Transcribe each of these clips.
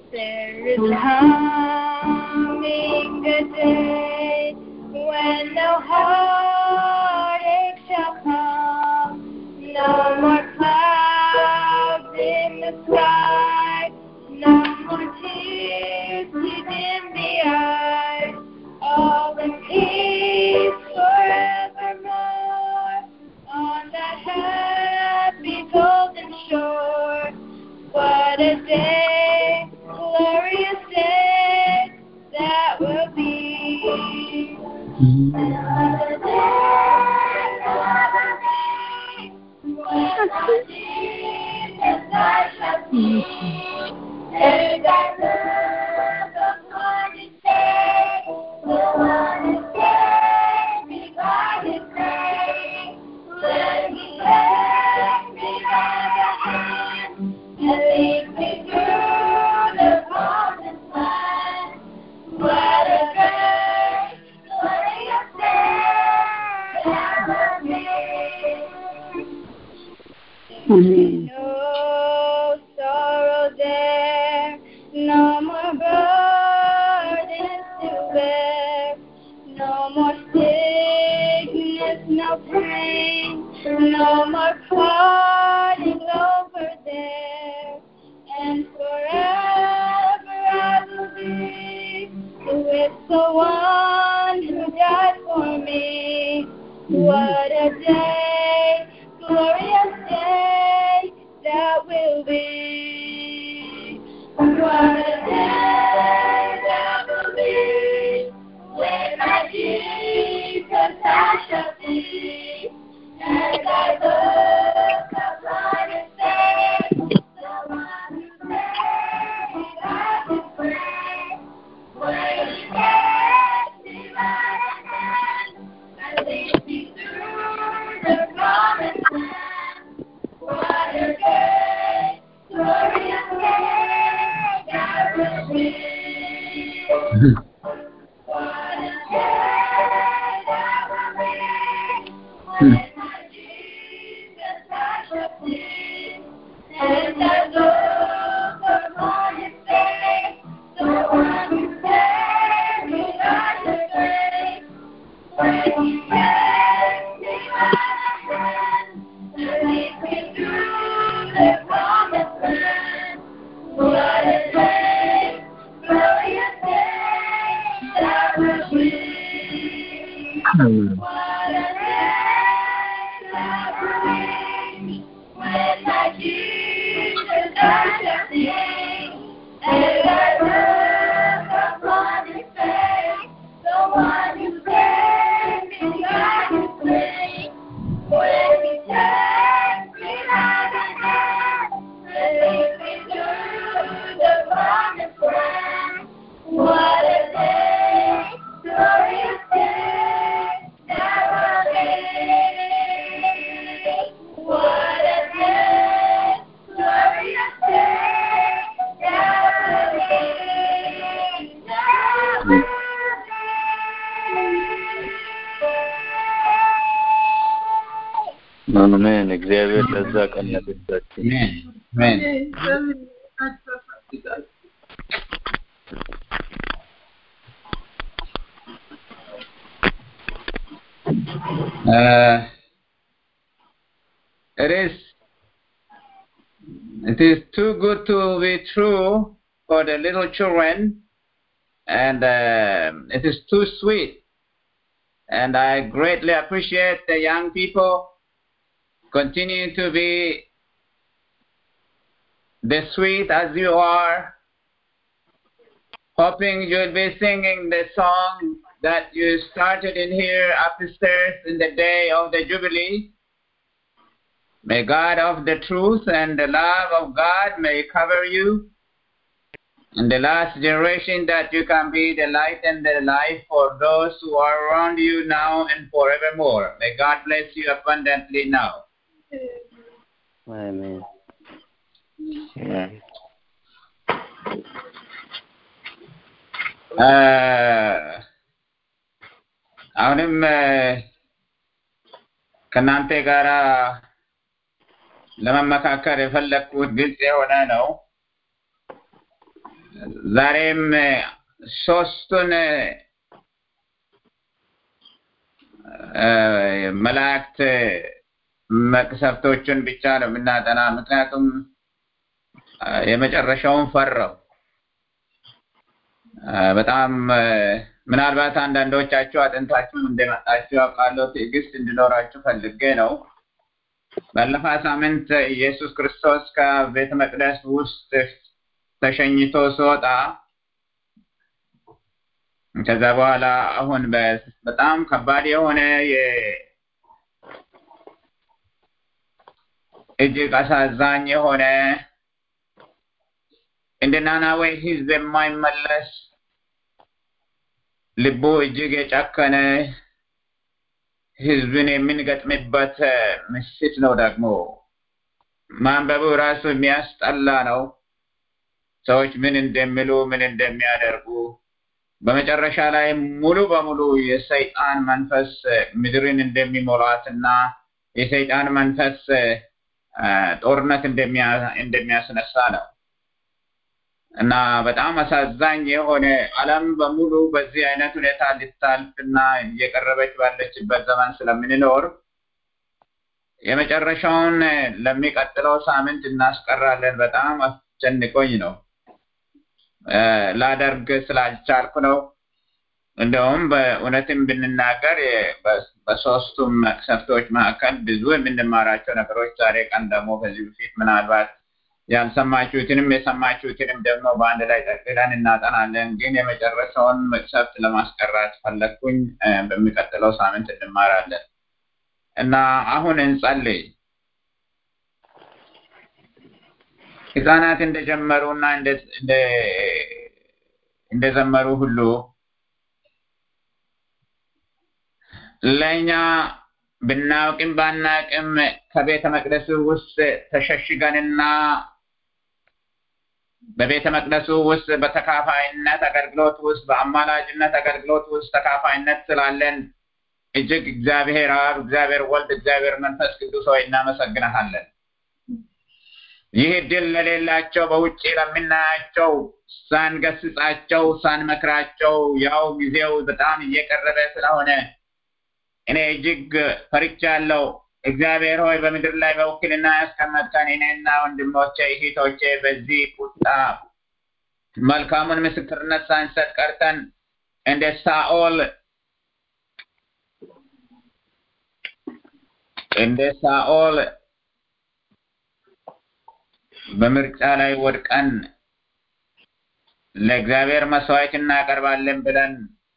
There is coming a day when no heartache shall come, no more clouds in the sky, no more tears to dim the eyes, all in peace forevermore on that happy golden shore. What a day, glorious day that will be. Another day, another day, when my Jesus I shall see. And I look upon his face, the one who saved me by his grace. When he takes me by the hand and leads me through the promised land. What a great, glorious day that will be. Amen. No sorrow there, no more burdens to bear, no more sickness, no pain, no more parting over there, and forever I will be with the one who died for me. What a day, glorious day that will be. What a day that will be when my Jesus I shall see. And I look upon his face, the one who saved me by his grace. When he takes me by the hand and leads me through the promised land. What a day, glorious day that will be. What a day that will be when my Jesus I shall see. And I look upon his face, the one who saved me by his grace. When he takes me by the hand and leads me through the promised land. What a day, glorious day that will be. What a day that will be when my Jesus I shall see. And I look upon his face, the one who saved me by his grace. When he takes me by the hand and leads me through the promised land. What a day, glorious day that will be. What a day, glorious day that will be. That will be. አሜን። እግዚአብሔር ለዛ ቀን ያደርሳችሁ። አሜን አሜን Uh, it is it is too good to be true for the little children and uh, it is too sweet and i greatly appreciate the young people continue to be the sweet as you are hoping you'll be singing the song that you started in here upstairs in the day of the Jubilee. May God of the truth and the love of God may cover you in the last generation that you can be the light and the life for those who are around you now and forevermore. May God bless you abundantly now. አሜን። አሁንም ከእናንተ ጋር ለመመካከር የፈለግኩት ግልጽ የሆነ ነው። ዛሬም ሶስቱን መላእክት መቅሰፍቶችን ብቻ ነው የምናጠና። ምክንያቱም የመጨረሻውን ፈራው። በጣም ምናልባት አንዳንዶቻችሁ አጥንታችሁ እንደመጣችሁ ያውቃለሁ። ትዕግስት እንዲኖራችሁ ፈልጌ ነው። ባለፈ ሳምንት ኢየሱስ ክርስቶስ ከቤተ መቅደስ ውስጥ ተሸኝቶ ሲወጣ ከዛ በኋላ አሁን በጣም ከባድ የሆነ እጅግ አሳዛኝ የሆነ እንደ ናናዌ ሕዝብ የማይመለስ ልቡ እጅግ የጨከነ ሕዝብን የምንገጥምበት ምሽት ነው። ደግሞ ማንበቡ ራሱ የሚያስጠላ ነው። ሰዎች ምን እንደሚሉ ምን እንደሚያደርጉ በመጨረሻ ላይ ሙሉ በሙሉ የሰይጣን መንፈስ ምድርን እንደሚሞላትና የሰይጣን መንፈስ ጦርነት እንደሚያስነሳ ነው እና በጣም አሳዛኝ የሆነ ዓለም በሙሉ በዚህ አይነት ሁኔታ ልታልፍ እና እየቀረበች ባለችበት ዘመን ስለምንኖር የመጨረሻውን ለሚቀጥለው ሳምንት እናስቀራለን። በጣም አስጨንቆኝ ነው ላደርግ ስላልቻልኩ ነው። እንደውም በእውነትም ብንናገር በሶስቱም መቅሰፍቶች መካከል ብዙ የምንማራቸው ነገሮች ዛሬ ቀን ደግሞ ከዚህ በፊት ምናልባት ያልሰማችሁትንም የሰማችሁትንም ደግሞ በአንድ ላይ ጠቅልለን እናጠናለን። ግን የመጨረሻውን መቅሰፍት ለማስቀራት ፈለግኩኝ። በሚቀጥለው ሳምንት እንማራለን እና አሁን እንጸልይ። ህፃናት እንደጀመሩ እና እንደዘመሩ ሁሉ ለእኛ ብናውቅም ባናቅም ከቤተ መቅደሱ ውስጥ ተሸሽገንና በቤተ መቅደሱ ውስጥ በተካፋይነት አገልግሎት ውስጥ በአማላጅነት አገልግሎት ውስጥ ተካፋይነት ስላለን እጅግ እግዚአብሔር አብ፣ እግዚአብሔር ወልድ፣ እግዚአብሔር መንፈስ ቅዱስ ሆይ እናመሰግናሃለን። ይህ ድል ለሌላቸው በውጭ ለምናያቸው ሳንገስጻቸው ሳንመክራቸው ያው ጊዜው በጣም እየቀረበ ስለሆነ እኔ እጅግ ፈርቻለሁ። እግዚአብሔር ሆይ በምድር ላይ በውክልና ያስቀመጥከን እኔና ወንድሞቼ እህቶቼ በዚህ ቁጣ መልካሙን ምስክርነት ሳንሰጥ ቀርተን እንደ ሳኦል እንደ ሳኦል በምርጫ ላይ ወድቀን ለእግዚአብሔር መስዋዕት እናቀርባለን ብለን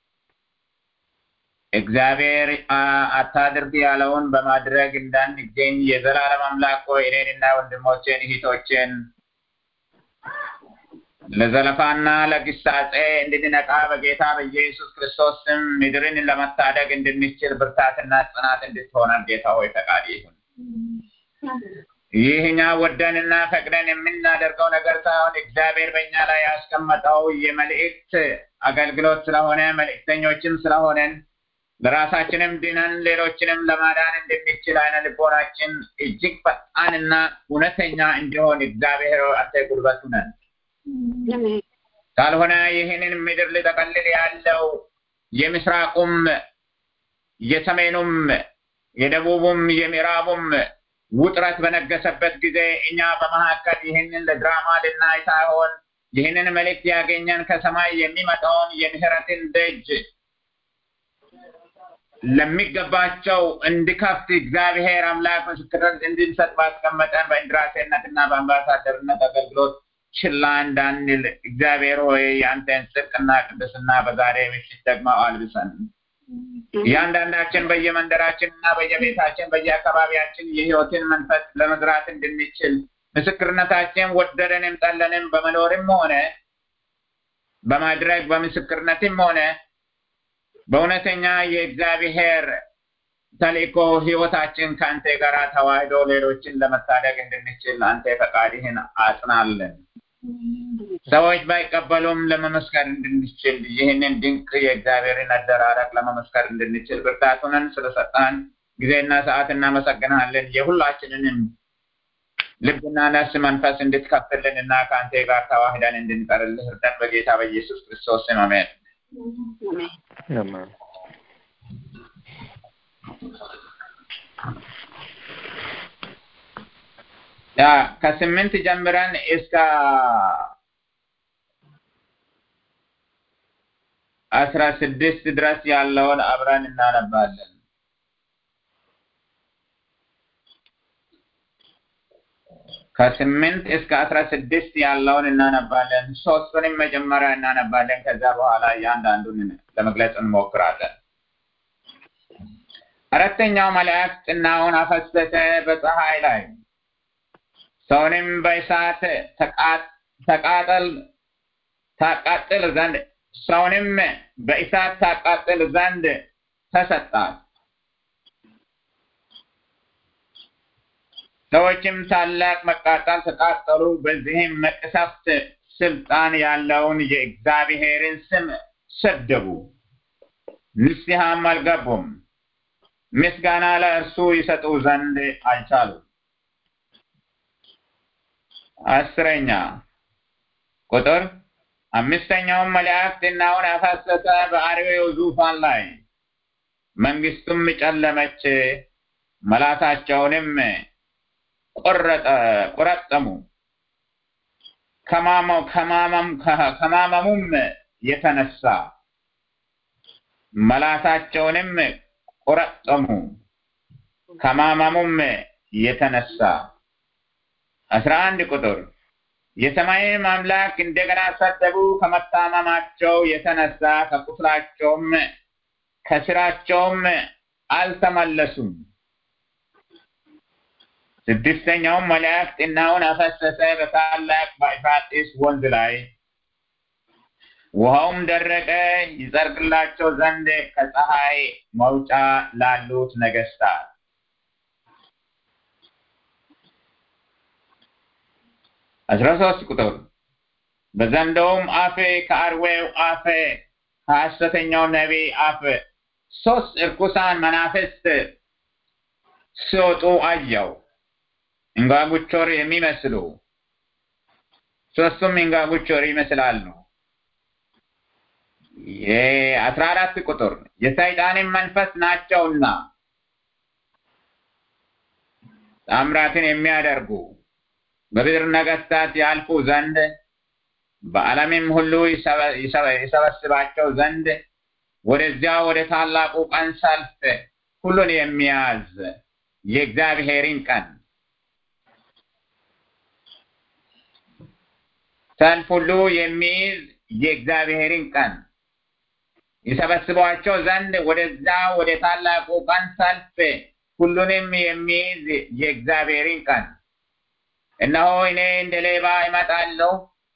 እግዚአብሔር አታድርግ ያለውን በማድረግ እንዳንገኝ የዘላለም አምላክ ሆይ እኔንና ወንድሞቼን እህቶቼን ለዘለፋና ለግሳጼ እንድንነቃ በጌታ በኢየሱስ ክርስቶስ ስም ምድርን ለመታደግ እንድንችል ብርታትና ጽናት እንድትሆነን ጌታ ሆይ ፈቃድ ይሁን። ይህኛ ወደንና ፈቅደን የምናደርገው ነገር ሳይሆን እግዚአብሔር በእኛ ላይ ያስቀመጠው የመልእክት አገልግሎት ስለሆነ መልእክተኞችም ስለሆነን ለራሳችንም ድነን ሌሎችንም ለማዳን እንደሚችል አይነ ልቦናችን እጅግ ፈጣንና እውነተኛ እንዲሆን እግዚአብሔር አንተ ጉልበቱ ነን። ካልሆነ ይህንን ምድር ሊጠቀልል ያለው የምስራቁም የሰሜኑም የደቡቡም የምዕራቡም ውጥረት በነገሰበት ጊዜ እኛ በመካከል ይህንን ለድራማ ልናይ ሳይሆን ይህንን መልእክት ያገኘን ከሰማይ የሚመጣውን የምህረትን ደጅ ለሚገባቸው እንዲከፍት እግዚአብሔር አምላክ ምስክርን እንድንሰጥ ባስቀመጠን በእንድራሴነትና በአምባሳደርነት አገልግሎት ችላ እንዳንል እግዚአብሔር ሆይ የአንተን ጽድቅና ቅድስና በዛሬ ምሽት ደግሞ አልብሰን እያንዳንዳችን በየመንደራችን እና በየቤታችን በየአካባቢያችን የህይወትን መንፈስ ለመዝራት እንድንችል ምስክርነታችን ወደደንም ጠለንም በመኖርም ሆነ በማድረግ በምስክርነትም ሆነ በእውነተኛ የእግዚአብሔር ተልእኮ ህይወታችን ከአንተ ጋር ተዋህዶ ሌሎችን ለመታደግ እንድንችል አንተ ፈቃድህን አጽናለን። ሰዎች ባይቀበሉም ለመመስከር እንድንችል ይህንን ድንቅ የእግዚአብሔርን አደራረግ ለመመስከር እንድንችል ብርታቱንን ስለሰጣን ጊዜና ሰዓት እናመሰግናለን። የሁላችንንም ልብና ነፍስ መንፈስ እንድትከፍትልን እና ከአንተ ጋር ተዋህደን እንድንቀርልህ እርዳን በጌታ በኢየሱስ ክርስቶስ ስም አሜን። አሜን። ያ ከስምንት ጀምረን እስከ አስራ ስድስት ድረስ ያለውን አብረን እናነባለን። ከስምንት እስከ አስራ ስድስት ያለውን እናነባለን። ሶስቱንም መጀመሪያ እናነባለን። ከዛ በኋላ እያንዳንዱን ለመግለጽ እንሞክራለን። አራተኛው መልአክ ጥናውን አፈሰሰ በፀሐይ ላይ ሰውንም በእሳት ተቃ- ተቃጠል ታቃጥል ዘንድ ሰውንም በእሳት ታቃጥል ዘንድ ተሰጣት። ሰዎችም ታላቅ መቃጠል ተቃጠሉ። በዚህም መቅሰፍት ስልጣን ያለውን የእግዚአብሔርን ስም ሰደቡ፣ ንስሐም አልገቡም። ምስጋና ለእርሱ ይሰጡ ዘንድ አልቻሉም። አስረኛ ቁጥር አምስተኛውም መልአክ ዝናውን አፈሰሰ በአርዌው ዙፋን ላይ መንግስቱም ጨለመች፣ መላታቸውንም ቆረጠ ቆረጠሙ። ከማመው ከማመም ከማመሙም የተነሳ መላታቸውንም ቆረጠሙ። ከማመሙም የተነሳ አስራ አንድ ቁጥር የሰማይም አምላክ እንደገና ሰደቡ። ከመታመማቸው የተነሳ ከቁስላቸውም ከስራቸውም አልተመለሱም። ስድስተኛውም መልአክ ጥናውን አፈሰሰ በታላቅ በኤፍራጥስ ወንዝ ላይ ውሃውም ደረቀ። ይጸድቅላቸው ዘንድ ከፀሐይ መውጫ ላሉት ነገስታት አስራ ሶስት ቁጥር በዘንዶውም አፍ ከአርዌው አፍ ከሐሰተኛው ነቢይ አፍ ሶስት እርኩሳን መናፍስት ሲወጡ አየው። እንጋጉቾር የሚመስሉ ሶስቱም እንጋጉቾር ይመስላሉ። የአስራ አራት ቁጥር የሰይጣንን መንፈስ ናቸውና ታምራትን የሚያደርጉ በምድር ነገስታት ያልፉ ዘንድ በዓለምም ሁሉ ይሰበስባቸው ዘንድ ወደዚያ ወደ ታላቁ ቀን ሰልፍ ሁሉን የሚያዝ የእግዚአብሔርን ቀን ሰልፍ ሁሉ የሚይዝ የእግዚአብሔርን ቀን ይሰበስቧቸው ዘንድ ወደዛ ወደ ታላቁ ቀን ሰልፍ ሁሉንም የሚይዝ የእግዚአብሔርን ቀን እነሆ እኔ እንደ ሌባ እመጣለሁ።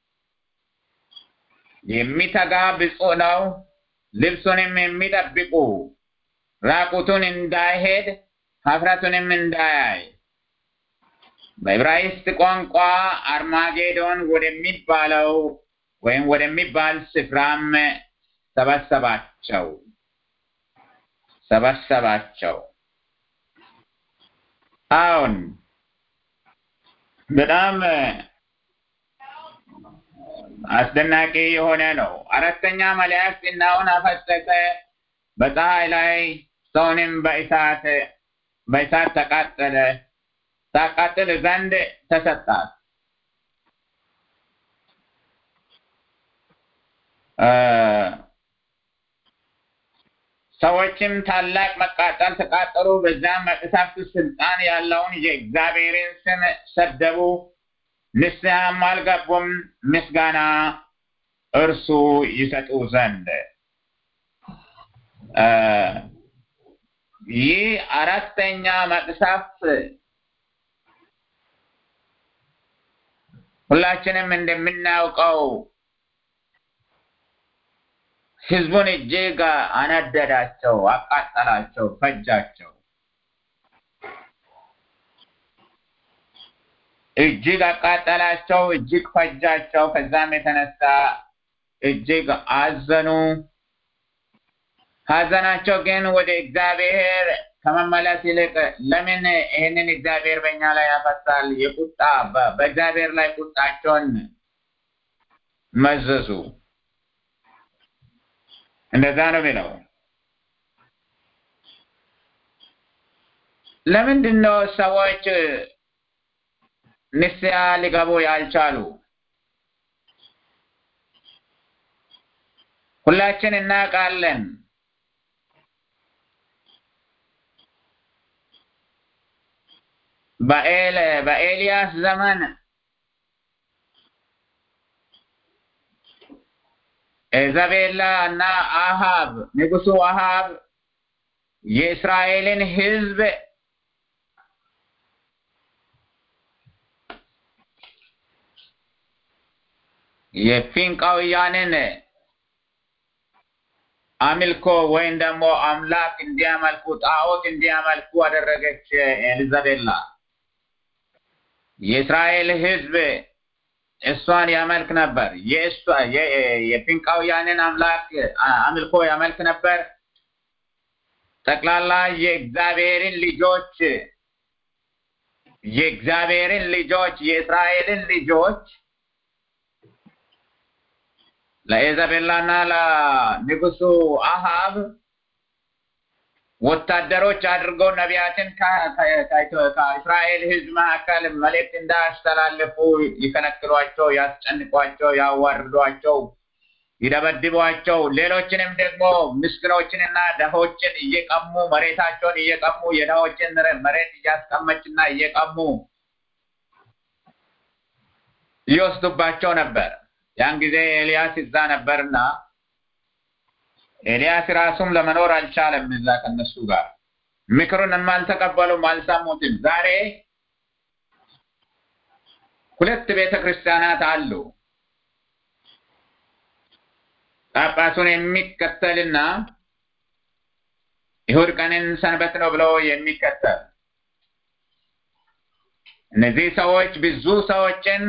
የሚተጋ ብፁዕ ነው። ልብሱንም የሚጠብቁ ራቁቱን እንዳይሄድ ሀፍረቱንም እንዳያይ። በዕብራይስጥ ቋንቋ አርማጌዶን ወደሚባለው ወይም ወደሚባል ስፍራም ሰበሰባቸው ሰበሰባቸው። አሁን በጣም አስደናቂ የሆነ ነው። አራተኛ መልአክ ዝናውን አፈሰሰ በፀሐይ ላይ ሰውንም በእሳት በእሳት ተቃጠለ ታቃጥል ዘንድ ተሰጣት። ሰዎችም ታላቅ መቃጠል ተቃጠሉ። በዛም መቅሰፍት ስልጣን ያለውን የእግዚአብሔርን ስም ሰደቡ፣ ንስሐም አልገቡም፣ ምስጋና እርሱ ይሰጡ ዘንድ። ይህ አራተኛ መቅሰፍት ሁላችንም እንደምናውቀው ህዝቡን እጅግ አነደዳቸው፣ አቃጠላቸው፣ ፈጃቸው። እጅግ አቃጠላቸው፣ እጅግ ፈጃቸው። ከዛም የተነሳ እጅግ አዘኑ። ሀዘናቸው ግን ወደ እግዚአብሔር ከመመለስ ይልቅ ለምን ይህንን እግዚአብሔር በእኛ ላይ ያፈሳል? የቁጣ በ- በእግዚአብሔር ላይ ቁጣቸውን መዘዙ። እንደዛ ነው የሚለው። ለምንድን ነው ሰዎች ንስሐ ሊገቡ ያልቻሉ? ሁላችን እናውቃለን። በኤል በኤልያስ ዘመን ኢዛቤላ እና አሃብ ንጉሱ አሃብ የእስራኤልን ሕዝብ የፊንቃውያንን አምልኮ ወይም ደግሞ አምላክ እንዲያመልኩ ጣዖት እንዲያመልኩ አደረገች ኤልዛቤላ። የእስራኤል ሕዝብ እሷን ያመልክ ነበር። የእሷ የ- የፊንቃውያንን አምላክ አምልኮ ያመልክ ነበር። ጠቅላላ የእግዚአብሔርን ልጆች የእግዚአብሔርን ልጆች የእስራኤልን ልጆች ለኢዛቤላና ለንጉሱ አሃብ ወታደሮች አድርገው ነቢያትን ከ- ከ- ከ- ከእስራኤል ሕዝብ መካከል መልእክት እንዳያስተላልፉ ይከለክሏቸው፣ ያስጨንቋቸው፣ ያዋርዷቸው፣ ይደበድቧቸው፣ ሌሎችንም ደግሞ ምስኪኖችንና ደሆችን እየቀሙ መሬታቸውን እየቀሙ የደሆችን መሬት እያስቀመችና እየቀሙ ይወስዱባቸው ነበር። ያን ጊዜ ኤልያስ እዛ ነበርና ኤልያስ ራሱም ለመኖር አልቻለም። እዛ ከነሱ ጋር ምክሩንም አልተቀበሉም፣ አልሰሙትም። ዛሬ ሁለት ቤተ ክርስቲያናት አሉ። ጳጳሱን የሚከተልና ይሁድ ቀንን ሰንበት ነው ብሎ የሚከተል እነዚህ ሰዎች ብዙ ሰዎችን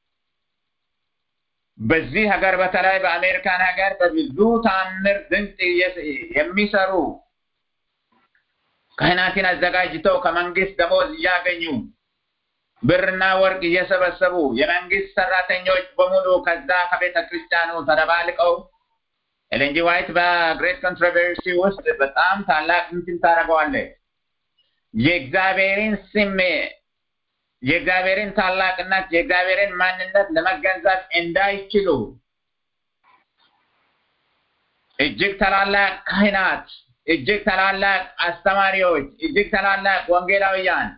በዚህ ሀገር በተለይ በአሜሪካን ሀገር በብዙ ታምር ድንቅ የሚሰሩ ካህናትን አዘጋጅተው ከመንግስት ደሞዝ እያገኙ ብርና ወርቅ እየሰበሰቡ የመንግስት ሰራተኞች በሙሉ ከዛ ከቤተ ክርስቲያኑ ተደባልቀው ኤሌንጂ ዋይት በግሬት ኮንትሮቨርሲ ውስጥ በጣም ታላቅ እንትን ታደርገዋለች። የእግዚአብሔርን ስም የእግዚአብሔርን ታላቅነት የእግዚአብሔርን ማንነት ለመገንዘብ እንዳይችሉ እጅግ ታላላቅ ካህናት፣ እጅግ ታላላቅ አስተማሪዎች፣ እጅግ ታላላቅ ወንጌላውያን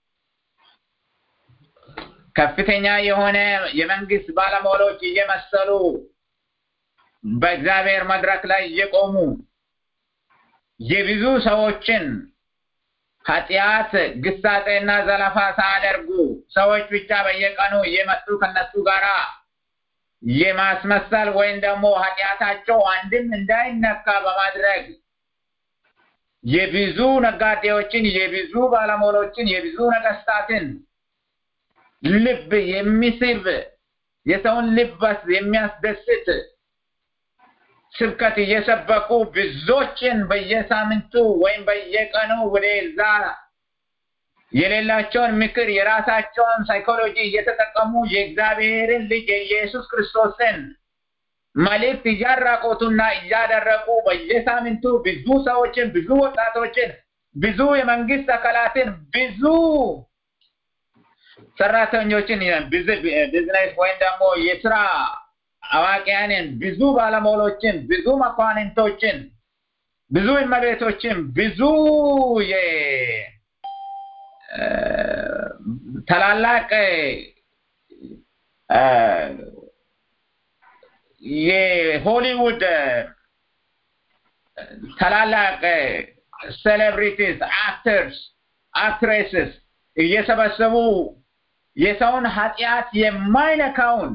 ከፍተኛ የሆነ የመንግስት ባለሟሎች እየመሰሉ በእግዚአብሔር መድረክ ላይ እየቆሙ የብዙ ሰዎችን ኃጢአት ግሳጼና ዘለፋ ሳያደርጉ ሰዎች ብቻ በየቀኑ እየመጡ ከነሱ ጋራ የማስመሰል ወይም ደግሞ ኃጢአታቸው አንድም እንዳይነካ በማድረግ የብዙ ነጋዴዎችን፣ የብዙ ባለሟሎችን፣ የብዙ ነገስታትን ልብ የሚስብ የሰውን ልበስ የሚያስደስት ስብከት እየሰበኩ ብዙዎችን በየሳምንቱ ወይም በየቀኑ ወደዛ የሌላቸውን ምክር የራሳቸውን ሳይኮሎጂ እየተጠቀሙ የእግዚአብሔርን ልጅ የኢየሱስ ክርስቶስን መልእክት እያራቆቱና እያደረቁ በየሳምንቱ ብዙ ሰዎችን፣ ብዙ ወጣቶችን፣ ብዙ የመንግስት አካላትን፣ ብዙ ሰራተኞችን ቢዝነስ ወይም ደግሞ የስራ አዋቂያንን ብዙ ባለሟሎችን ብዙ መኳንንቶችን ብዙ እመቤቶችን ብዙ ታላላቅ የሆሊውድ ታላላቅ ሴሌብሪቲስ አክተርስ አክትሬስስ እየሰበሰቡ የሰውን ኃጢአት የማይነካውን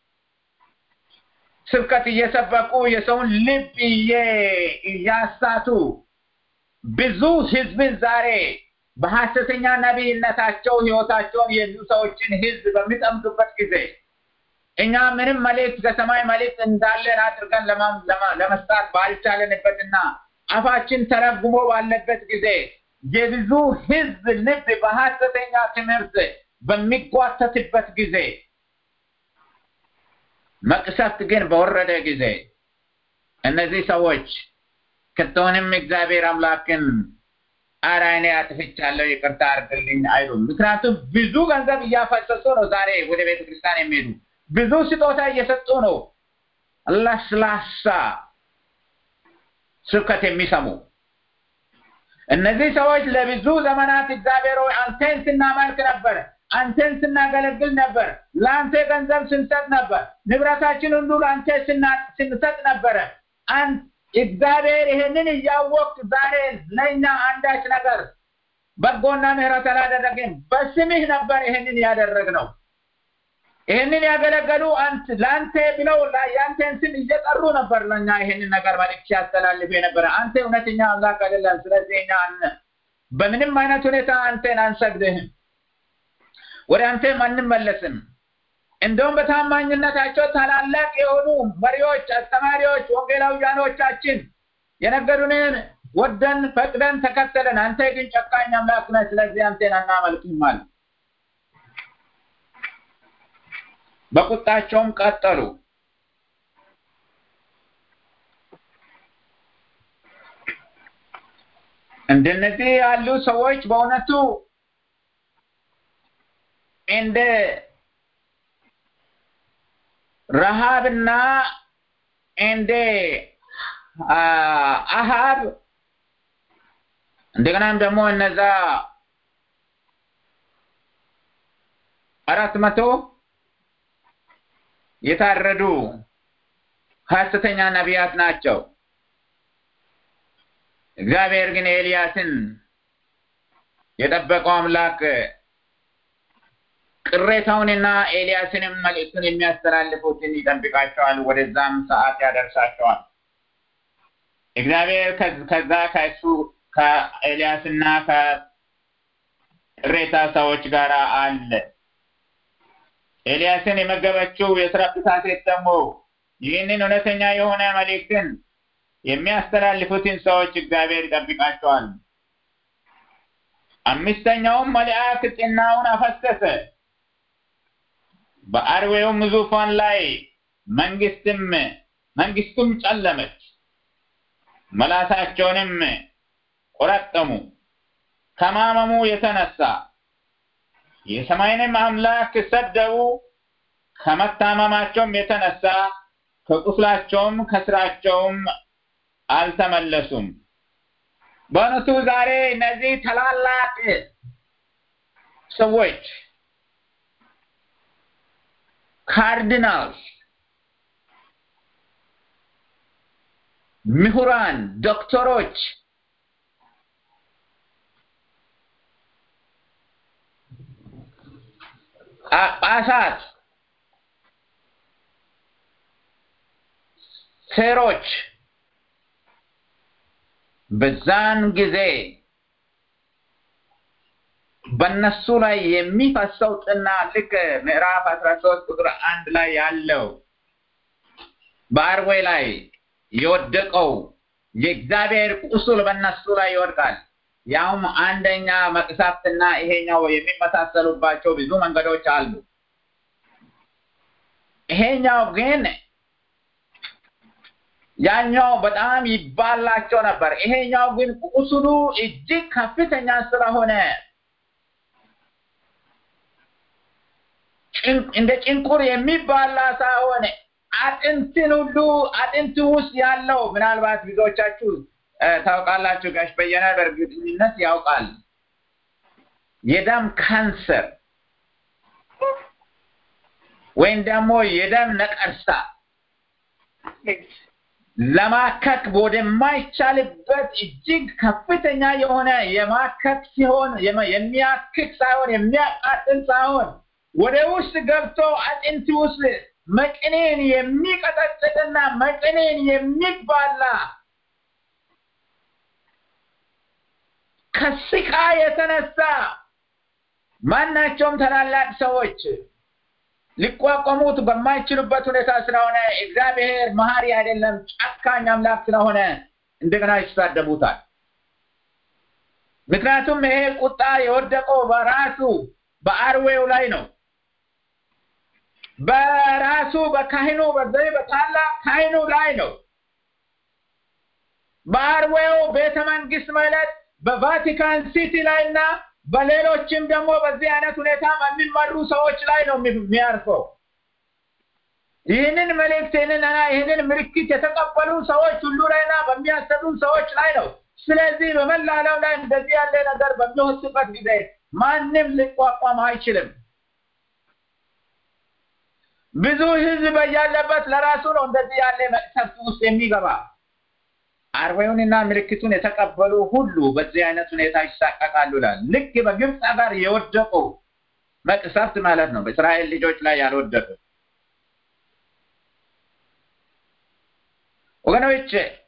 ስብከት እየሰበኩ የሰውን ልብ እያሳቱ ብዙ ህዝብን ዛሬ በሐሰተኛ ነቢይነታቸው ህይወታቸውን የብዙ ሰዎችን ህዝብ በሚጠምዱበት ጊዜ እኛ ምንም መልእክት ከሰማይ መልእክት እንዳለን አድርገን ለመስጣት ባልቻለንበትና አፋችን ተረጉሞ ባለበት ጊዜ የብዙ ሕዝብ ልብ በሐሰተኛ ትምህርት በሚጓተትበት ጊዜ መቅሰፍት ግን በወረደ ጊዜ እነዚህ ሰዎች ከቶንም እግዚአብሔር አምላክን ኧረ እኔ አጥፍቻለሁ ይቅርታ አድርግልኝ አይሉም። ምክንያቱም ብዙ ገንዘብ እያፈሰሱ ነው። ዛሬ ወደ ቤተ ክርስቲያን የሚሄዱ ብዙ ስጦታ እየሰጡ ነው። ለስላሳ ስብከት የሚሰሙ እነዚህ ሰዎች ለብዙ ዘመናት እግዚአብሔር ሆይ አንተን ስናመልክ ነበር፣ አንተን ስናገለግል ነበር፣ ለአንተ ገንዘብ ስንሰጥ ነበር፣ ንብረታችን ሁሉ ለአንተ ስንሰጥ ነበረ። እግዚአብሔር ይህንን እያወቅ ዛሬ ለእኛ አንዳች ነገር በጎና ምሕረት አላደረግን። በስምህ ነበር ይህንን ያደረግነው። ይህንን ያገለገሉ ለአንተ ብለው የአንተን ስም እየጠሩ ነበር ለእኛ ይህንን ነገር መልዕክት ሲያስተላልፍ የነበረ። አንተ እውነተኛ አምላክ አይደለም። ስለዚህ እኛ በምንም አይነት ሁኔታ አንተን አንሰግድህም፣ ወደ አንተም አንመለስም። እንደውም በታማኝነታቸው ታላላቅ የሆኑ መሪዎች፣ አስተማሪዎች፣ ወንጌላውያኖቻችን የነገሩንን ወደን ፈቅደን ተከተለን። አንተ ግን ጨካኝ አምላክ ነህ፣ ስለዚህ አንተን አናመልክም አሉ። በቁጣቸውም ቀጠሉ። እንደነዚህ ያሉ ሰዎች በእውነቱ እንደ ረሃብና እንደ አሃብ እንደገናም ደግሞ እነዛ አራት መቶ የታረዱ ሐሰተኛ ነቢያት ናቸው። እግዚአብሔር ግን ኤልያስን የጠበቀው አምላክ ቅሬታውንና ኤልያስንም መልእክቱን የሚያስተላልፉትን ይጠብቃቸዋል፣ ወደዛም ሰዓት ያደርሳቸዋል። እግዚአብሔር ከዛ ከእሱ ከኤልያስና ከቅሬታ ሰዎች ጋር አለ። ኤልያስን የመገበችው የስራፕታ ሴት ደግሞ ይህንን እውነተኛ የሆነ መልእክትን የሚያስተላልፉትን ሰዎች እግዚአብሔር ይጠብቃቸዋል። አምስተኛውም መልአክ ጥናውን አፈሰሰ፣ በአርዌውም ዙፋን ላይ መንግስትም መንግስቱም ጨለመች፣ መላሳቸውንም ቆረጠሙ። ከማመሙ የተነሳ የሰማይንም አምላክ ሰደቡ። ከመታመማቸውም የተነሳ ከቁስላቸውም ከስራቸውም አልተመለሱም። በእውነቱ ዛሬ እነዚህ ታላላቅ ሰዎች ካርዲናልስ፣ ምሁራን፣ ዶክተሮች ጳጳሳት፣ ሴሮች በዛን ጊዜ በነሱ ላይ የሚፈሰው ጥና ልክ ምዕራፍ አስራ ሶስት ቁጥር አንድ ላይ ያለው በአርዌ ላይ የወደቀው የእግዚአብሔር ቁስል በነሱ ላይ ይወድቃል። ያውም አንደኛ መቅሰፍትና ይሄኛው የሚመሳሰሉባቸው ብዙ መንገዶች አሉ። ይሄኛው ግን ያኛው በጣም ይባላቸው ነበር። ይሄኛው ግን ቁስሉ እጅግ ከፍተኛ ስለሆነ እንደ ጭንቁር የሚባላ ሳይሆን አጥንትን ሁሉ አጥንት ውስጥ ያለው ምናልባት ብዙዎቻችሁ ታውቃላችሁ። ጋሽ በየነ በእርግጠኝነት ያውቃል። የደም ካንሰር ወይም ደግሞ የደም ነቀርሳ ለማከክ ወደማይቻልበት እጅግ ከፍተኛ የሆነ የማከክ ሲሆን የሚያክክ ሳይሆን የሚያቃጥል ሳይሆን ወደ ውስጥ ገብቶ አጥንት ውስጥ መቅኔን የሚቀጠቅጥና መቅኔን የሚባላ ከስቃ የተነሳ ማናቸውም ታላላቅ ሰዎች ሊቋቋሙት በማይችሉበት ሁኔታ ስለሆነ እግዚአብሔር መሀሪ አይደለም፣ ጨካኝ አምላክ ስለሆነ እንደገና ይሳደቡታል። ምክንያቱም ይሄ ቁጣ የወደቀው በራሱ በአርዌው ላይ ነው። በራሱ በካህኑ በዚህ በታላቅ ካህኑ ላይ ነው። በአርዌው ቤተ መንግስት ማለት በቫቲካን ሲቲ ላይ እና በሌሎችም ደግሞ በዚህ አይነት ሁኔታ በሚመሩ ሰዎች ላይ ነው የሚያርፈው። ይህንን መልእክት ይህንን ይህንን ምልክት የተቀበሉ ሰዎች ሁሉ ላይና በሚያሰሩ ሰዎች ላይ ነው። ስለዚህ በመላ ዓለም ላይ እንደዚህ ያለ ነገር በሚወስበት ጊዜ ማንም ሊቋቋም አይችልም። ብዙ ህዝብ ያለበት ለራሱ ነው እንደዚህ ያለ መቅሰፍት ውስጥ የሚገባ። አርዌውንና ምልክቱን የተቀበሉ ሁሉ በዚህ አይነት ሁኔታ ይሳቀቃሉ ይላል። ልክ በግብፅ ሀገር የወደቁ መቅሰፍት ማለት ነው፣ በእስራኤል ልጆች ላይ ያልወደቁ ወገኖች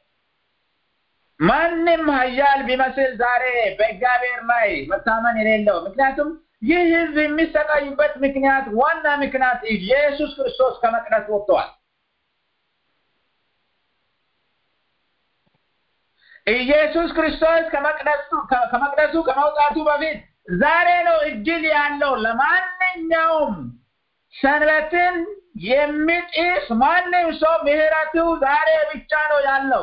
ማንም ሀያል ቢመስል ዛሬ በእግዚአብሔር ላይ መታመን የሌለው ምክንያቱም ይህ ህዝብ የሚሰቃይበት ምክንያት ዋና ምክንያት ኢየሱስ ክርስቶስ ከመቅደስ ወጥተዋል። ኢየሱስ ክርስቶስ ከመቅደሱ ከመቅደሱ ከመውጣቱ በፊት ዛሬ ነው እድል ያለው ለማንኛውም ሰንበትን የሚጥስ ማንም ሰው ምህረቱ ዛሬ ብቻ ነው ያለው።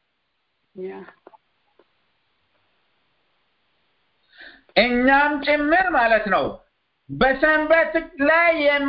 እኛም ጭምር ማለት ነው። በሰንበት ላይ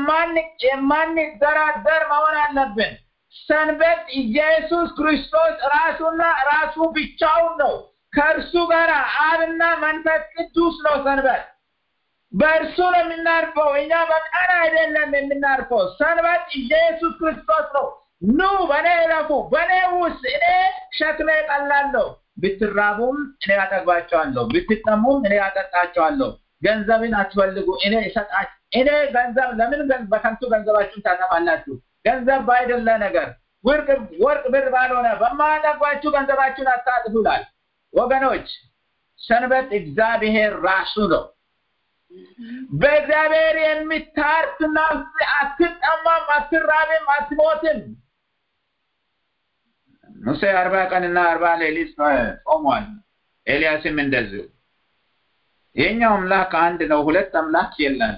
የማንደራደር መሆን አለብን። ሰንበት ኢየሱስ ክርስቶስ ራሱና ራሱ ብቻውን ነው። ከእርሱ ጋር አብና መንፈስ ቅዱስ ነው ሰንበት። በእርሱ ነው የምናርፈው። እኛ በቀን አይደለም የምናርፈው። ሰንበት ኢየሱስ ክርስቶስ ነው። ኑ በእኔ እረፉ፣ በእኔ ውስጥ እኔ ሸክሜ ቀላል ነው። ብትራቡም እኔ ያጠግባቸዋለሁ፣ ብትጠሙም እኔ ያጠጣቸዋለሁ። ገንዘብን አትፈልጉ፣ እኔ እሰጣች እኔ ገንዘብ ለምን በከንቱ ገንዘባችሁን ታጠፋላችሁ? ገንዘብ ባይደለ ነገር ወርቅ ወርቅ ብር ባልሆነ በማያጠግባችሁ ገንዘባችሁን አታጥፉ ይላል። ወገኖች ሰንበት እግዚአብሔር ራሱ ነው። በእግዚአብሔር የሚታርፍ ነፍስ አትጠማም፣ አትራብም፣ አትሞትም። ሙሴ አርባ ቀንና አርባ ሌሊት ጾሟል። ኤልያስም እንደዚሁ። የኛው አምላክ አንድ ነው፣ ሁለት አምላክ የለን።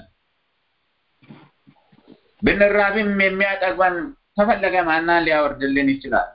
ብንራብም የሚያጠግበን ከፈለገ ማናን ሊያወርድልን ይችላል።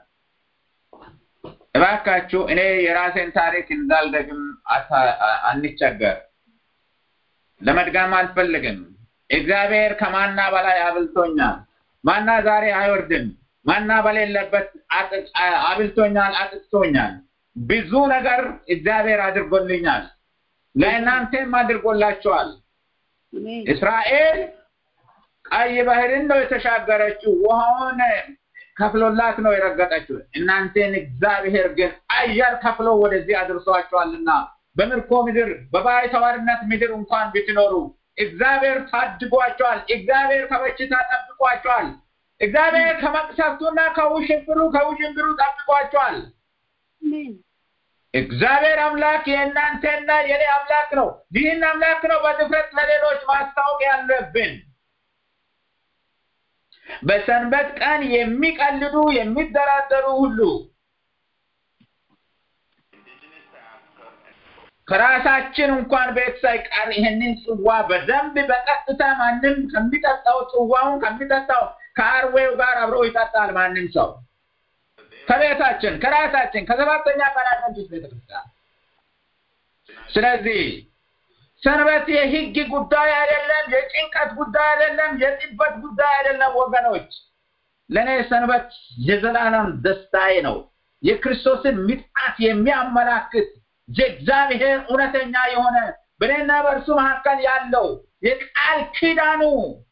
እባካችሁ እኔ የራሴን ታሪክ እንዳልደግም አንቸገር። ለመድጋም አልፈልግም። እግዚአብሔር ከማና በላይ አብልቶኛል። ማና ዛሬ አይወርድም። ማና በሌለበት አብልቶኛል፣ አጥጥቶኛል። ብዙ ነገር እግዚአብሔር አድርጎልኛል። ለእናንተም አድርጎላችኋል። እስራኤል ቀይ ባህርን ነው የተሻገረችው። ውሃውን ከፍሎላት ነው የረገጠችው። እናንተን እግዚአብሔር ግን አየር ከፍሎ ወደዚህ አድርሷቸዋልና በምርኮ ምድር በባይተዋርነት ምድር እንኳን ብትኖሩ እግዚአብሔር ታድጓቸዋል። እግዚአብሔር ከበሽታ ጠብቋቸዋል። እግዚአብሔር ከመቅሰፍቱና ከውሽንብሩ ከውዥንብሩ ጠብቋቸዋል። እግዚአብሔር አምላክ የእናንተና የኔ አምላክ ነው። ይህን አምላክ ነው በድፍረት ለሌሎች ማስታወቅ ያለብን። በሰንበት ቀን የሚቀልዱ የሚደራደሩ ሁሉ ከራሳችን እንኳን ቤት ሳይቀር ይህንን ጽዋ በደንብ በቀጥታ ማንም ከሚጠጣው ጽዋውን ከሚጠጣው ከአርዌው ጋር አብሮ ይጠጣል። ማንም ሰው ከቤታችን ከራሳችን ከሰባተኛ ቀን አድቬንቲስት ቤተክርስቲያን። ስለዚህ ሰንበት የህግ ጉዳይ አይደለም፣ የጭንቀት ጉዳይ አይደለም፣ የጥበት ጉዳይ አይደለም። ወገኖች ለእኔ ሰንበት የዘላለም ደስታዬ ነው። የክርስቶስን ምጽአት የሚያመላክት የእግዚአብሔር እውነተኛ የሆነ በእኔና በእርሱ መካከል ያለው የቃል ኪዳኑ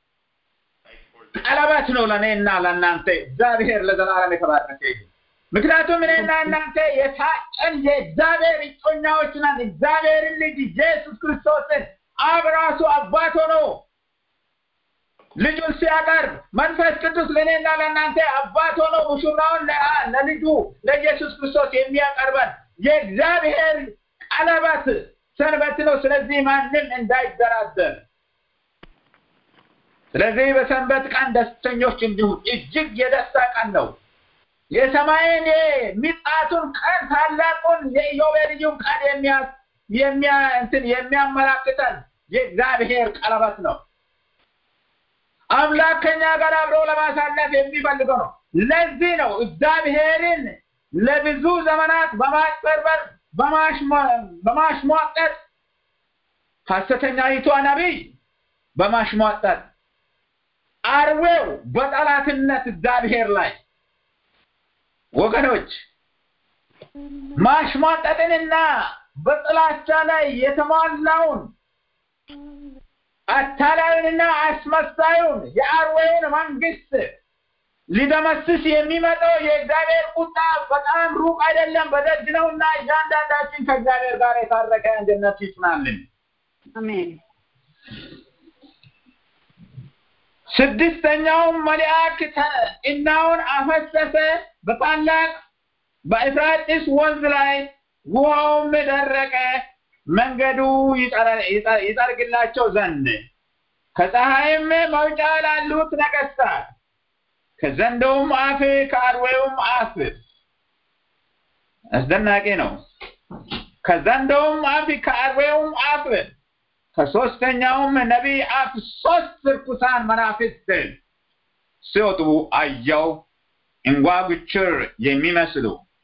ቀለበት ነው ለእኔና ለእናንተ። እግዚአብሔር ለዘላለም የተባረከ ይሁን። ምክንያቱም እኔና እናንተ የታጨን የእግዚአብሔር እጮኛዎች ነን። እግዚአብሔርን ልጅ ኢየሱስ ክርስቶስን አብ ራሱ አባት ሆኖ ልጁን ሲያቀርብ መንፈስ ቅዱስ ለእኔና ለእናንተ አባት ሆኖ ሙሽራውን ለልጁ ለኢየሱስ ክርስቶስ የሚያቀርበን የእግዚአብሔር ቀለበት ሰንበት ነው። ስለዚህ ማንም እንዳይደራደር። ስለዚህ በሰንበት ቀን ደስተኞች እንዲሁም እጅግ የደስታ ቀን ነው። የሰማይን የምጽአቱን ቀን ታላቁን የኢዮቤልዩን ቀን የሚያ እንትን የሚያመላክተን የእግዚአብሔር ቀለበት ነው። አምላክ ከኛ ጋር አብሮ ለማሳለፍ የሚፈልገው ነው። ለዚህ ነው እግዚአብሔርን ለብዙ ዘመናት በማጭበርበር በማሽሟጠጥ ሐሰተኛይቷ ነቢይ በማሽሟጠጥ አርዌው በጠላትነት እግዚአብሔር ላይ ወገኖች ማሽሟጠጥንና በጥላቻ ላይ የተሟላውን አታላዩንና አስመሳዩን የአርዌውን መንግስት ሊደመስስ የሚመጣው የእግዚአብሔር ቁጣ በጣም ሩቅ አይደለም፣ በደጅ ነውና እያንዳንዳችን ከእግዚአብሔር ጋር የታረቀ አንድነት ይጽናልን። አሜን። ስድስተኛውም መልአክ እናውን አፈሰሰ በታላቅ በኤፍራጥስ ወንዝ ላይ ውሃውም ደረቀ፣ መንገዱ ይጠርግላቸው ዘንድ ከፀሐይም መውጫ ላሉት ነገስታት ከዘንዶውም አፍ ከአርዌውም አፍ አስደናቂ ነው። ከዘንዶውም አፍ ከአርዌውም አፍ ከሶስተኛውም ነቢይ አፍ ሶስት ርኩሳን መናፍስት ሲወጡ አየው። እንጓጉችር የሚመስሉ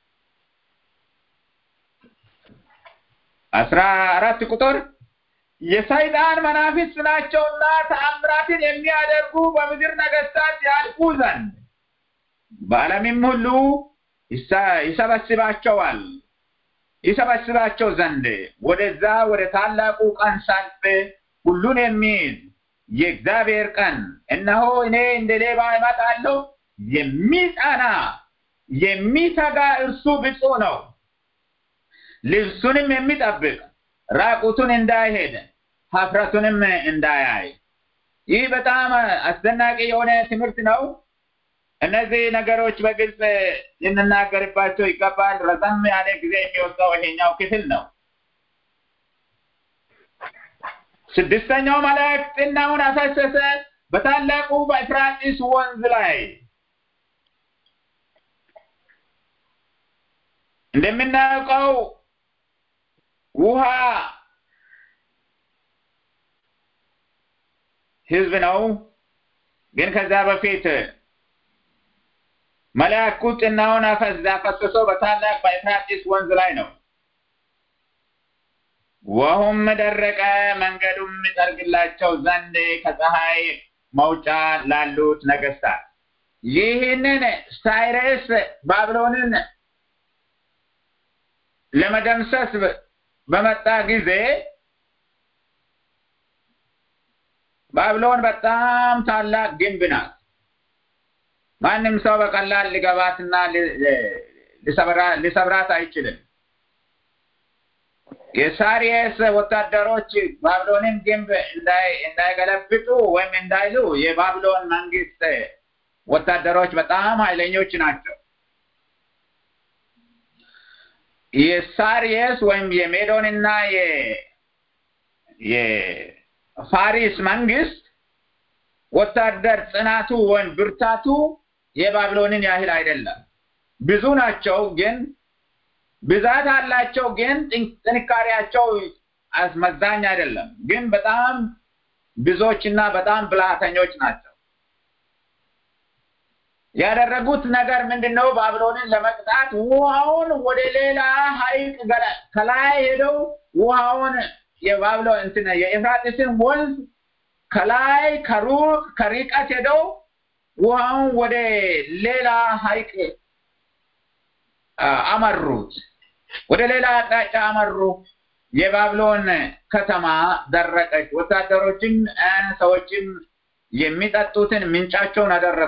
አስራ አራት ቁጥር የሰይጣን መናፍስት ናቸውና ተአምራትን የሚያደርጉ በምድር ነገስታት ያልፉ ዘንድ በዓለምም ሁሉ ይሰበስባቸዋል ይሰበስባቸው ዘንድ ወደዛ ወደ ታላቁ ቀን ሳልፍ ሁሉን የሚይዝ የእግዚአብሔር ቀን እነሆ እኔ እንደ ሌባ እመጣለሁ። የሚጸና የሚተጋ እርሱ ብፁዕ ነው። ልብሱንም የሚጠብቅ ራቁቱን እንዳይሄድ ሀፍረቱንም እንዳያይ። ይህ በጣም አስደናቂ የሆነ ትምህርት ነው። እነዚህ ነገሮች በግልጽ ልንናገርባቸው ይገባል። ረዘም ያለ ጊዜ የሚወስደው ይሄኛው ክፍል ነው። ስድስተኛው መልአክ ጥናውን አፈሰሰ በታላቁ በኤፍራጥስ ወንዝ ላይ እንደምናውቀው ውሃ ህዝብ ነው። ግን ከዛ በፊት መልአኩ ጥናውን አፈሰሰው በታላቅ በኤፍራጥስ ወንዝ ላይ ነው። ውሃውም ደረቀ፣ መንገዱም ይጠርግላቸው ዘንድ ከፀሐይ መውጫ ላሉት ነገስታት ይህንን ሳይረስ ባቢሎንን ለመደምሰስ በመጣ ጊዜ ባቢሎን በጣም ታላቅ ግንብ ናት። ማንም ሰው በቀላል ሊገባትና ሊሰብራት አይችልም። የሳሪየስ ወታደሮች ባቢሎንን ግንብ እንዳይገለብጡ ወይም እንዳይሉ የባቢሎን መንግስት ወታደሮች በጣም ኃይለኞች ናቸው። የሳሪየስ ወይም የሜዶንና የፋሪስ መንግስት ወታደር ጽናቱ ወይም ብርታቱ የባቢሎንን ያህል አይደለም። ብዙ ናቸው ግን ብዛት አላቸው፣ ግን ጥንካሬያቸው አስመዛኝ አይደለም። ግን በጣም ብዙዎችና በጣም ብልሃተኞች ናቸው። ያደረጉት ነገር ምንድነው? ባቢሎንን ለመቅጣት ውሃውን ወደ ሌላ ሐይቅ ከላይ ሄደው ውሃውን የባቢሎን እንትን የኤፍራጥስን ወንዝ ከላይ ከሩቅ ከርቀት ሄደው ውሃውን ወደ ሌላ ሐይቅ አመሩት። ወደ ሌላ አቅጣጫ አመሩ። የባቢሎን ከተማ ደረቀች። ወታደሮችም ሰዎችም የሚጠጡትን ምንጫቸውን አደረጉ።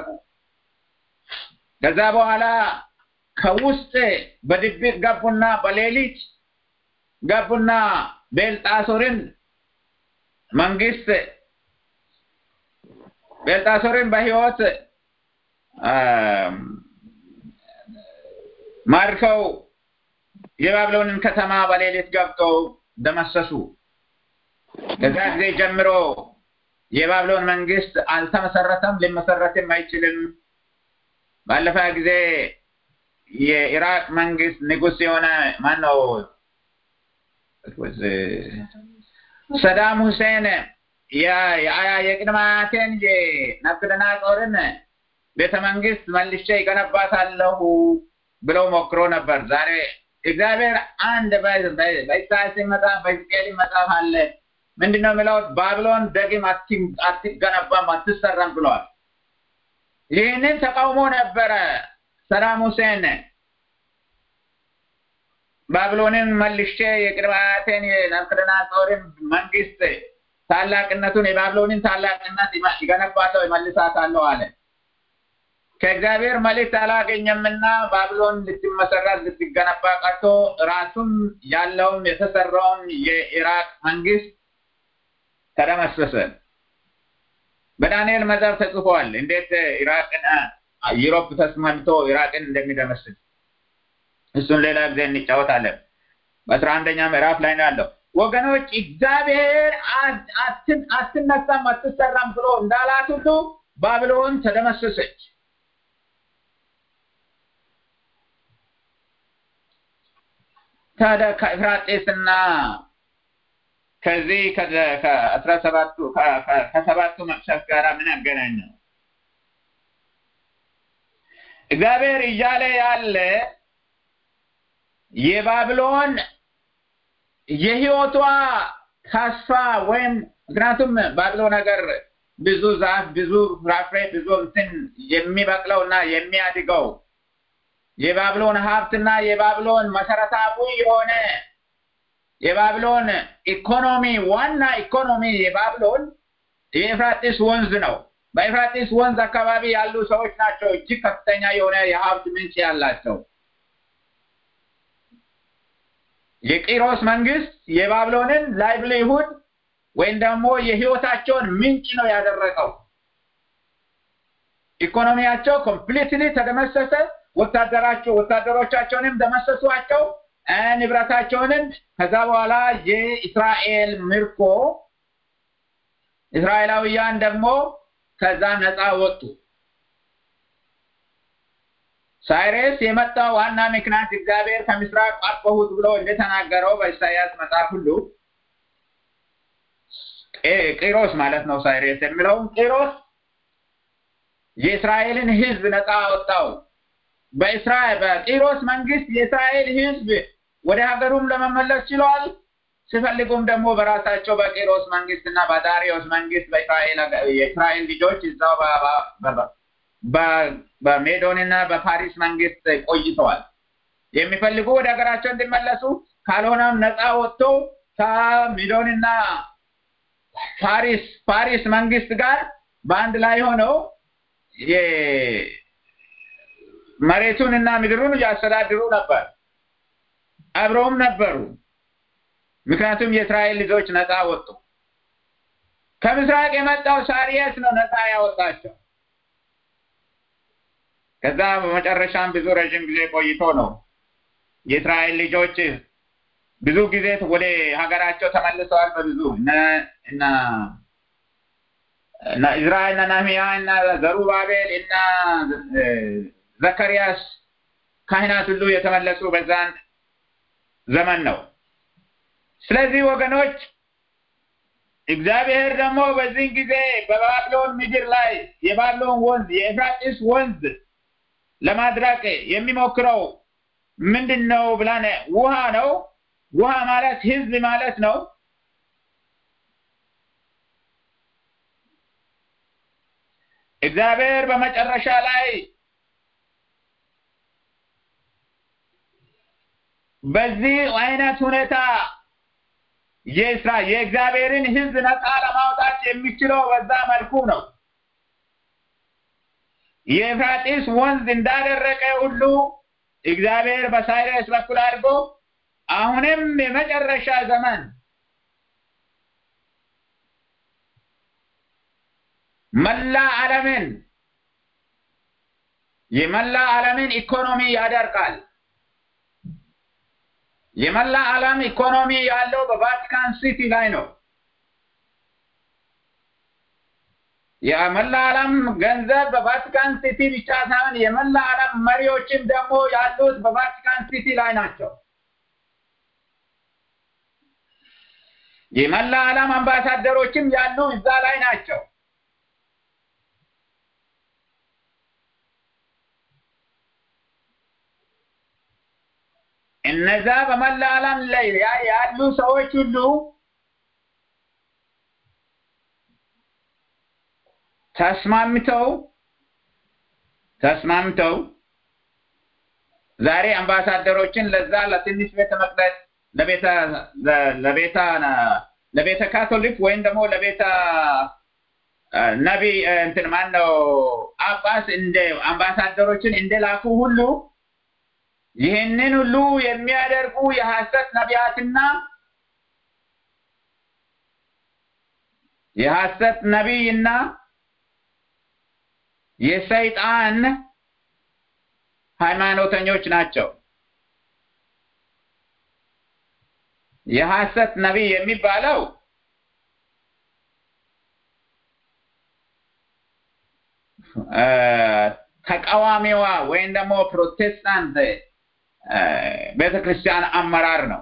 ከዛ በኋላ ከውስጥ በድብቅ ገቡና በሌሊት ገቡና ቤልጣሶርን መንግስት ቤልጣሶርን በህይወት ማርከው የባቢሎንን ከተማ በሌሊት ገብተው ደመሰሱ። ከዛ ጊዜ ጀምሮ የባቢሎን መንግስት አልተመሰረተም፣ ሊመሰረትም አይችልም። ባለፈ ጊዜ የኢራቅ መንግስት ንጉስ የሆነ ማን ነው ሰዳም ሁሴን የቅድመ አያቴን የናቡከደነፆርን ቤተ መንግስት መልሼ ይገነባታለሁ ብለው ሞክሮ ነበር። ዛሬ እግዚአብሔር አንድ በኢሳያስ መጽሐፍ በሕዝቅኤል መጽሐፍ አለ። ምንድን ነው የሚለው? ባቢሎን ደግም አትገነባም አትሰራም ብለዋል። ይህንን ተቃውሞ ነበረ ሰዳም ሁሴን ባቢሎንን መልሼ የቅድመ አያቴን የናቡከደነፆርን መንግስት ታላቅነቱን የባቢሎንን ታላቅነት ይገነባለሁ ይመልሳታለሁ አለ። ከእግዚአብሔር መልእክት አላገኘምና ባቢሎን ልትመሰረት ልትገነባ ቀርቶ ራሱም ያለውም የተሰራውም የኢራቅ መንግስት ተደመሰሰ። በዳንኤል መጽሐፍ ተጽፏል እንዴት ኢራቅን ዩሮፕ ተስማምቶ ኢራቅን እንደሚደመስስ እሱን ሌላ ጊዜ እንጫወታለን። በአስራ አንደኛ ምዕራፍ ላይ ነው ያለው። ወገኖች እግዚአብሔር አትነሳም አትሰራም ብሎ እንዳላት ሁሉ ባቢሎን ተደመሰሰች። ታዲያ ከኤፍራጤስና ከዚህ ከአስራ ሰባቱ ከሰባቱ መቅሰፍት ጋር ምን ያገናኘው? እግዚአብሔር እያለ ያለ የባቢሎን የህይወቷ ተስፋ ወይም ምክንያቱም ባቢሎን ሀገር ብዙ ዛፍ፣ ብዙ ፍራፍሬ፣ ብዙ እንትን የሚበቅለው እና የሚያድገው የባቢሎን ሀብትና የባቢሎን መሰረታዊ የሆነ የባቢሎን ኢኮኖሚ ዋና ኢኮኖሚ የባቢሎን የኤፍራጢስ ወንዝ ነው። በኤፍራጢስ ወንዝ አካባቢ ያሉ ሰዎች ናቸው እጅግ ከፍተኛ የሆነ የሀብት ምንጭ ያላቸው። የቂሮስ መንግስት የባቢሎንን ላይቭሊሁድ ወይም ደግሞ የህይወታቸውን ምንጭ ነው ያደረገው። ኢኮኖሚያቸው ኮምፕሊትሊ ተደመሰሰ። ወታደራቸው ወታደሮቻቸውንም ደመሰሷቸው፣ ንብረታቸውንም። ከዛ በኋላ የእስራኤል ምርኮ እስራኤላውያን ደግሞ ከዛ ነፃ ወጡ። ሳይሬስ የመጣ ዋና ምክንያት እግዚአብሔር ከምስራቅ አጠፋሁት ብሎ እንደተናገረው በኢሳያስ መጽሐፍ ሁሉ ቂሮስ ማለት ነው። ሳይሬስ የሚለውም ቂሮስ የእስራኤልን ህዝብ ነፃ አወጣው። በእስራኤል በቂሮስ መንግስት የእስራኤል ህዝብ ወደ ሀገሩም ለመመለስ ችሏል። ሲፈልጉም ደግሞ በራሳቸው በቂሮስ መንግስት እና በዳሪዮስ መንግስት የእስራኤል ልጆች እዛው በሜዶን እና በፓሪስ መንግስት ቆይተዋል። የሚፈልጉ ወደ ሀገራቸው እንዲመለሱ ካልሆነም ነፃ ወጥቶ ከሜዶን እና ፓሪስ ፓሪስ መንግስት ጋር በአንድ ላይ ሆነው መሬቱን እና ምድሩን እያስተዳድሩ ነበር። አብረውም ነበሩ። ምክንያቱም የእስራኤል ልጆች ነፃ ወጡ። ከምስራቅ የመጣው ሳሪየስ ነው ነፃ ያወጣቸው። ከዛ በመጨረሻም ብዙ ረዥም ጊዜ ቆይቶ ነው የእስራኤል ልጆች ብዙ ጊዜ ወደ ሀገራቸው ተመልሰዋል። በብዙ እና እና ኢዝራኤል እና ነህምያ እና ዘሩባቤል እና ዘካርያስ ካህናት ሁሉ የተመለሱ በዛን ዘመን ነው። ስለዚህ ወገኖች እግዚአብሔር ደግሞ በዚህ ጊዜ በባቢሎን ምድር ላይ የባቢሎን ወንዝ የኤፍራጢስ ወንዝ ለማድረቅ የሚሞክረው ምንድን ነው ብላን ውሃ ነው። ውሃ ማለት ህዝብ ማለት ነው። እግዚአብሔር በመጨረሻ ላይ በዚህ አይነት ሁኔታ የስራ የእግዚአብሔርን ህዝብ ነፃ ለማውጣት የሚችለው በዛ መልኩ ነው። የኤፍራጢስ ወንዝ እንዳደረቀ ሁሉ እግዚአብሔር በሳይረስ በኩል አድርጎ አሁንም የመጨረሻ ዘመን መላ ዓለምን የመላ ዓለምን ኢኮኖሚ ያደርጋል። የመላ ዓለም ኢኮኖሚ ያለው በቫቲካን ሲቲ ላይ ነው። የመላ ዓለም ገንዘብ በቫቲካን ሲቲ ብቻ ሳይሆን የመላ ዓለም መሪዎችም ደግሞ ያሉት በቫቲካን ሲቲ ላይ ናቸው። የመላ ዓለም አምባሳደሮችም ያሉ እዛ ላይ ናቸው። እነዛ በመላ ዓለም ላይ ያሉ ሰዎች ሁሉ ተስማምተው ተስማምተው ዛሬ አምባሳደሮችን ለዛ ለትንሽ ቤተ መቅደስ ለቤተ ለቤተ ለቤተ ካቶሊክ ወይም ደግሞ ለቤተ ነቢ እንትን ማን ነው ጳጳስ እንደ አምባሳደሮችን እንደላኩ ሁሉ ይህንን ሁሉ የሚያደርጉ የሐሰት ነቢያትና የሐሰት ነቢይና የሰይጣን ሃይማኖተኞች ናቸው። የሐሰት ነቢይ የሚባለው ተቃዋሚዋ ወይም ደግሞ ፕሮቴስታንት ቤተክርስቲያን አመራር ነው።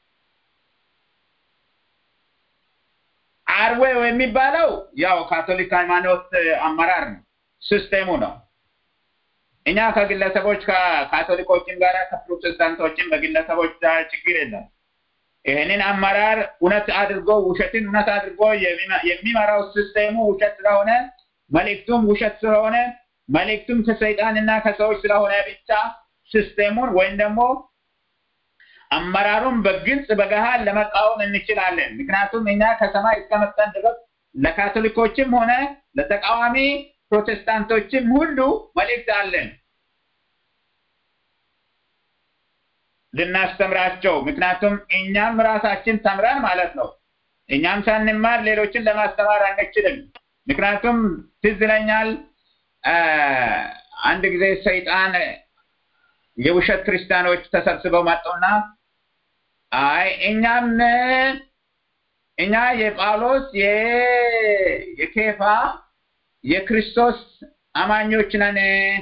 አርዌው የሚባለው ያው ካቶሊክ ሃይማኖት አመራር ነው፣ ሲስቴሙ ነው። እኛ ከግለሰቦች ከካቶሊኮችም ጋር ከፕሮቴስታንቶችም በግለሰቦች ጋር ችግር የለም። ይህንን አመራር እውነት አድርጎ ውሸትን እውነት አድርጎ የሚመራው ሲስቴሙ ውሸት ስለሆነ መልእክቱም ውሸት ስለሆነ መልእክቱም ከሰይጣንና ከሰዎች ስለሆነ ብቻ ሲስቴሙን ወይም ደግሞ አመራሩን በግልጽ በገሃድ ለመቃወም እንችላለን። ምክንያቱም እኛ ከሰማይ እስከመጣን ድረስ ለካቶሊኮችም ሆነ ለተቃዋሚ ፕሮቴስታንቶችም ሁሉ መልእክት አለን ልናስተምራቸው። ምክንያቱም እኛም ራሳችን ተምረን ማለት ነው። እኛም ሳንማር ሌሎችን ለማስተማር አንችልም። ምክንያቱም ትዝ ይለኛል አንድ ጊዜ ሰይጣን የውሸት ክርስቲያኖች ተሰብስበው መጡና አይ እኛም እኛ የጳውሎስ የኬፋ የክርስቶስ አማኞች ነን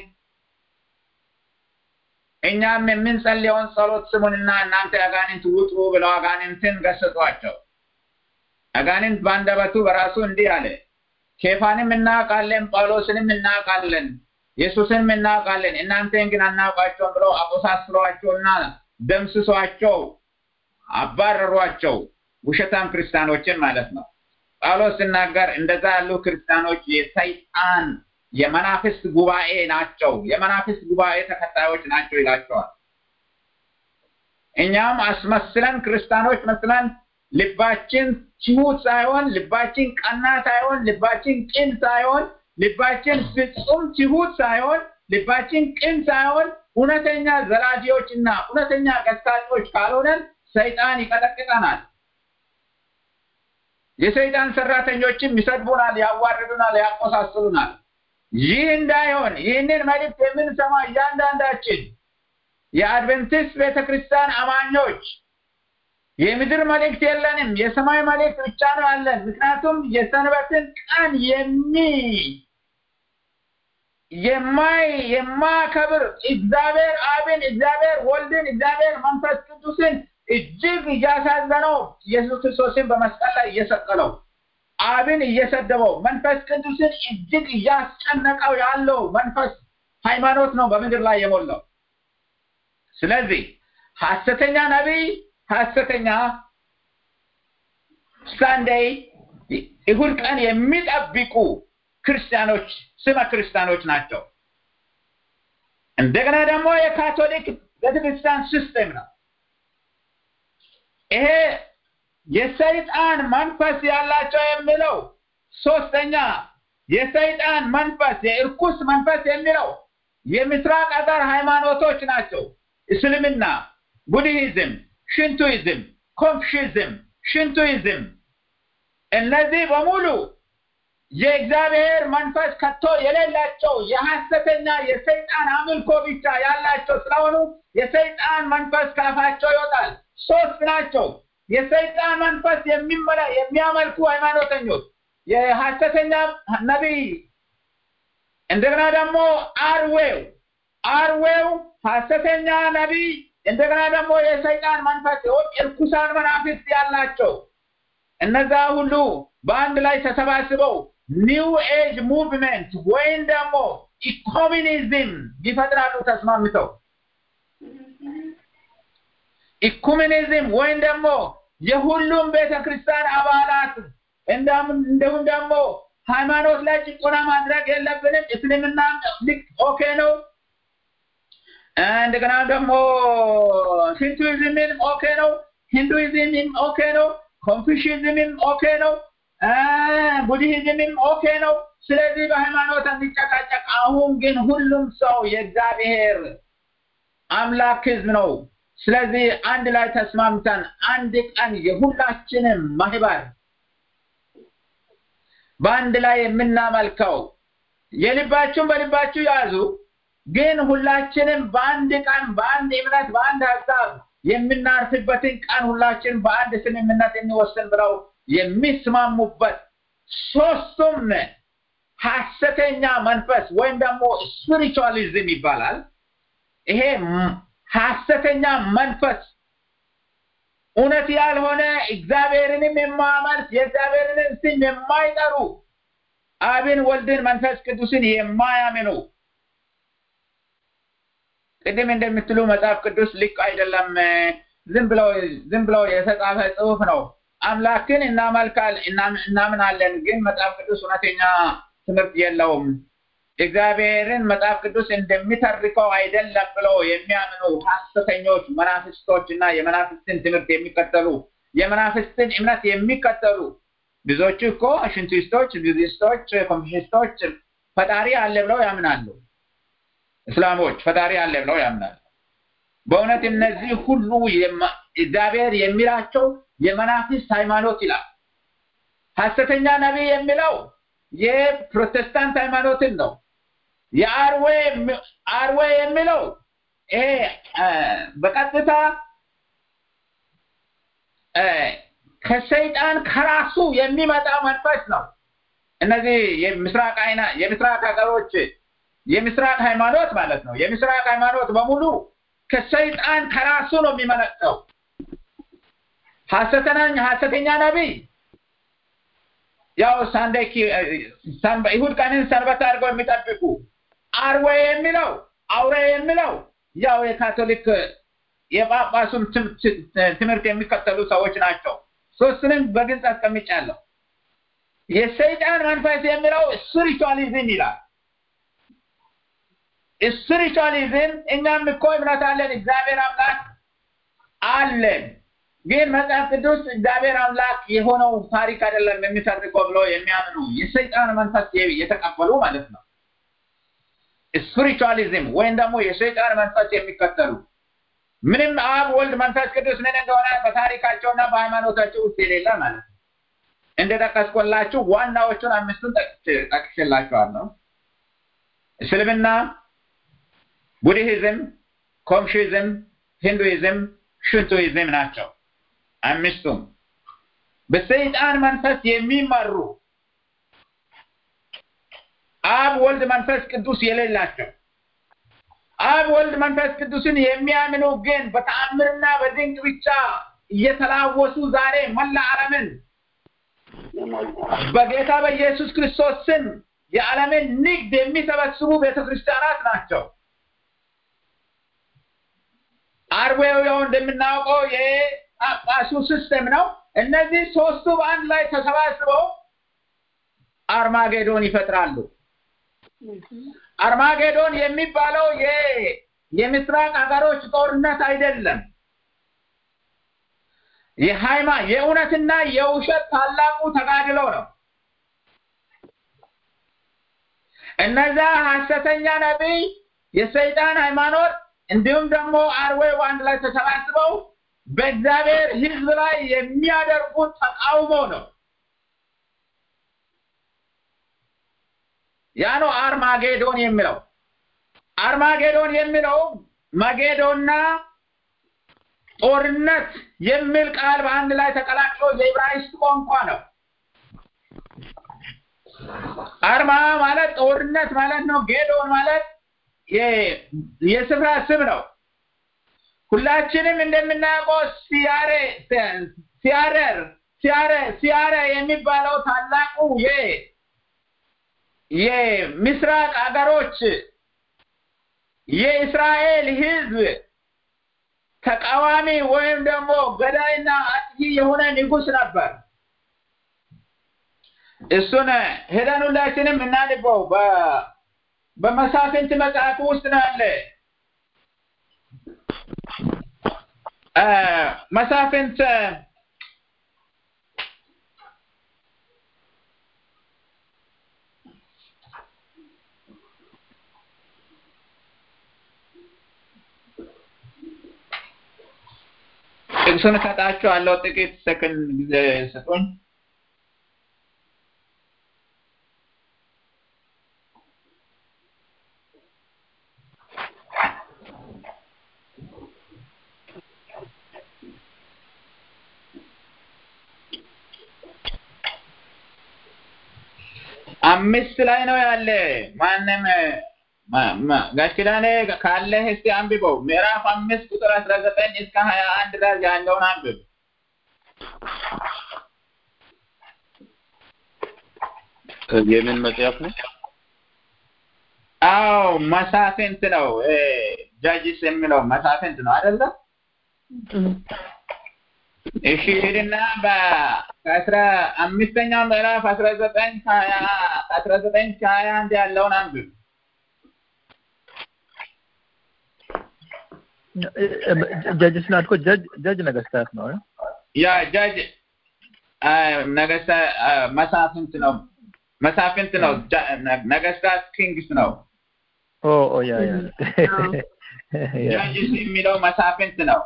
እኛም የምንጸልየውን ጸሎት ስሙንና እናንተ አጋንንት ውጡ ብለው አጋንንትን ገሰጧቸው። አጋንንት በአንደበቱ በራሱ እንዲህ አለ፣ ኬፋንም እናውቃለን፣ ጳውሎስንም እናውቃለን፣ ኢየሱስንም እናውቃለን፣ እናንተን ግን አናውቃቸውም ብለው አቆሳስሏቸውና ደምስሷቸው፣ አባረሯቸው። ውሸታም ክርስቲያኖችን ማለት ነው። ጳውሎስ ሲናገር እንደዛ ያሉ ክርስቲያኖች የሰይጣን የመናፍስት ጉባኤ ናቸው፣ የመናፍስት ጉባኤ ተከታዮች ናቸው ይላቸዋል። እኛም አስመስለን ክርስቲያኖች መስለን ልባችን ትሁት ሳይሆን ልባችን ቀና ሳይሆን ልባችን ቅን ሳይሆን ልባችን ፍጹም ትሁት ሳይሆን ልባችን ቅን ሳይሆን እውነተኛ ዘራፊዎች እና እውነተኛ ገሳጮች ካልሆነን ሰይጣን ይቀጠቅጠናል። የሰይጣን ሰራተኞችም ይሰድቡናል፣ ያዋርዱናል፣ ያቆሳስሉናል። ይህ እንዳይሆን ይህንን መልእክት የምንሰማ እያንዳንዳችን የአድቨንቲስት ቤተክርስቲያን አማኞች የምድር መልእክት የለንም፣ የሰማይ መልእክት ብቻ ነው ያለን። ምክንያቱም የሰንበትን ቀን የሚ የማይ የማከብር እግዚአብሔር አብን፣ እግዚአብሔር ወልድን፣ እግዚአብሔር መንፈስ ቅዱስን እጅግ እያሳዘነው ኢየሱስ ክርስቶስን በመስቀል ላይ እየሰቀለው አብን እየሰደበው መንፈስ ቅዱስን እጅግ እያስጨነቀው ያለው መንፈስ ሃይማኖት ነው በምድር ላይ የሞላው። ስለዚህ ሐሰተኛ ነቢይ፣ ሐሰተኛ ሳንዴይ እሁድ ቀን የሚጠብቁ ክርስቲያኖች ስመ ክርስቲያኖች ናቸው። እንደገና ደግሞ የካቶሊክ ቤተክርስቲያን ሲስተም ነው። ይሄ የሰይጣን መንፈስ ያላቸው የሚለው ሶስተኛ የሰይጣን መንፈስ የእርኩስ መንፈስ የሚለው የምስራቅ አገር ሃይማኖቶች ናቸው። እስልምና፣ ቡድሂዝም፣ ሽንቱይዝም፣ ኮንፊሽዝም፣ ሽንቱይዝም እነዚህ በሙሉ የእግዚአብሔር መንፈስ ከቶ የሌላቸው የሐሰተኛ የሰይጣን አምልኮ ብቻ ያላቸው ስለሆኑ የሰይጣን መንፈስ ካፋቸው ይወጣል። ሶስት ናቸው። የሰይጣን መንፈስ የሚመላ የሚያመልኩ ሃይማኖተኞች፣ የሐሰተኛ ነቢይ፣ እንደገና ደግሞ አርዌው አርዌው ሐሰተኛ ነቢይ፣ እንደገና ደግሞ የሰይጣን መንፈስ እርኩሳን መናፍስት ያላቸው እነዛ ሁሉ በአንድ ላይ ተሰባስበው ኒው ኤጅ ሙቭመንት ወይም ደግሞ ኢኮሚኒዝም ይፈጥራሉ ተስማምተው ኢኩሜኒዝም ወይም ደግሞ የሁሉም ቤተ ክርስቲያን አባላት እንዲሁም ደግሞ ሃይማኖት ላይ ጭቆና ማድረግ የለብንም እስልምና ልክ ኦኬ ነው እንደገና ደግሞ ሂንዱይዝምን ኦኬ ነው ሂንዱይዝምም ኦኬ ነው ኮንፊሽዝምም ኦኬ ነው ቡድሂዝምም ኦኬ ነው ስለዚህ በሃይማኖት እንዲጨቃጨቅ አሁን ግን ሁሉም ሰው የእግዚአብሔር አምላክ ህዝብ ነው ስለዚህ አንድ ላይ ተስማምተን አንድ ቀን የሁላችንም ማህበር በአንድ ላይ የምናመልከው የልባችሁን በልባችሁ ያዙ ግን ሁላችንም በአንድ ቀን በአንድ እምነት በአንድ ሀሳብ የምናርፍበትን ቀን ሁላችን በአንድ ስምምነት እንወስን ብለው የሚስማሙበት ሶስቱም ሀሰተኛ መንፈስ ወይም ደግሞ ስፒሪቹዋሊዝም ይባላል ይሄ ሀሰተኛ መንፈስ እውነት ያልሆነ እግዚአብሔርንም የማያመልክ የእግዚአብሔርንም ስም የማይጠሩ አብን ወልድን መንፈስ ቅዱስን የማያምኑ ቅድም እንደምትሉ መጽሐፍ ቅዱስ ልክ አይደለም ዝም ብለው ዝም ብለው የተጻፈ ጽሁፍ ነው አምላክን እናመልካል እናምናለን ግን መጽሐፍ ቅዱስ እውነተኛ ትምህርት የለውም እግዚአብሔርን መጽሐፍ ቅዱስ እንደሚተርከው አይደለም ብለው የሚያምኑ ሀሰተኞች መናፍስቶች እና የመናፍስትን ትምህርት የሚከተሉ የመናፍስትን እምነት የሚከተሉ ብዙዎቹ እኮ ሽንቱስቶች ቡዲስቶች ኮንፊሽስቶች ፈጣሪ አለ ብለው ያምናሉ እስላሞች ፈጣሪ አለ ብለው ያምናሉ በእውነት እነዚህ ሁሉ እግዚአብሔር የሚላቸው የመናፍስት ሃይማኖት ይላል ሀሰተኛ ነቢይ የሚለው የፕሮቴስታንት ሃይማኖትን ነው የአርዌ አርዌ የሚለው ይሄ በቀጥታ ከሰይጣን ከራሱ የሚመጣ መንፈስ ነው እነዚህ የምስራቅ አይና የምስራቅ ሀገሮች የምስራቅ ሃይማኖት ማለት ነው የምስራቅ ሃይማኖት በሙሉ ከሰይጣን ከራሱ ነው የሚመነጨው ሀሰተኛ ሀሰተኛ ነቢይ ያው ሳንዴክ ይሁድ ቀንን ሰንበት አድርገው የሚጠብቁ አርዌ የሚለው አውሬ የሚለው ያው የካቶሊክ የጳጳሱን ትምህርት የሚከተሉ ሰዎች ናቸው ሶስትንም በግልጽ አስቀምጫለሁ የሰይጣን መንፈስ የሚለው ስፒሪቹዋሊዝም ይላል ስፒሪቹዋሊዝም እኛም እኮ እምነት አለን እግዚአብሔር አምላክ አለን ግን መጽሐፍ ቅዱስ እግዚአብሔር አምላክ የሆነው ታሪክ አይደለም የሚተርከው ብሎ የሚያምኑ የሰይጣን መንፈስ የተቀበሉ ማለት ነው ስፒሪቹዋሊዝም ወይም ደግሞ የሰይጣን መንፈስ የሚከተሉ ምንም አብ ወልድ መንፈስ ቅዱስ ምን እንደሆነ በታሪካቸውና በሃይማኖታቸው ውስጥ የሌለ ማለት ነው እንደጠቀስኮላችሁ ዋናዎቹን አምስቱን ጠቅሼላችኋለሁ እስልምና ቡድሂዝም ኮንፊዝም ሂንዱይዝም ሽንቱይዝም ናቸው አምስቱም በሰይጣን መንፈስ የሚመሩ አብ ወልድ መንፈስ ቅዱስ የሌላቸው አብ ወልድ መንፈስ ቅዱስን የሚያምኑ ግን በተአምርና በድንቅ ብቻ እየተላወሱ ዛሬ መላ ዓለምን በጌታ በኢየሱስ ክርስቶስ ስም የዓለምን ንግድ የሚሰበስቡ ቤተክርስቲያናት ናቸው አርዌው ያው እንደምናውቀው የጳጳሱ ሲስተም ነው እነዚህ ሶስቱ በአንድ ላይ ተሰባስበው አርማጌዶን ይፈጥራሉ አርማጌዶን የሚባለው የምስራቅ ሀገሮች ጦርነት አይደለም የሃይማ የእውነትና የውሸት ታላቁ ተጋድሎ ነው እነዛ ሀሰተኛ ነቢይ የሰይጣን ሃይማኖት እንዲሁም ደግሞ አርዌው አንድ ላይ ተሰባስበው በእግዚአብሔር ህዝብ ላይ የሚያደርጉት ተቃውሞ ነው ያ ነው አርማጌዶን የሚለው አርማጌዶን የሚለው መጌዶና ጦርነት የሚል ቃል በአንድ ላይ ተቀላቅሎ የዕብራይስጥ ቋንቋ ነው አርማ ማለት ጦርነት ማለት ነው ጌዶን ማለት የስፍራ ስም ነው ሁላችንም እንደምናውቀው ሲያሬ ሲያረር ሲያረ ሲያረ የሚባለው ታላቁ የ የምስራቅ አገሮች የእስራኤል ህዝብ ተቃዋሚ ወይም ደግሞ ገዳይና አጥፊ የሆነ ንጉስ ነበር። እሱን ሄደን ሁላችንም እናንበው። በመሳፍንት መጽሐፍ ውስጥ ነው ያለ። መሳፍንት ጥቅሱን እሰጣችኋለሁ። ጥቂት ሰከንድ ጊዜ ስጡኝ። አምስት ላይ ነው ያለ። ማንም ጋሽ ኪዳኔ ካለህ እስቲ አንብበው። ምዕራፍ አምስት ቁጥር አስራ ዘጠኝ እስከ ሀያ አንድ ድረስ ያለውን አንብብ። የምን መጽሐፍ ነው? አዎ መሳፍንት ነው። ጃጅስ የሚለው መሳፍንት ነው አይደለ? እሺ ሂድና ከአስራ አምስተኛው ምዕራፍ አስራ ዘጠኝ ከሀያ አስራ ዘጠኝ ከሀያ አንድ ያለውን አንብብ። ጀጅ ስላልኮ ጀጅ ጀጅ ነገስታት ነው። ያ ጃጅ ነገስታ መሳፍንት ነው። መሳፍንት ነው። ነገስታት ኪንግስ ነው። ኦ ኦ ያ ያ ጃጅስ የሚለው መሳፍንት ነው።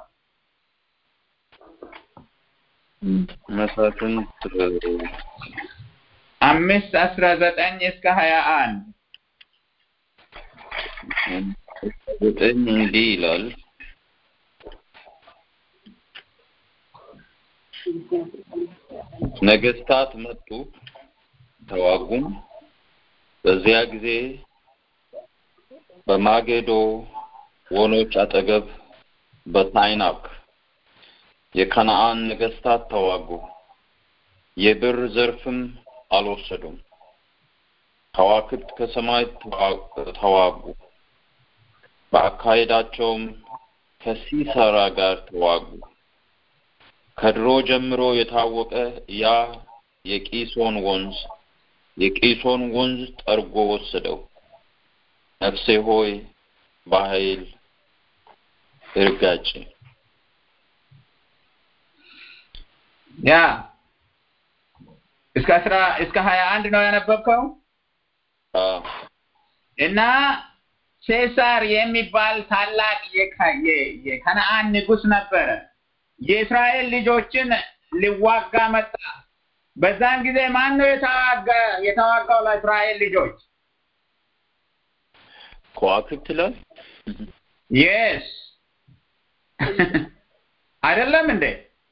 መሳፍንት አምስት አስራ ዘጠኝ እስከ ሀያ አንድ ዘጠኝ እንዲህ ይላል። ነገስታት መጡ ተዋጉም። በዚያ ጊዜ በማጌዶ ወኖች አጠገብ በታይናክ የከነአን ነገስታት ተዋጉ። የብር ዘርፍም አልወሰዱም። ከዋክብት ከሰማይ ተዋጉ። በአካሄዳቸውም ከሲሳራ ጋር ተዋጉ። ከድሮ ጀምሮ የታወቀ ያ የቂሶን ወንዝ የቂሶን ወንዝ ጠርጎ ወሰደው። ነፍሴ ሆይ በኃይል እርጋጭ። ያ እስከ አስራ እስከ ሀያ አንድ ነው ያነበብከው እና ሴሳር የሚባል ታላቅ የከነአን ንጉስ ነበረ። የእስራኤል ልጆችን ሊዋጋ መጣ። በዛን ጊዜ ማን ነው የተዋጋ የተዋጋው ለእስራኤል ልጆች? ከዋክብት ይላል። የስ አይደለም እንዴ?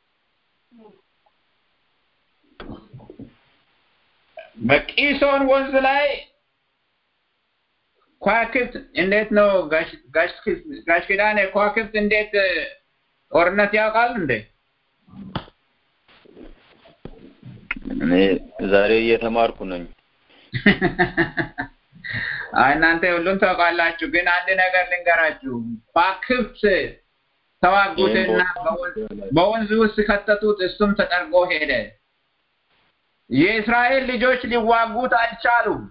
በቂሶን ወንዝ ላይ ከዋክብት እንዴት ነው ጋሽ ኪዳኔ ከዋክብት እንዴት ጦርነት ያውቃል እንዴ? እኔ ዛሬ እየተማርኩ ነኝ። አይ እናንተ ሁሉን ታውቃላችሁ፣ ግን አንድ ነገር ልንገራችሁ። ከዋክብት ተዋጉትና በወንዝ ውስጥ ከተቱት፣ እሱም ተጠርጎ ሄደ። የእስራኤል ልጆች ሊዋጉት አልቻሉም።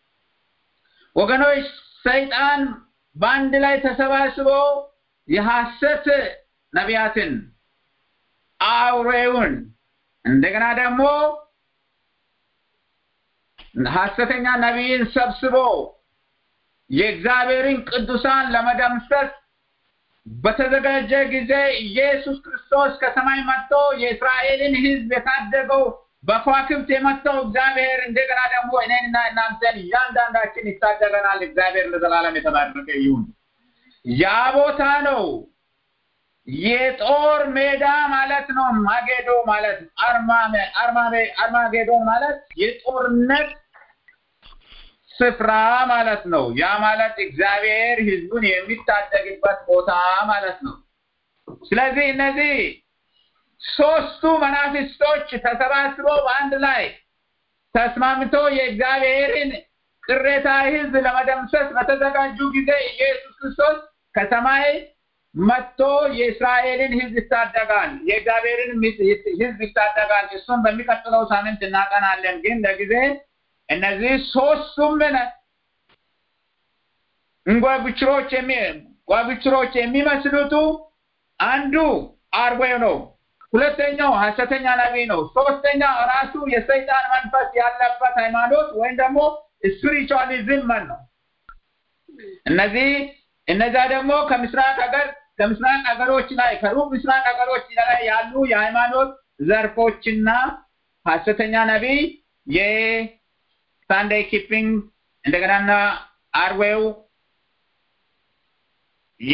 ወገኖች ሰይጣን በአንድ ላይ ተሰባስቦ የሐሰት ነቢያትን አውሬውን እንደገና ደግሞ ሐሰተኛ ነቢይን ሰብስቦ የእግዚአብሔርን ቅዱሳን ለመደምሰስ በተዘጋጀ ጊዜ ኢየሱስ ክርስቶስ ከሰማይ መጥቶ የእስራኤልን ሕዝብ የታደገው በከዋክብት የመጣው እግዚአብሔር እንደገና ደግሞ እኔንና እናንተን እያንዳንዳችን ይታደገናል። እግዚአብሔር ለዘላለም የተባረከ ይሁን። ያ ቦታ ነው የጦር ሜዳ ማለት ነው። ማጌዶ ማለት አርማጌዶ ማለት የጦርነት ስፍራ ማለት ነው። ያ ማለት እግዚአብሔር ህዝቡን የሚታደግበት ቦታ ማለት ነው። ስለዚህ እነዚህ ሶስቱ መናፍስቶች ተሰባስበው በአንድ ላይ ተስማምቶ የእግዚአብሔርን ቅሬታ ሕዝብ ለመደምሰስ በተዘጋጁ ጊዜ ኢየሱስ ክርስቶስ ከሰማይ መጥቶ የእስራኤልን ሕዝብ ይታደጋል፣ የእግዚአብሔርን ሕዝብ ይታደጋል። እሱን በሚቀጥለው ሳምንት እናጠናለን። ግን ለጊዜ እነዚህ ሶስቱም እንጓጉችሮች የሚ ጓጉችሮች የሚመስሉቱ አንዱ አርዌው ነው። ሁለተኛው ሐሰተኛ ነቢይ ነው። ሶስተኛው ራሱ የሰይጣን መንፈስ ያለበት ሃይማኖት ወይም ደግሞ ስፒሪቹዋሊዝም መን ነው። እነዚህ እነዛ ደግሞ ከምስራቅ ሀገር ከምስራቅ ሀገሮች ላይ ከሩቅ ምስራቅ ሀገሮች ላይ ያሉ የሃይማኖት ዘርፎችና ሐሰተኛ ነቢይ የሳንዴይ ኪፒንግ እንደገናና አርዌው የ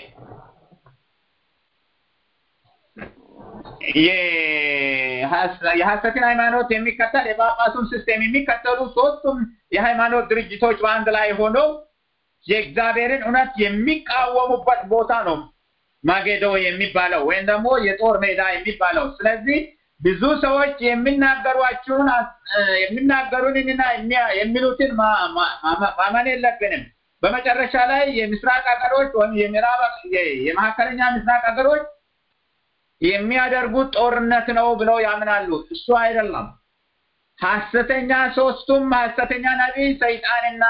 የሐሰትን ሃይማኖት የሚከተል የጳጳሱን ሲስቴም የሚከተሉ ሶስቱም የሃይማኖት ድርጅቶች በአንድ ላይ ሆነው የእግዚአብሔርን እውነት የሚቃወሙበት ቦታ ነው ማጌዶ የሚባለው ወይም ደግሞ የጦር ሜዳ የሚባለው። ስለዚህ ብዙ ሰዎች የሚናገሯቸውን የሚናገሩንና የሚሉትን ማመን የለብንም። በመጨረሻ ላይ የምስራቅ ሀገሮች ወይም የምዕራብ የመካከለኛ ምስራቅ ሀገሮች የሚያደርጉት ጦርነት ነው ብለው ያምናሉ። እሱ አይደለም። ሐሰተኛ ሶስቱም ሐሰተኛ ነቢይ ሰይጣንና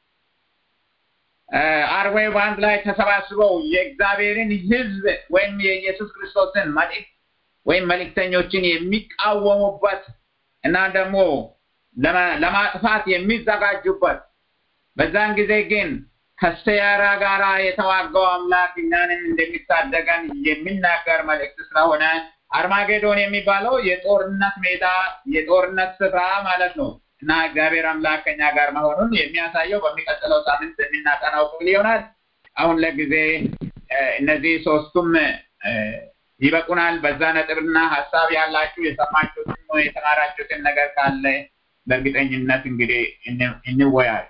አርዌው በአንድ ላይ ተሰባስበው የእግዚአብሔርን ሕዝብ ወይም የኢየሱስ ክርስቶስን መልእክት ወይም መልእክተኞችን የሚቃወሙበት እና ደግሞ ለማጥፋት የሚዘጋጁበት በዛን ጊዜ ግን ከሰያራ ጋራ የተዋጋው አምላክ እኛንም እንደሚታደገን የሚናገር መልእክት ስለሆነ አርማጌዶን የሚባለው የጦርነት ሜዳ የጦርነት ስፍራ ማለት ነው እና እግዚአብሔር አምላክ ከኛ ጋር መሆኑን የሚያሳየው በሚቀጥለው ሳምንት የሚናጠናው ክፍል ይሆናል። አሁን ለጊዜ እነዚህ ሶስቱም ይበቁናል። በዛ ነጥብና ሀሳብ ያላችሁ የሰማችሁትን የተማራችሁትን ነገር ካለ በእርግጠኝነት እንግዲህ እንወያይ።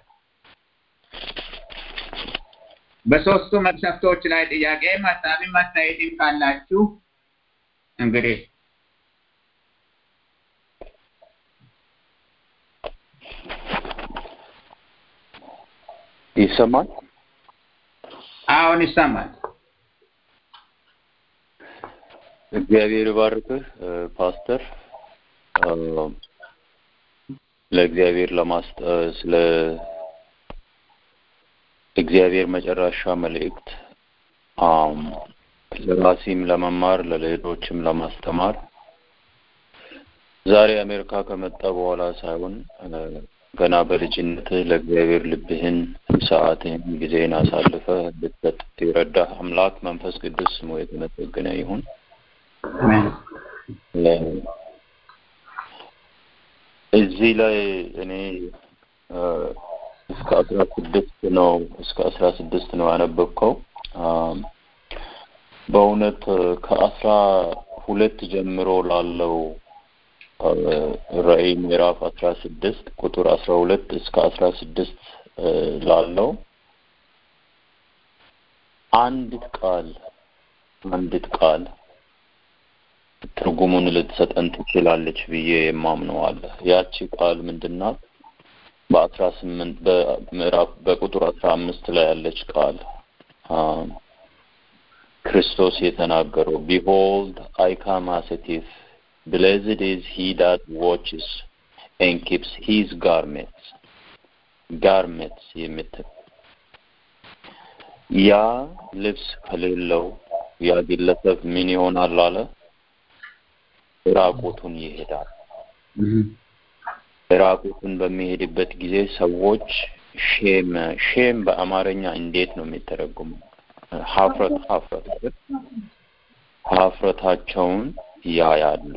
በሶስቱ መቅሰፍቶች ላይ ጥያቄም ሀሳብም አስተያየትም ካላችሁ እንግዲህ ይሰማል? አሁን ይሰማል። እግዚአብሔር ይባርክህ ፓስተር። ለእግዚአብሔር ለማስጠ ስለ እግዚአብሔር መጨረሻ መልእክት ለራሴም ለመማር ለሌሎችም ለማስተማር ዛሬ አሜሪካ ከመጣ በኋላ ሳይሆን ገና በልጅነትህ ለእግዚአብሔር ልብህን፣ ሰዓትህን፣ ጊዜህን አሳልፈህ ልትሰጥ የረዳህ አምላክ መንፈስ ቅዱስ ስሙ የተመሰገነ ይሁን። እዚህ ላይ እኔ እስከ አስራ ስድስት ነው እስከ አስራ ስድስት ነው ያነበብከው። በእውነት ከአስራ ሁለት ጀምሮ ላለው ራዕይ ምዕራፍ አስራ ስድስት ቁጥር አስራ ሁለት እስከ አስራ ስድስት ላለው አንዲት ቃል አንዲት ቃል ትርጉሙን ልትሰጠን ትችላለች ብዬ የማምነው አለ። ያቺ ቃል ምንድናት? በአስራ ስምንት በምዕራፍ በቁጥር አስራ አምስት ላይ ያለች ቃል ክርስቶስ የተናገረው ቢሆልድ አይ ካም አስ ኤ ቲፍ ብሌዝድ ኢዝ ሂ ዳት ዋችስ ኤንድ ኪፕስ ሂዝ ጋርሜንትስ ጋርሜንትስ የምትል ያ ልብስ ከሌለው ያ ግለሰብ ምን ይሆናል አለ ራቁቱን ይሄዳል። ራቁቱን በሚሄድበት ጊዜ ሰዎች ሼም ሼም በአማርኛ እንዴት ነው የሚተረጉመው? ሀፍረት ሀፍረት አይደል? ሀፍረታቸውን ያያሉ።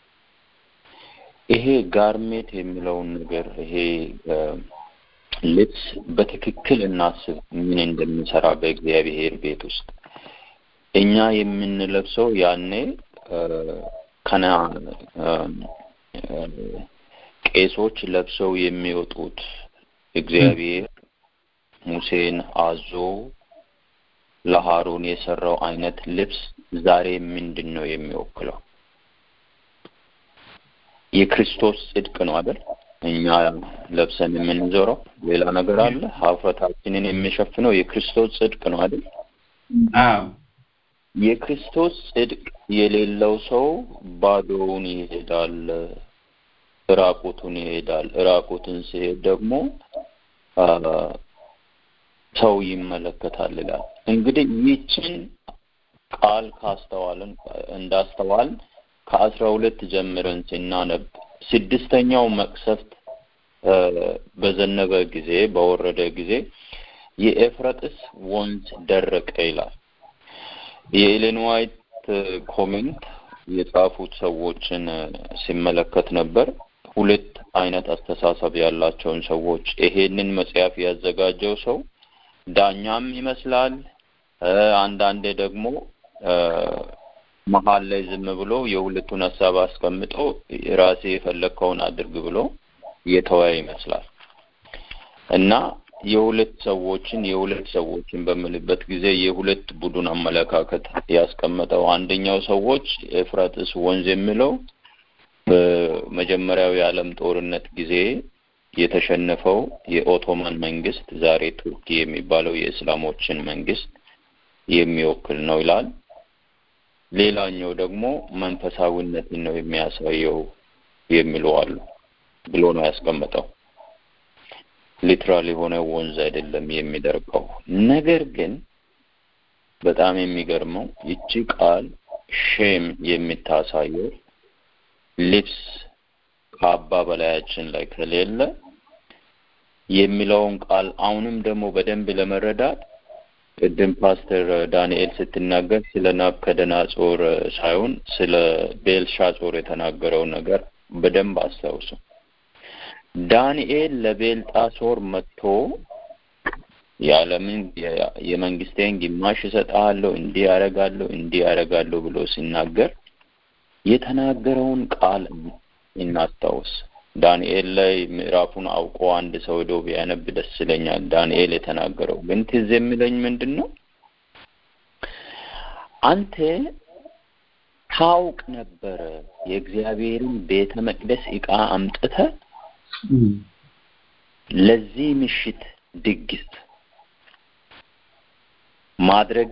ይሄ ጋርሜት የሚለውን ነገር ይሄ ልብስ በትክክል እናስብ ምን እንደሚሰራ በእግዚአብሔር ቤት ውስጥ እኛ የምንለብሰው ያኔ ከና ቄሶች ለብሰው የሚወጡት እግዚአብሔር ሙሴን አዞ ለሃሮን የሰራው አይነት ልብስ ዛሬ ምንድን ነው የሚወክለው? የክርስቶስ ጽድቅ ነው አይደል? እኛ ለብሰን የምንዞረው ሌላ ነገር አለ? ሀፍረታችንን የሚሸፍነው የክርስቶስ ጽድቅ ነው አይደል? አዎ የክርስቶስ ጽድቅ የሌለው ሰው ባዶውን ይሄዳል፣ ራቁቱን ይሄዳል። ራቁቱን ሲሄድ ደግሞ አ፣ ሰው ይመለከታል ይላል። እንግዲህ ይችን ቃል ካስተዋልን እንዳስተዋል ከአስራ ሁለት ጀምረን ስናነብ ስድስተኛው መቅሰፍት አ፣ በዘነበ ጊዜ በወረደ ጊዜ የኤፍረጥስ ወንዝ ደረቀ ይላል። የኤሌን ዋይት ኮሜንት የጻፉት ሰዎችን ሲመለከት ነበር። ሁለት አይነት አስተሳሰብ ያላቸውን ሰዎች ይሄንን መጽሐፍ ያዘጋጀው ሰው ዳኛም ይመስላል። እ፣ አንዳንዴ ደግሞ እ፣ መሀል ላይ ዝም ብሎ የሁለቱን ሀሳብ አስቀምጦ ራሴ የፈለግከውን አድርግ ብሎ የተወያ ይመስላል እና የሁለት ሰዎችን የሁለት ሰዎችን በምልበት ጊዜ የሁለት ቡድን አመለካከት ያስቀመጠው አንደኛው ሰዎች ኤፍራጥስ ወንዝ የሚለው በመጀመሪያው የዓለም ጦርነት ጊዜ የተሸነፈው የኦቶማን መንግስት ዛሬ ቱርኪ የሚባለው የእስላሞችን መንግስት የሚወክል ነው ይላል። ሌላኛው ደግሞ መንፈሳዊነትን ነው የሚያሳየው የሚሉ አሉ ብሎ ነው ያስቀመጠው። ሊትራል የሆነ ወንዝ አይደለም የሚደርቀው። ነገር ግን በጣም የሚገርመው ይቺ ቃል ሼም የምታሳየው ልብስ ካባ በላያችን ላይ ከሌለ የሚለውን ቃል አሁንም ደግሞ በደንብ ለመረዳት ቅድም ፓስተር ዳንኤል ስትናገር ስለ ናቡከደነፆር ሳይሆን ስለ ቤልሻጾር የተናገረው ነገር በደንብ አስታውሱ። ዳንኤል ለቤልጣሶር መጥቶ የዓለምን የመንግስቴን ግማሽ እሰጥሃለሁ፣ እንዲህ ያደርጋለሁ፣ እንዲህ ያደርጋለሁ ብሎ ሲናገር የተናገረውን ቃል እናስታውስ። ዳንኤል ላይ ምዕራፉን አውቆ አንድ ሰው ሄዶ ቢያነብ ደስ ይለኛል። ዳንኤል የተናገረው ግን ትዝ የሚለኝ ምንድን ነው? አንተ ታውቅ ነበረ የእግዚአብሔርን ቤተ መቅደስ ዕቃ አምጥተህ ለዚህ ምሽት ድግስ ማድረጊ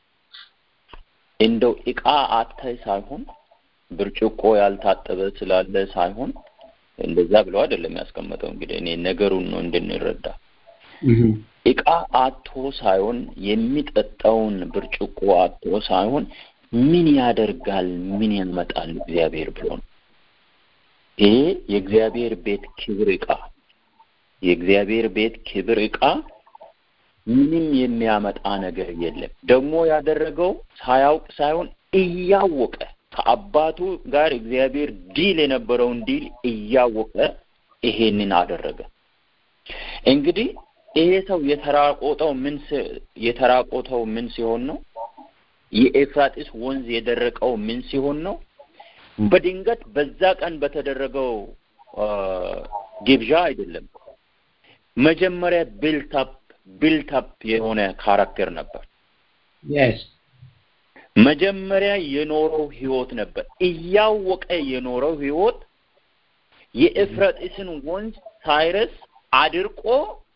እንደው ዕቃ አተህ ሳይሆን ብርጭቆ ያልታጠበ ስላለ ሳይሆን እንደዛ ብለው አይደለም ያስቀመጠው። እንግዲህ እኔ ነገሩን ነው እንድንረዳ። ዕቃ አቶ ሳይሆን የሚጠጣውን ብርጭቆ አቶ ሳይሆን ምን ያደርጋል ምን ያመጣል እግዚአብሔር ብሎ ነው። ይሄ የእግዚአብሔር ቤት ክብር ዕቃ የእግዚአብሔር ቤት ክብር ዕቃ ምንም የሚያመጣ ነገር የለም። ደግሞ ያደረገው ሳያውቅ ሳይሆን እያወቀ ከአባቱ ጋር እግዚአብሔር ዲል የነበረውን ዲል እያወቀ ይሄንን አደረገ። እንግዲህ ይሄ ሰው የተራቆተው ምን የተራቆተው ምን ሲሆን ነው? የኤፍራጢስ ወንዝ የደረቀው ምን ሲሆን ነው? በድንገት በዛ ቀን በተደረገው ግብዣ አይደለም። መጀመሪያ ቢልታፕ ቢልታፕ የሆነ ካራክተር ነበር። yes መጀመሪያ የኖረው ህይወት ነበር። እያወቀ የኖረው ህይወት የኤፍራጥስን ወንዝ ሳይረስ አድርቆ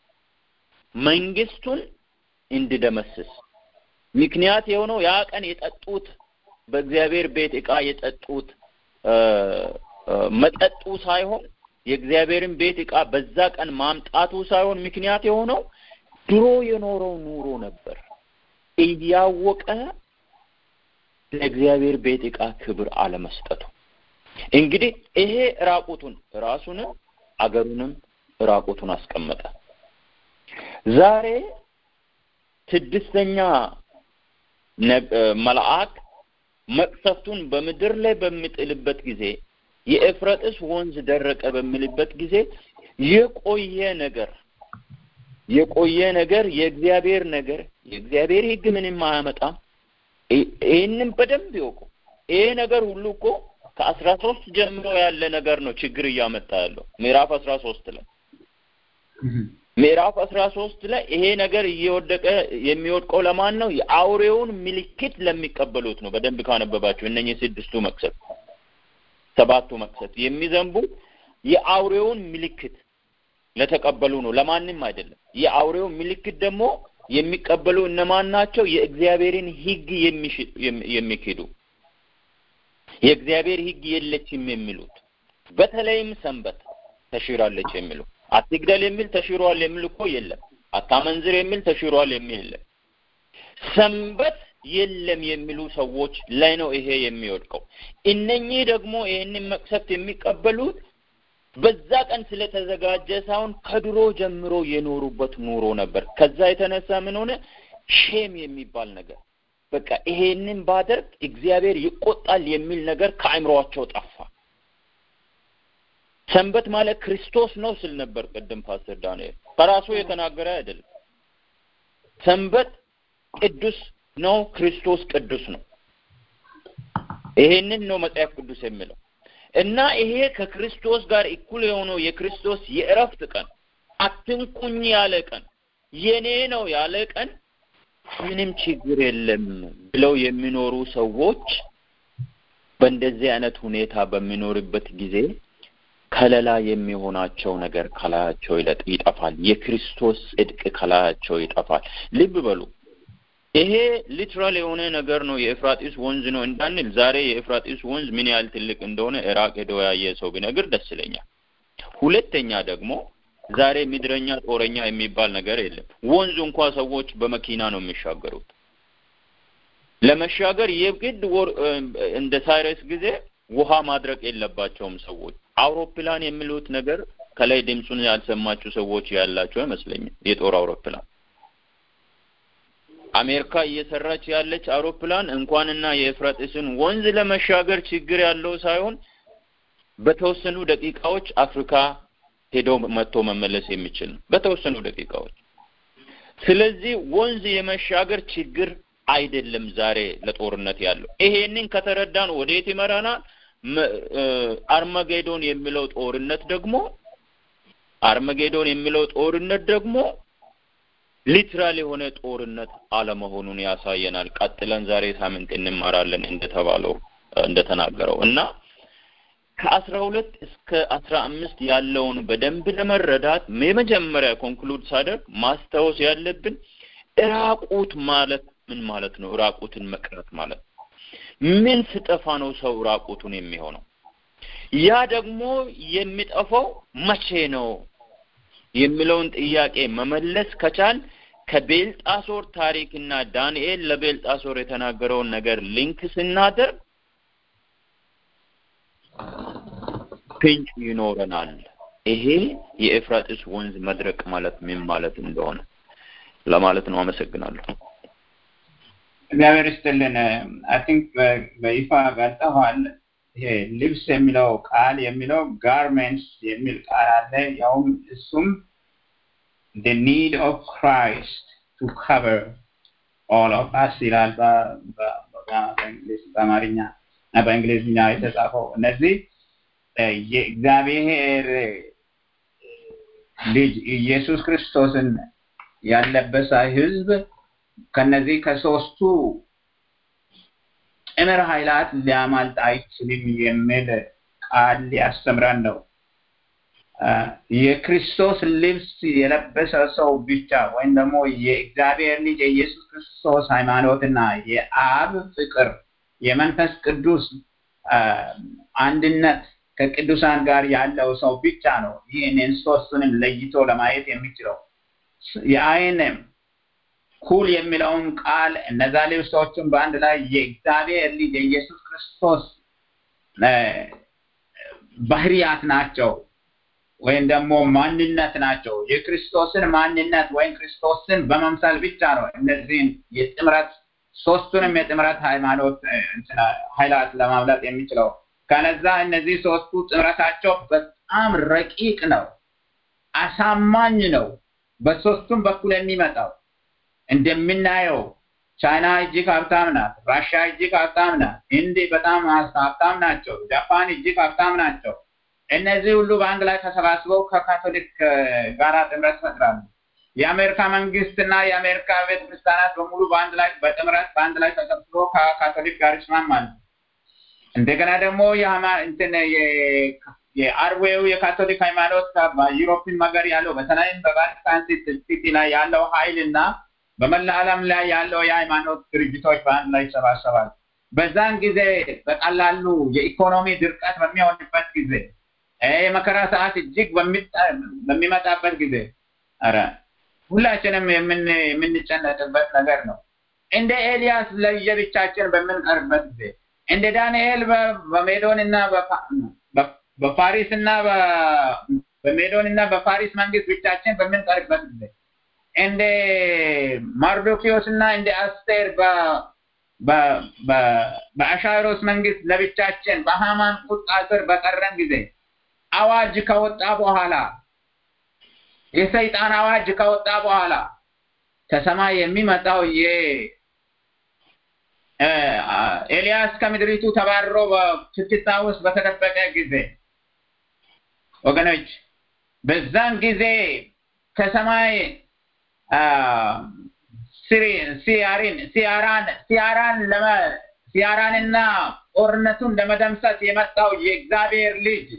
መንግስቱን እንዲደመስስ ምክንያት የሆነው ያ ቀን የጠጡት በእግዚአብሔር ቤት ዕቃ የጠጡት መጠጡ ሳይሆን የእግዚአብሔርን ቤት ዕቃ በዛ ቀን ማምጣቱ ሳይሆን ምክንያት የሆነው ድሮ የኖረው ኑሮ ነበር። እያወቀ ለእግዚአብሔር ቤት ዕቃ ክብር አለመስጠቱ። እንግዲህ ይሄ ራቁቱን ራሱንም አገሩንም ራቁቱን አስቀመጠ። ዛሬ ስድስተኛ መልአክ መቅሰፍቱን በምድር ላይ በሚጥልበት ጊዜ የኤፍረጥስ ወንዝ ደረቀ በሚልበት ጊዜ የቆየ ነገር የቆየ ነገር የእግዚአብሔር ነገር የእግዚአብሔር ሕግ ምንም አያመጣም። ይህንን በደንብ ይወቁ። ይሄ ነገር ሁሉ እኮ ከአስራ ሶስት ጀምሮ ያለ ነገር ነው ችግር እያመጣ ያለው ምዕራፍ አስራ ሶስት ላይ ምዕራፍ አስራ ሶስት ላይ ይሄ ነገር እየወደቀ የሚወድቀው ለማን ነው? የአውሬውን ምልክት ለሚቀበሉት ነው። በደንብ ካነበባችሁ እነኚህ ስድስቱ መቅሰፍት ሰባቱ መቅሰፍት የሚዘንቡ የአውሬውን ምልክት ለተቀበሉ ነው፣ ለማንም አይደለም። የአውሬው ምልክት ደግሞ የሚቀበሉ እነማን ናቸው? የእግዚአብሔርን ሕግ የሚክዱ የእግዚአብሔር ሕግ የለችም የሚሉት በተለይም ሰንበት ተሽራለች የሚሉ አትግደል የሚል ተሽሯል የሚል እኮ የለም። አታመንዝር የሚል ተሽሯል የሚል የለም። ሰንበት የለም የሚሉ ሰዎች ላይ ነው ይሄ የሚወድቀው። እነኚህ ደግሞ ይህንን መቅሰፍት የሚቀበሉት በዛ ቀን ስለተዘጋጀ ሳይሆን ከድሮ ጀምሮ የኖሩበት ኑሮ ነበር። ከዛ የተነሳ ምን ሆነ? ሼም የሚባል ነገር በቃ ይሄንን ባደርግ እግዚአብሔር ይቆጣል የሚል ነገር ከአእምሯቸው ጠፋ። ሰንበት ማለት ክርስቶስ ነው ስል ነበር ቅድም ፓስተር ዳንኤል ከራሱ የተናገረ አይደለም። ሰንበት ቅዱስ ነው፣ ክርስቶስ ቅዱስ ነው። ይሄንን ነው መጽሐፍ ቅዱስ የሚለው እና ይሄ ከክርስቶስ ጋር እኩል የሆነው የክርስቶስ የእረፍት ቀን አትንኩኝ ያለ ቀን የኔ ነው ያለ ቀን ምንም ችግር የለም ብለው የሚኖሩ ሰዎች በእንደዚህ አይነት ሁኔታ በሚኖርበት ጊዜ ከለላ የሚሆናቸው ነገር ከላያቸው ይጠፋል። የክርስቶስ ጽድቅ ከላያቸው ይጠፋል። ልብ በሉ። ይሄ ሊትራል የሆነ ነገር ነው። የኤፍራጢስ ወንዝ ነው እንዳንል ዛሬ የኤፍራጢስ ወንዝ ምን ያህል ትልቅ እንደሆነ ኢራቅ ሄዶ ያየ ሰው ቢነግር ደስ ይለኛል። ሁለተኛ ደግሞ ዛሬ ምድረኛ ጦረኛ የሚባል ነገር የለም። ወንዙ እንኳ ሰዎች በመኪና ነው የሚሻገሩት። ለመሻገር የግድ እንደ ሳይረስ ጊዜ ውሃ ማድረቅ የለባቸውም ሰዎች። አውሮፕላን የሚሉት ነገር ከላይ ድምፁን ያልሰማችሁ ሰዎች ያላቸው አይመስለኝም። የጦር አውሮፕላን አሜሪካ እየሰራች ያለች አውሮፕላን እንኳንና የኤፍራጥስን ወንዝ ለመሻገር ችግር ያለው ሳይሆን በተወሰኑ ደቂቃዎች አፍሪካ ሄዶ መጥቶ መመለስ የሚችል ነው። በተወሰኑ ደቂቃዎች። ስለዚህ ወንዝ የመሻገር ችግር አይደለም ዛሬ ለጦርነት ያለው። ይሄንን ከተረዳን ወዴት ይመራናል? አርማጌዶን የሚለው ጦርነት ደግሞ አርማጌዶን የሚለው ጦርነት ደግሞ ሊትራል የሆነ ጦርነት አለመሆኑን ያሳየናል። ቀጥለን ዛሬ ሳምንት እንማራለን እንደተባለው እንደተናገረው እና ከአስራ ሁለት እስከ አስራ አምስት ያለውን በደንብ ለመረዳት የመጀመሪያ ኮንክሉድ ሳደርግ ማስታወስ ያለብን እራቁት ማለት ምን ማለት ነው? እራቁትን መቅረት ማለት ምን ስጠፋ ነው ሰው ራቁቱን የሚሆነው? ያ ደግሞ የሚጠፋው መቼ ነው የሚለውን ጥያቄ መመለስ ከቻል ከቤልጣሶር ታሪክና ዳንኤል ለቤልጣሶር የተናገረውን ነገር ሊንክ ስናደርግ ፍንጭ ይኖረናል። ይሄ የኤፍራጥስ ወንዝ መድረቅ ማለት ምን ማለት እንደሆነ ለማለት ነው። አመሰግናለሁ። እግዚአብሔር ይስጥልን። አይ ቲንክ በይፋ ገልጠዋል። ይሄ ልብስ የሚለው ቃል የሚለው ጋርሜንትስ የሚል ቃል አለ። ያውም እሱም the need of Christ to cover all of us ይላል በአማርኛ እና በእንግሊዝኛ የተጻፈው እነዚህ የእግዚአብሔር ልጅ ኢየሱስ ክርስቶስን ያለበሰ ህዝብ ከነዚህ ከሶስቱ ጥምር ኃይላት ሊያማልጥ አይችልም የሚል ቃል ሊያስተምረን ነው። የክርስቶስ ልብስ የለበሰ ሰው ብቻ ወይም ደግሞ የእግዚአብሔር ልጅ የኢየሱስ ክርስቶስ ሃይማኖትና የአብ ፍቅር የመንፈስ ቅዱስ አንድነት ከቅዱሳን ጋር ያለው ሰው ብቻ ነው ይህንን ሶስቱንም ለይቶ ለማየት የሚችለው። የአይንም ኩል የሚለውን ቃል እነዛ ልብሶችን በአንድ ላይ የእግዚአብሔር ልጅ የኢየሱስ ክርስቶስ ባህሪያት ናቸው ወይም ደግሞ ማንነት ናቸው። የክርስቶስን ማንነት ወይም ክርስቶስን በመምሰል ብቻ ነው እነዚህን የጥምረት ሶስቱንም የጥምረት ሃይማኖት ኃይላት ለማምለጥ የሚችለው። ከነዛ እነዚህ ሶስቱ ጥምረታቸው በጣም ረቂቅ ነው፣ አሳማኝ ነው። በሶስቱም በኩል የሚመጣው እንደምናየው ቻይና እጅግ ሀብታም ናት፣ ራሽያ እጅግ ሀብታም ናት፣ ህንድ በጣም ሀብታም ናቸው፣ ጃፓን እጅግ ሀብታም ናቸው። እነዚህ ሁሉ በአንድ ላይ ተሰባስበው ከካቶሊክ ጋራ ጥምረት ፈጥራሉ። የአሜሪካ መንግስት እና የአሜሪካ ቤተ ክርስቲያናት በሙሉ በአንድ ላይ በጥምረት በአንድ ላይ ተሰብስበው ከካቶሊክ ጋር ይስማማሉ። እንደገና ደግሞ የሃማ- እንትን የ- የአርዌው የካቶሊክ ሃይማኖት በዩሮፕን ሀገር ያለው በተለይም በቫቲካን ሲቲ ላይ ያለው ኃይል እና በመላ ዓለም ላይ ያለው የሃይማኖት ድርጅቶች በአንድ ላይ ይሰባሰባል። በዛን ጊዜ በቀላሉ የኢኮኖሚ ድርቀት በሚሆንበት ጊዜ ይሄ የመከራ ሰዓት እጅግ በሚጣ- በሚመጣበት ጊዜ ኧረ ሁላችንም የምን የምንጨነቅበት ነገር ነው። እንደ ኤልያስ ለየብቻችን በምንቀርበት ጊዜ እንደ ዳንኤል በ- በሜዶን እና በፋ- በ- በፋሪስ እና በ- በሜዶን እና በፋሪስ መንግስት ብቻችን በምንቀርበት ጊዜ እንደ ማርዶኪዮስ እና እንደ አስቴር በ- በ- በ- በአሻሮስ መንግስት ለብቻችን በሃማን ቁጣ ስር በቀረን ጊዜ አዋጅ ከወጣ በኋላ የሰይጣን አዋጅ ከወጣ በኋላ ከሰማይ የሚመጣው የ እ፣ ኤልያስ ከምድሪቱ ተባርሮ በችትታ ውስጥ በተደበቀ ጊዜ ወገኖች በዛን ጊዜ ከሰማይ አ፣ ሲሪ- ሲያሪን ሲያራን ሲያራን ለመ ሲያራንና ጦርነቱን ለመደምሰስ የመጣው የእግዚአብሔር ልጅ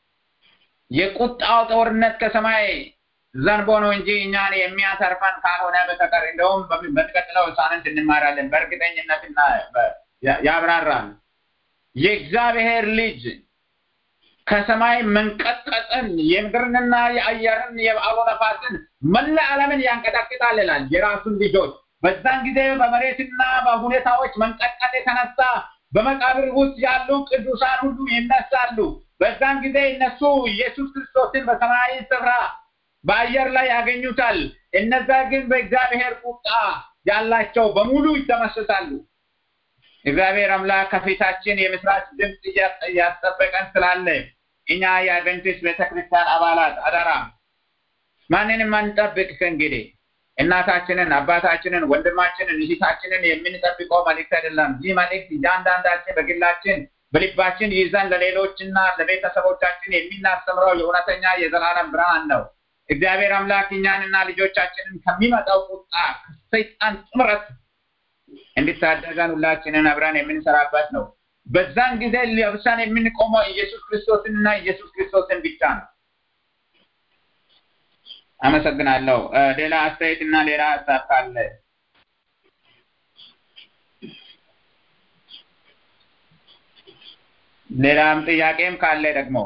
የቁጣው ጦርነት ከሰማይ ዘንቦ ነው እንጂ እኛን የሚያተርፈን ካልሆነ በስተቀር እንደውም በሚ- በሚቀጥለው ሳምንት እንማራለን። በእርግጠኝነትና በ- ያ- ያብራራል። የእግዚአብሔር ልጅ ከሰማይ መንቀጥቀጥን የምድርንና የአየርን የአውሎ ነፋስን መላ ዓለምን ያንቀጠቅጣል ይላል። የራሱን ልጆች በዛን ጊዜ በመሬትና በሁኔታዎች መንቀጥቀጥ የተነሳ በመቃብር ውስጥ ያሉ ቅዱሳን ሁሉ ይነሳሉ። በዛን ጊዜ እነሱ ኢየሱስ ክርስቶስን በሰማያዊ ስፍራ በአየር ላይ ያገኙታል። እነዛ ግን በእግዚአብሔር ቁጣ ያላቸው በሙሉ ይደመሰሳሉ። እግዚአብሔር አምላክ ከፊታችን የምስራች ድምፅ እያ- እያስጠበቀን ስላለ እኛ የአድቨንቲስት ቤተክርስቲያን አባላት አደራ ማንንም አንጠብቅ። ከእንግዲህ እናታችንን፣ አባታችንን፣ ወንድማችንን፣ እህታችንን የምንጠብቀው መልእክት አይደለም። ይህ መልእክት እያንዳንዳችን በግላችን በልባችን ይዘን ለሌሎችና ለቤተሰቦቻችን የምናስተምረው የእውነተኛ የዘላለም ብርሃን ነው። እግዚአብሔር አምላክ እኛንና ልጆቻችንን ከሚመጣው ቁጣ ከሰይጣን ጥምረት እንድታደገን ሁላችንን አብረን የምንሰራበት ነው። በዛን ጊዜ ለብሳን የምንቆመው ኢየሱስ ክርስቶስንና ኢየሱስ ክርስቶስን ብቻ ነው። አመሰግናለሁ። እ፣ ሌላ አስተያየት እና ሌላ ሀሳብ ካለ ሌላም ጥያቄም ካለ ደግሞ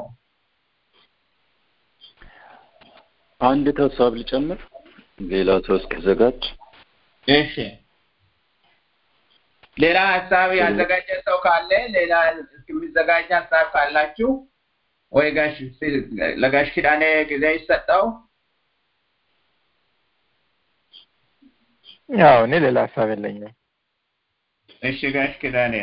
አንድ ሀሳብ ልጨምር፣ ሌላ ሰው እስኪዘጋጅ። እሺ ሌላ ሀሳብ ያዘጋጀ ሰው ካለ ሌላ የሚዘጋጅ ሀሳብ ካላችሁ ወይ ጋሽ ለጋሽ ኪዳኔ ጊዜ ይሰጠው። ያው እኔ ሌላ ሀሳብ የለኝም። እሺ ጋሽ ኪዳኔ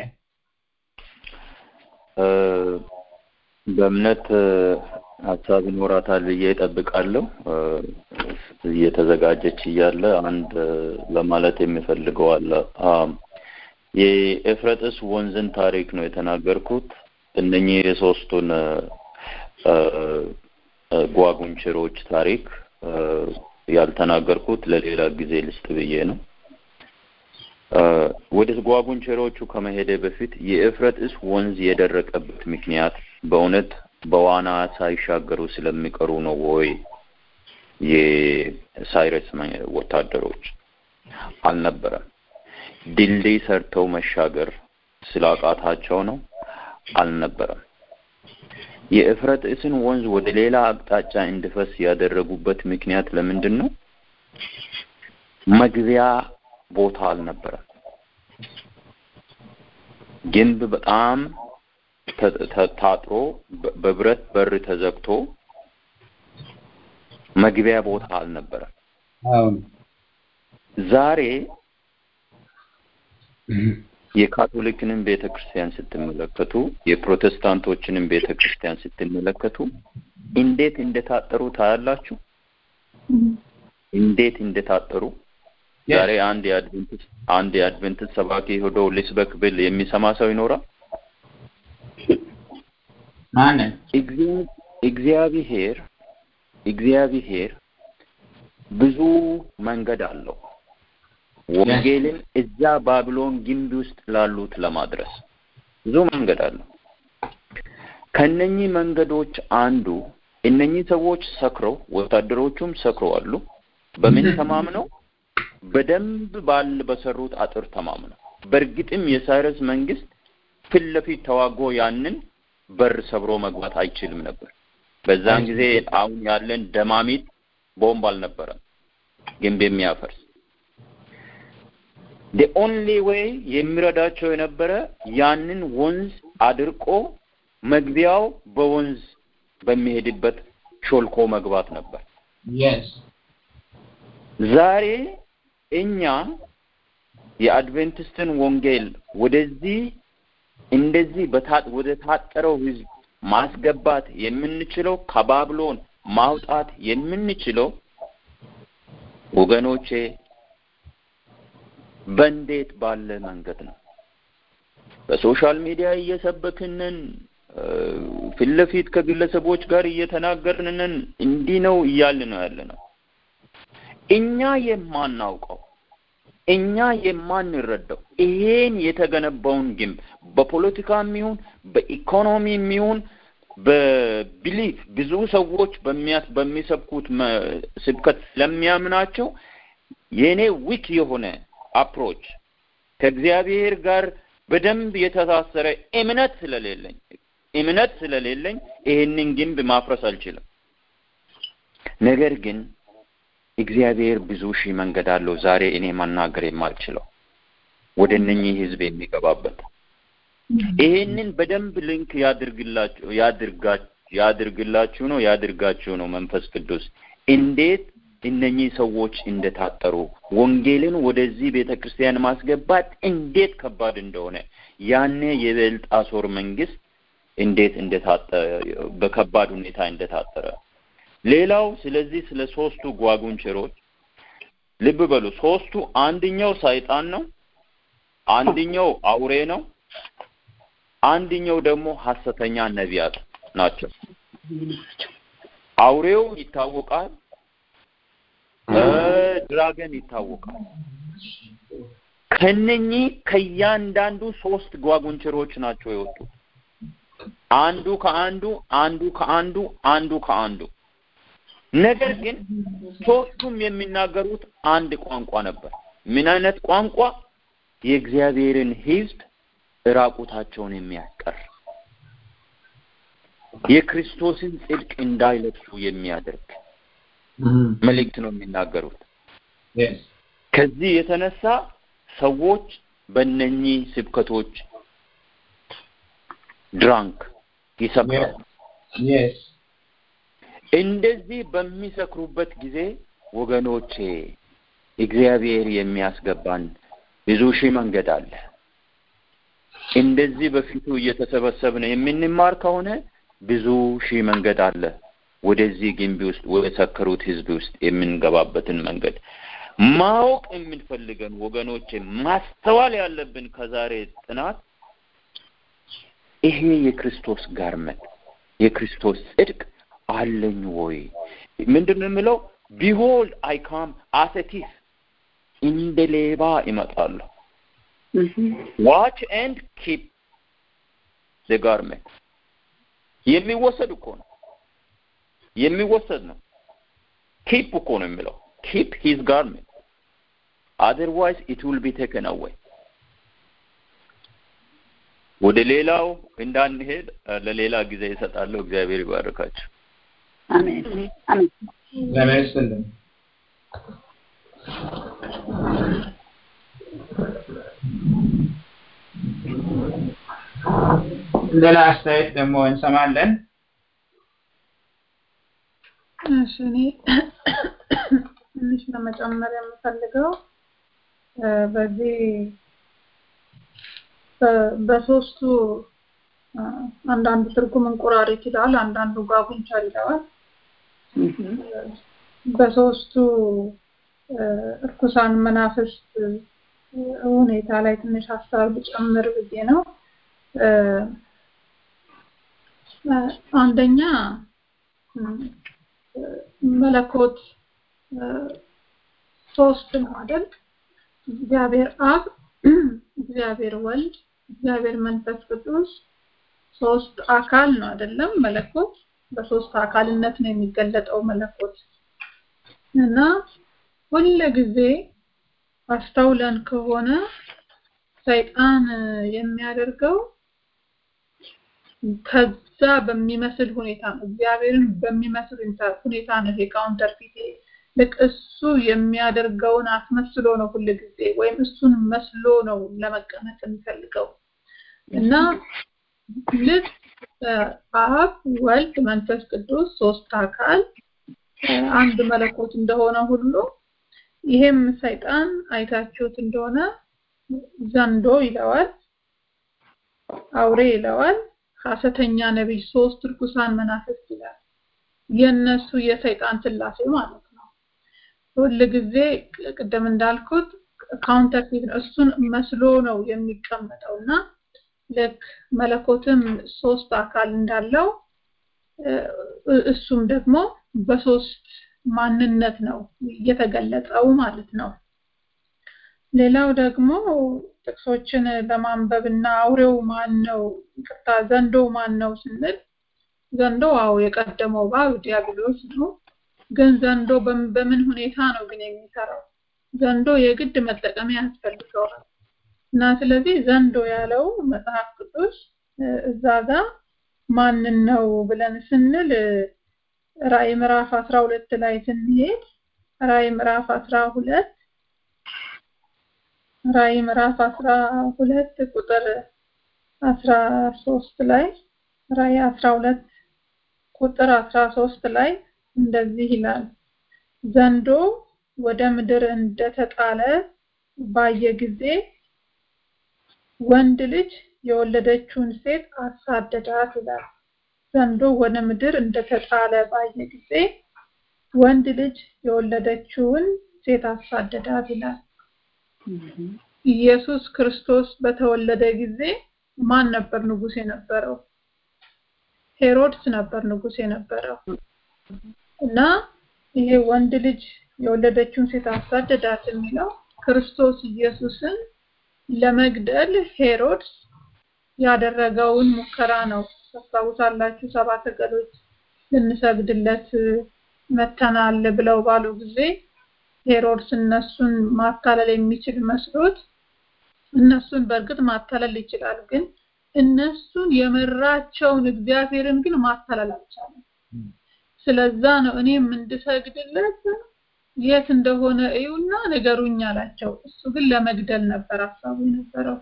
እ፣ በእምነት እ፣ ሀሳብ ይኖራታል ብዬ እጠብቃለሁ። እ፣ እየተዘጋጀች እያለ አንድ እ፣ ለማለት የሚፈልገው አለ። አም፣ የኤፍረጥስ ወንዝን ታሪክ ነው የተናገርኩት። እነኚህ የሶስቱን እ፣ እ፣ እ፣ ጓጉንቸሮች ታሪክ እ፣ ያልተናገርኩት ለሌላ ጊዜ ልስጥ ብዬ ነው። እ፣ ወደ ጓጉንቸሮቹ ከመሄደ በፊት የኤፍረጥስ ወንዝ የደረቀበት ምክንያት በእውነት በዋና ሳይሻገሩ ስለሚቀሩ ነው ወይ? የሳይረስ መ- ወታደሮች አልነበረም። ድልድይ ሰርተው መሻገር ስላቃታቸው ነው አልነበረም። የኤፍረጥስን ወንዝ ወደ ሌላ አቅጣጫ እንዲፈስ ያደረጉበት ምክንያት ለምንድን ነው? መግቢያ ቦታ አልነበረም። ግንብ በጣም ተ- ተ- ታጥሮ በ- በብረት በር ተዘግቶ መግቢያ ቦታ አልነበረም። አሁን ዛሬ የካቶሊክንም ቤተ ክርስቲያን ስትመለከቱ የፕሮቴስታንቶችንም ቤተ ክርስቲያን ስትመለከቱ እንዴት እንደታጠሩ ታያላችሁ። እንዴት እንደታጠሩ ዛሬ አንድ የአድቬንቲስት አንድ የአድቬንቲስት ሰባኪ ሄዶ ሊስበክ ብል የሚሰማ ሰው ይኖራል? ማንን እግዚአ- እግዚአብሔር እግዚአብሔር ብዙ መንገድ አለው ወንጌልን እዛ ባቢሎን ግንብ ውስጥ ላሉት ለማድረስ ብዙ መንገድ አለው። ከነኚህ መንገዶች አንዱ እነኚህ ሰዎች ሰክረው ወታደሮቹም ሰክረው አሉ። በምን ተማምነው? በደንብ ባል በሰሩት አጥር ተማምነው። በእርግጥም የሳይረስ መንግስት ፊት ለፊት ተዋጎ ያንን በር ሰብሮ መግባት አይችልም ነበር። በዛን ጊዜ አሁን ያለን ደማሚት ቦምብ አልነበረም ግንብ የሚያፈርስ the only way የሚረዳቸው የነበረ ያንን ወንዝ አድርቆ መግቢያው በወንዝ በሚሄድበት ሾልኮ መግባት ነበር። Yes. ዛሬ እኛ የአድቬንቲስትን ወንጌል ወደዚህ እንደዚህ በታ ወደ ታጠረው ህዝብ ማስገባት የምንችለው ከባብሎን ማውጣት የምንችለው ወገኖቼ በእንዴት ባለ መንገድ ነው? በሶሻል ሚዲያ እየሰበክንን ፊት ለፊት ከግለሰቦች ጋር እየተናገርንን እንዲህ ነው እያልን ነው ያለ ነው። እኛ የማናውቀው እኛ የማንረዳው ይሄን የተገነባውን ግንብ በፖለቲካም ይሁን በኢኮኖሚም ይሁን በቢሊፍ ብዙ ሰዎች በሚያስ በሚሰብኩት መ- ስብከት ስለሚያምናቸው የእኔ ዊክ የሆነ አፕሮች ከእግዚአብሔር ጋር በደንብ የተሳሰረ እምነት ስለሌለኝ እምነት ስለሌለኝ ይሄንን ግንብ ማፍረስ አልችልም። ነገር ግን እግዚአብሔር ብዙ ሺህ መንገድ አለው ዛሬ እኔ መናገር የማልችለው ወደ እነኚህ ህዝብ የሚገባበት ይሄንን በደንብ ሊንክ ያድርግላችሁ ያድርጋ- ያድርግላችሁ ነው ያድርጋችሁ ነው መንፈስ ቅዱስ እንዴት እነኚህ ሰዎች እንደታጠሩ ወንጌልን ወደዚህ ቤተ ክርስቲያን ማስገባት እንዴት ከባድ እንደሆነ ያኔ የበልጣሶር መንግስት እንዴት እንደታጠ በከባድ ሁኔታ እንደታጠረ ሌላው ስለዚህ ስለ ሶስቱ ጓጉንቸሮች ልብ በሉ ሶስቱ አንደኛው ሰይጣን ነው አንደኛው አውሬ ነው አንደኛው ደግሞ ሐሰተኛ ነቢያት ናቸው አውሬው ይታወቃል እ ድራገን ይታወቃል ከነኚህ ከእያንዳንዱ ሶስት ጓጉንቸሮች ናቸው የወጡት አንዱ ከአንዱ አንዱ ከአንዱ አንዱ ከአንዱ ነገር ግን ሶስቱም የሚናገሩት አንድ ቋንቋ ነበር ምን አይነት ቋንቋ የእግዚአብሔርን ህዝብ ራቁታቸውን የሚያስቀር የክርስቶስን ጽድቅ እንዳይለብሱ የሚያደርግ መልእክት ነው የሚናገሩት Yes. ከዚህ የተነሳ ሰዎች በእነኚህ ስብከቶች ድራንክ ይሰክራሉ Yes. እንደዚህ በሚሰክሩበት ጊዜ ወገኖቼ እግዚአብሔር የሚያስገባን ብዙ ሺህ መንገድ አለ እንደዚህ በፊቱ እየተሰበሰብን የምንማር ከሆነ ብዙ ሺህ መንገድ አለ ወደዚህ ግንቢ ውስጥ ወደ ሰከሩት ህዝብ ውስጥ የምንገባበትን መንገድ ማወቅ የምንፈልገን ወገኖቼ ማስተዋል ያለብን ከዛሬ ጥናት ይሄ የክርስቶስ ጋርመት የክርስቶስ ጽድቅ አለኝ ወይ ምንድን ነው የምለው ቢሆልድ አይ ካም አስ ኤ ቲፍ እንደ ሌባ ይመጣለሁ ዋች ኤንድ ኪፕ ዘ ጋርመንት የሚወሰድ እኮ ነው የሚወሰድ ነው ኪፕ እኮ ነው የሚለው ኪፕ ሂዝ ጋርመንት አዘርዋይዝ ኢት ዊል ቢ ቴከን አዌይ ወደ ሌላው እንዳንሄድ እ፣ ለሌላ ጊዜ ይሰጣለሁ እግዚአብሔር ይባርካችሁ አሜን አሜን እግዚአብሔር ይስጥልን። ሌላ አስተያየት ደግሞ እንሰማለን። እሺ እኔ ትንሽ ለመጨመር የምፈልገው እ፣ በዚህ በ- በሶስቱ እ፣ አንዳንዱ ትርጉም እንቁራሪት ይላል፣ አንዳንዱ ጓጉንቸር ይለዋል። በሶስቱ እ፣ እርኩሳን መናፍስት እ፣ ሁኔታ ላይ ትንሽ ሀሳብ ልጨምር ብዬ ነው። እ፣ እ፣ አንደኛ እ፣ መለኮት እ፣ ሶስት ነው አይደል? እግዚአብሔር አብ፣ እግዚአብሔር ወልድ፣ እግዚአብሔር መንፈስ ቅዱስ ሶስት አካል ነው አይደለም? መለኮት በሶስት አካልነት ነው የሚገለጠው መለኮት እና ሁለ ጊዜ አስተውለን ከሆነ ሰይጣን የሚያደርገው ከዛ በሚመስል ሁኔታ ነው እግዚአብሔርን በሚመስል ሁኔታ ነው ይሄ ካውንተርፊት ልክ እሱ የሚያደርገውን አስመስሎ ነው ሁል ጊዜ ወይም እሱን መስሎ ነው ለመቀመጥ የሚፈልገው እና ልክ አብ ወልድ መንፈስ ቅዱስ ሶስት አካል አንድ መለኮት እንደሆነ ሁሉ ይሄም ሰይጣን አይታችሁት እንደሆነ ዘንዶ ይለዋል አውሬ ይለዋል ሐሰተኛ ነቢይ ሶስት ርኩሳን መናፍስት ይላል የነሱ የሰይጣን ስላሴ ማለት ነው ሁል ጊዜ ቅድም እንዳልኩት ካውንተርፊት ነው እሱን መስሎ ነው የሚቀመጠውና ልክ መለኮትም ሶስት አካል እንዳለው እሱም ደግሞ በሶስት ማንነት ነው እየተገለጸው ማለት ነው ሌላው ደግሞ ጥቅሶችን ለማንበብና አውሬው ማን ነው ይቅርታ ዘንዶ ማን ነው ስንል ዘንዶ አው የቀደመው እባብ ዲያብሎስ ነው ግን ዘንዶ በምን ሁኔታ ነው ግን የሚሰራው ዘንዶ የግድ መጠቀሚያ ያስፈልገዋል እና ስለዚህ ዘንዶ ያለው መጽሐፍ ቅዱስ እዛ ጋር ማንን ነው ብለን ስንል ራእይ ምዕራፍ 12 ላይ ስንሄድ ራእይ ምዕራፍ 12 ራእይ ምዕራፍ 12 ቁጥር 13 ላይ ራእይ 12 ቁጥር 13 ላይ እንደዚህ ይላል ዘንዶ ወደ ምድር እንደተጣለ ባየ ጊዜ ወንድ ልጅ የወለደችውን ሴት አሳደዳት ይላል ዘንዶ ወደ ምድር እንደተጣለ ባየ ጊዜ ወንድ ልጅ የወለደችውን ሴት አሳደዳት ይላል ኢየሱስ ክርስቶስ በተወለደ ጊዜ ማን ነበር ንጉስ የነበረው ሄሮድስ ነበር ንጉስ የነበረው እና ይሄ ወንድ ልጅ የወለደችውን ሴት አሳደዳት የሚለው ክርስቶስ ኢየሱስን ለመግደል ሄሮድስ ያደረገውን ሙከራ ነው ታስታውሳላችሁ ሰባ ሰገሎች ልንሰግድለት መተናል ብለው ባሉ ጊዜ ሄሮድስ እነሱን ማታለል የሚችል መስሎት እነሱን በእርግጥ ማታለል ይችላል ግን እነሱን የመራቸውን እግዚአብሔርን ግን ማታለል አልቻለም ስለዛ ነው እኔም እንድሰግድለት የት እንደሆነ እዩና ንገሩኝ አላቸው እሱ ግን ለመግደል ነበር ሀሳቡ የነበረው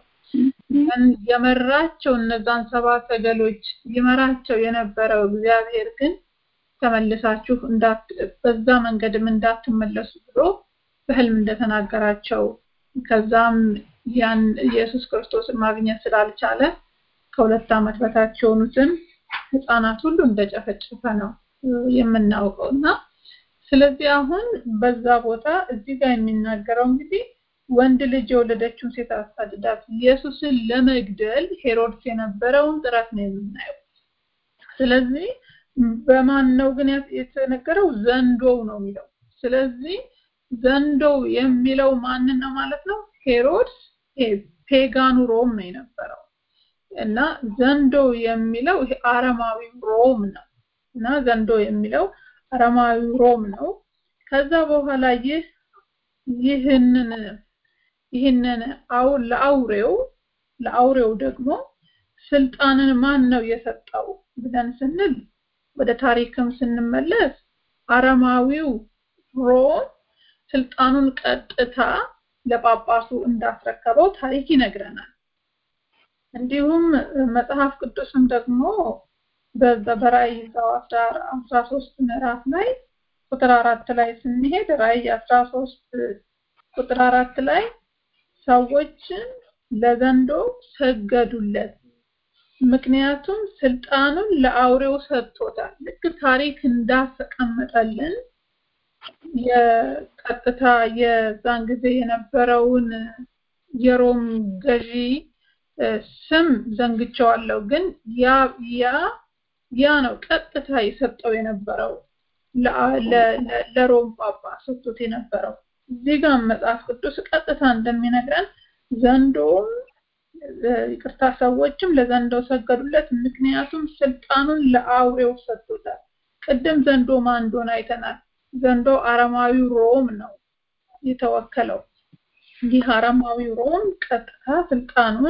የመራቸው እነዛን ሰባ ሰገሎች ይመራቸው የነበረው እግዚአብሔር ግን ተመልሳችሁ እንዳት በዛ መንገድም እንዳትመለሱ ብሎ በህልም እንደተናገራቸው ከዛም ያን ኢየሱስ ክርስቶስን ማግኘት ስላልቻለ ከሁለት ዓመት በታች የሆኑትን ህፃናት ሁሉ እንደጨፈጨፈ ነው የምናውቀው እና ስለዚህ አሁን በዛ ቦታ እዚህ ጋር የሚናገረው እንግዲህ ወንድ ልጅ የወለደችውን ሴት አሳድዳት ኢየሱስን ለመግደል ሄሮድስ የነበረውን ጥረት ነው የምናየው ስለዚህ በማን ነው ግን የተነገረው ዘንዶው ነው የሚለው ስለዚህ ዘንዶው የሚለው ማንን ነው ማለት ነው ሄሮድስ ፔጋኑ ሮም ነው የነበረው እና ዘንዶ የሚለው ይሄ አረማዊ ሮም ነው እና ዘንዶ የሚለው አረማዊ ሮም ነው ከዛ በኋላ ይህ ይህንን ይህንን አው ለአውሬው ለአውሬው ደግሞ ስልጣንን ማን ነው የሰጠው ብለን ስንል ወደ ታሪክም ስንመለስ አረማዊው ሮም ስልጣኑን ቀጥታ ለጳጳሱ እንዳስረከበው ታሪክ ይነግረናል እንዲሁም መጽሐፍ ቅዱስም ደግሞ በራእይ ዛው 13 ምዕራፍ ላይ ቁጥር አራት ላይ ስንሄድ ራእይ 13 ቁጥር አራት ላይ ሰዎችን ለዘንዶ ሰገዱለት ምክንያቱም ስልጣኑን ለአውሬው ሰጥቶታል ልክ ታሪክ እንዳስቀመጠልን የቀጥታ የዛን ጊዜ የነበረውን የሮም ገዢ ስም ዘንግቸዋለሁ ግን ያ ያ ያ ነው ቀጥታ የሰጠው የነበረው ለሮም ጳጳስ ሰጥቶት የነበረው እዚህ ጋር መጽሐፍ ቅዱስ ቀጥታ እንደሚነግረን ዘንዶም ይቅርታ ሰዎችም ለዘንዶው ሰገዱለት፣ ምክንያቱም ስልጣኑን ለአውሬው ሰጡታል። ቅድም ዘንዶ ማን እንደሆነ አይተናል። ዘንዶ አረማዊው ሮም ነው የተወከለው። ይህ አረማዊው ሮም ቀጥታ ስልጣኑን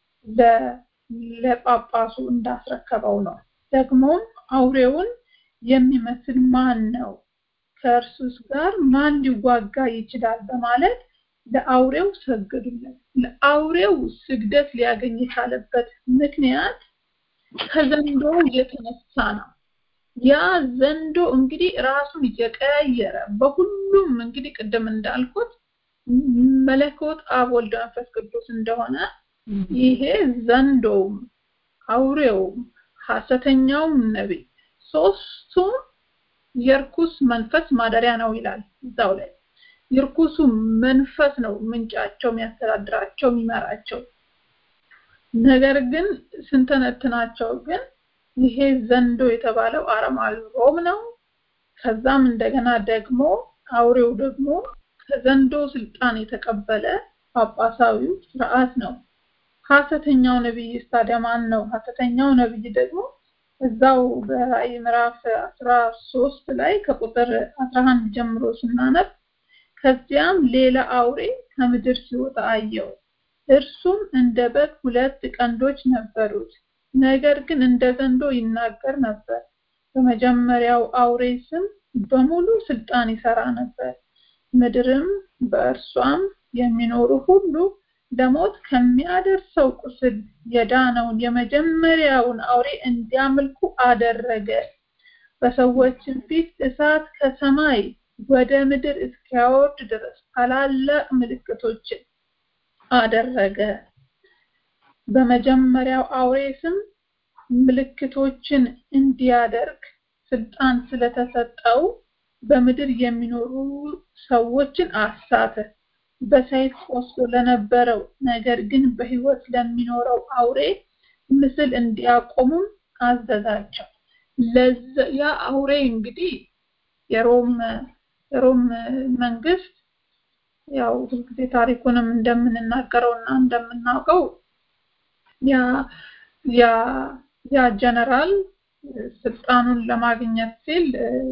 ለጳጳሱ እንዳስረከበው ነው። ደግሞም አውሬውን የሚመስል ማን ነው? ከእርሱስ ጋር ማን ሊዋጋ ይችላል? በማለት ለአውሬው ሰገዱለት። ለአውሬው ስግደት ሊያገኝ የቻለበት ምክንያት ከዘንዶ የተነሳ ነው። ያ ዘንዶ እንግዲህ ራሱን እየቀያየረ በሁሉም እንግዲህ ቅድም እንዳልኩት መለኮት አብ ወልድ መንፈስ ቅዱስ እንደሆነ ይሄ ዘንዶውም አውሬውም ሐሰተኛውም ነቢይ ሶስቱም የርኩስ መንፈስ ማደሪያ ነው ይላል እዛው ላይ የርኩሱ መንፈስ ነው ምንጫቸው የሚያስተዳድራቸው የሚመራቸው ነገር ግን ስንተነትናቸው ግን ይሄ ዘንዶ የተባለው አረማዊ ሮም ነው ከዛም እንደገና ደግሞ አውሬው ደግሞ ከዘንዶ ስልጣን የተቀበለ ጳጳሳዊው ስርዓት ነው ሐሰተኛው ነብይ ታዲያ ማን ነው ሐሰተኛው ነብይ ደግሞ እዛው በራእይ ምዕራፍ 13 ላይ ከቁጥር 11 ጀምሮ ስናነብ ከዚያም ሌላ አውሬ ከምድር ሲወጣ አየው እርሱም እንደ በግ ሁለት ቀንዶች ነበሩት ነገር ግን እንደ ዘንዶ ይናገር ነበር በመጀመሪያው አውሬ ስም በሙሉ ስልጣን ይሰራ ነበር ምድርም በእርሷም የሚኖሩ ሁሉ ለሞት ከሚያደርሰው ቁስል የዳነውን የመጀመሪያውን አውሬ እንዲያመልኩ አደረገ በሰዎችን ፊት እሳት ከሰማይ ወደ ምድር እስኪያወርድ ድረስ ታላላቅ ምልክቶችን አደረገ በመጀመሪያው አውሬ ስም ምልክቶችን እንዲያደርግ ስልጣን ስለተሰጠው በምድር የሚኖሩ ሰዎችን አሳተ በሰይፍ ቆስሎ ለነበረው ነገር ግን በህይወት ለሚኖረው አውሬ ምስል እንዲያቆሙም አዘዛቸው ያ አውሬ እንግዲህ የሮም የሮም መንግስት ያው ሁልጊዜ ታሪኩንም እንደምንናገረው እና እንደምናውቀው ያ ያ ያ ጀነራል ስልጣኑን ለማግኘት ሲል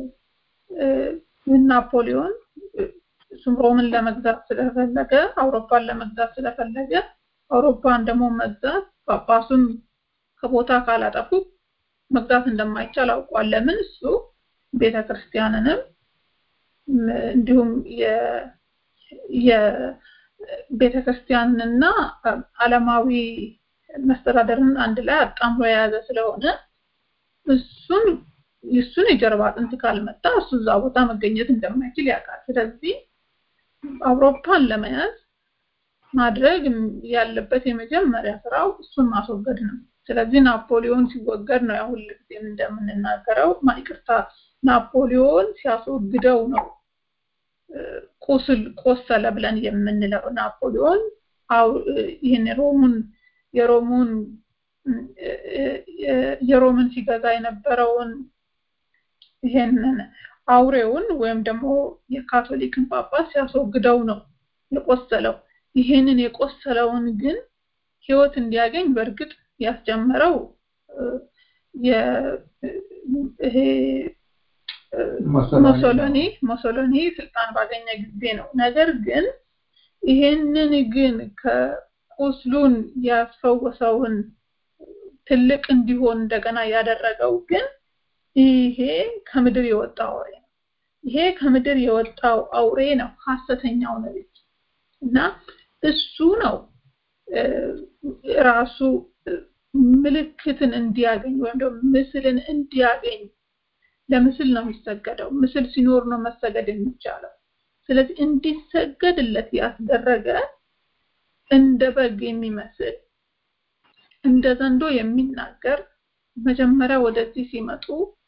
ናፖሊዮን ሮምን ለመግዛት ስለፈለገ አውሮፓን ለመግዛት ስለፈለገ አውሮፓን ደግሞ መግዛት ጳጳሱን ከቦታ ካላጠፉ መግዛት እንደማይቻል አውቋል ለምን እሱ ቤተክርስቲያንንም እንዲሁም የቤተክርስቲያንና ዓለማዊ መስተዳደርን አንድ ላይ አጣምሮ የያዘ ስለሆነ እሱን እሱን የጀርባ አጥንት ካልመጣ እሱ እዛ ቦታ መገኘት እንደማይችል ያውቃል ስለዚህ አውሮፓን ለመያዝ ማድረግ ያለበት የመጀመሪያ ስራው እሱን ማስወገድ ነው ስለዚህ ናፖሊዮን ሲወገድ ነው ያሁን ጊዜም እንደምንናገረው ማይቅርታ ናፖሊዮን ሲያስወግደው ነው ቁስል ቆሰለ ብለን የምንለው ናፖሊዮን ይህን ሮሙን የሮሙን የሮምን ሲገዛ የነበረውን ይሄንን አውሬውን ወይም ደግሞ የካቶሊክን ጳጳስ ሲያስወግደው ነው የቆሰለው ይሄንን የቆሰለውን ግን ህይወት እንዲያገኝ በእርግጥ ያስጀመረው ይሄ ሞሶሎኒ ሞሶሎኒ ስልጣን ባገኘ ጊዜ ነው ነገር ግን ይሄንን ግን ከቁስሉን ያስፈወሰውን ትልቅ እንዲሆን እንደገና ያደረገው ግን ይሄ ከምድር የወጣው አውሬ ነው ይሄ ከምድር የወጣው አውሬ ነው ሐሰተኛው ነብይ እና እሱ ነው ራሱ ምልክትን እንዲያገኝ ወይም ደግሞ ምስልን እንዲያገኝ ለምስል ነው የሚሰገደው ምስል ሲኖር ነው መሰገድ የሚቻለው ስለዚህ እንዲሰገድለት ያስደረገ እንደ በግ የሚመስል እንደ ዘንዶ የሚናገር መጀመሪያ ወደዚህ ሲመጡ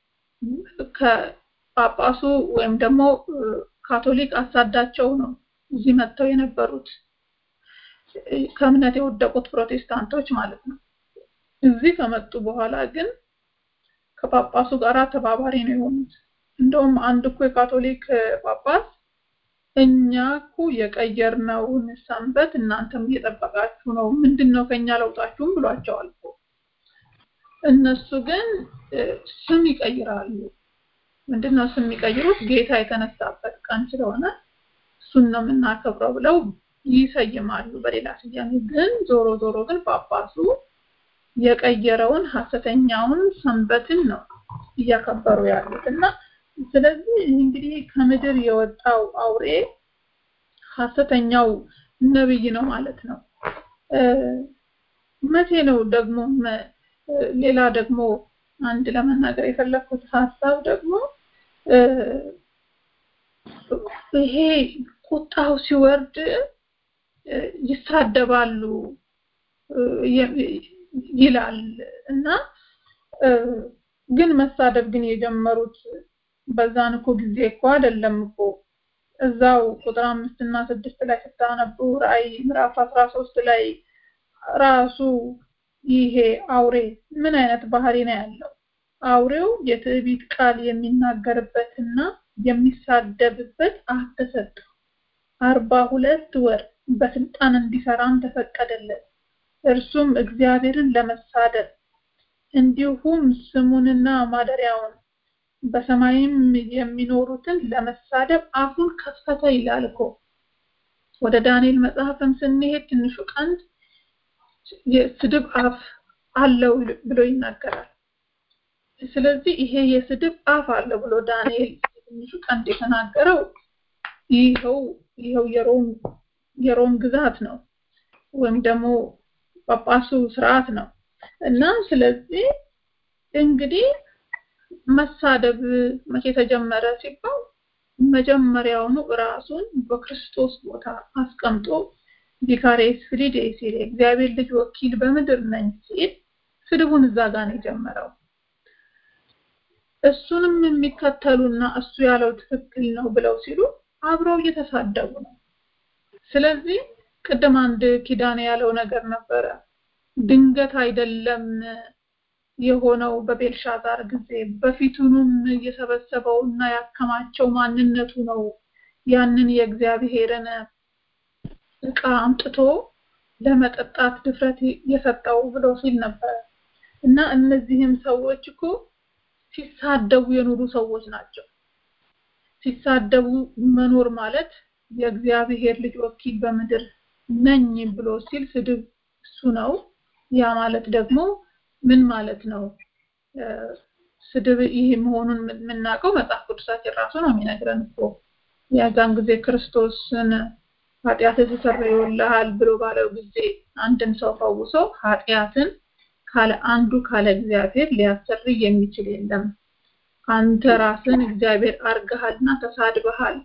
ከጳጳሱ ወይም ደግሞ ካቶሊክ አሳዳቸው ነው እዚህ መጥተው የነበሩት ከእምነት የወደቁት ፕሮቴስታንቶች ማለት ነው እዚህ ከመጡ በኋላ ግን ከጳጳሱ ጋር ተባባሪ ነው የሆኑት እንደውም አንድ እኮ የካቶሊክ ጳጳስ እኛ እኮ የቀየርነውን ሰንበት እናንተም እየጠበቃችሁ ነው፣ ምንድን ነው ከኛ ለውጣችሁም ብሏቸዋል እኮ። እነሱ ግን እ፣ ስም ይቀይራሉ። ምንድን ነው ስም የሚቀይሩት? ጌታ የተነሳበት ቀን ስለሆነ እሱን ነው የምናከብረው ብለው ይሰይማሉ በሌላ ስያሜ። ግን ዞሮ ዞሮ ግን ጳጳሱ የቀየረውን ሐሰተኛውን ሰንበትን ነው እያከበሩ ያሉት እና ስለዚህ እንግዲህ ከምድር የወጣው አውሬ ሐሰተኛው ነብይ ነው ማለት ነው። እ፣ መቼ ነው ደግሞ መ- እ፣ ሌላ ደግሞ አንድ ለመናገር የፈለኩት ሀሳብ ደግሞ እ፣ ይሄ ቁጣው ሲወርድ እ፣ ይሳደባሉ እ፣ የ- ይላል እና እ፣ ግን መሳደብ ግን የጀመሩት በዛን እኮ ጊዜ እኮ አይደለም እኮ እዛው ቁጥር አምስት እና ስድስት ላይ ስታነቡ ራእይ ምዕራፍ አስራ ሶስት ላይ ራሱ ይሄ አውሬ ምን አይነት ባህሪ ነው ያለው? አውሬው የትዕቢት ቃል የሚናገርበትና የሚሳደብበት አፍ ተሰጠው። አርባ ሁለት ወር በስልጣን እንዲሰራም ተፈቀደለት። እርሱም እግዚአብሔርን ለመሳደብ እንዲሁም ስሙንና ማደሪያውን በሰማይም የሚኖሩትን ለመሳደብ አፉን ከፈተ ይላል እኮ። ወደ ዳንኤል መጽሐፍም ስንሄድ ትንሹ ቀንድ የስድብ አፍ አለው ብሎ ይናገራል። ስለዚህ ይሄ የስድብ አፍ አለው ብሎ ዳንኤል ትንሹ ቀንድ የተናገረው ይኸው ይኸው የሮም የሮም ግዛት ነው ወይም ደግሞ ጳጳሱ ስርዓት ነው እና ስለዚህ እንግዲህ መሳደብ መቼ ተጀመረ ሲባል መጀመሪያውኑ ራሱን በክርስቶስ ቦታ አስቀምጦ ቪካሬስ ፍሪዴ ሲል የእግዚአብሔር ልጅ ወኪል በምድር ነኝ ሲል ስድቡን እዛ ጋር ነው የጀመረው። እሱንም የሚከተሉና እሱ ያለው ትክክል ነው ብለው ሲሉ አብረው እየተሳደቡ ነው። ስለዚህ ቅድም አንድ ኪዳን ያለው ነገር ነበረ። ድንገት አይደለም የሆነው በቤልሻዛር ጊዜ በፊቱንም የሰበሰበው እና ያከማቸው ማንነቱ ነው ያንን የእግዚአብሔርን ዕቃ አምጥቶ ለመጠጣት ድፍረት የሰጠው ብሎ ሲል ነበር እና እነዚህም ሰዎች እኮ ሲሳደቡ የኖሩ ሰዎች ናቸው። ሲሳደቡ መኖር ማለት የእግዚአብሔር ልጅ ወኪል በምድር ነኝ ብሎ ሲል ስድብ እሱ ነው። ያ ማለት ደግሞ ምን ማለት ነው? እ፣ ስድብ ይህ መሆኑን የምናውቀው መጽሐፍ ቅዱሳችን ራሱ ነው የሚነግረን እኮ የዛን ጊዜ ክርስቶስን ኃጢአት ተሰርዮልሃል ብሎ ባለው ጊዜ አንድን ሰው ፈውሶ ኃጢአትን ካለ አንዱ ካለ እግዚአብሔር ሊያሰርይ የሚችል የለም። አንተ ራስን እግዚአብሔር አርገሃልና ተሳድበሃል።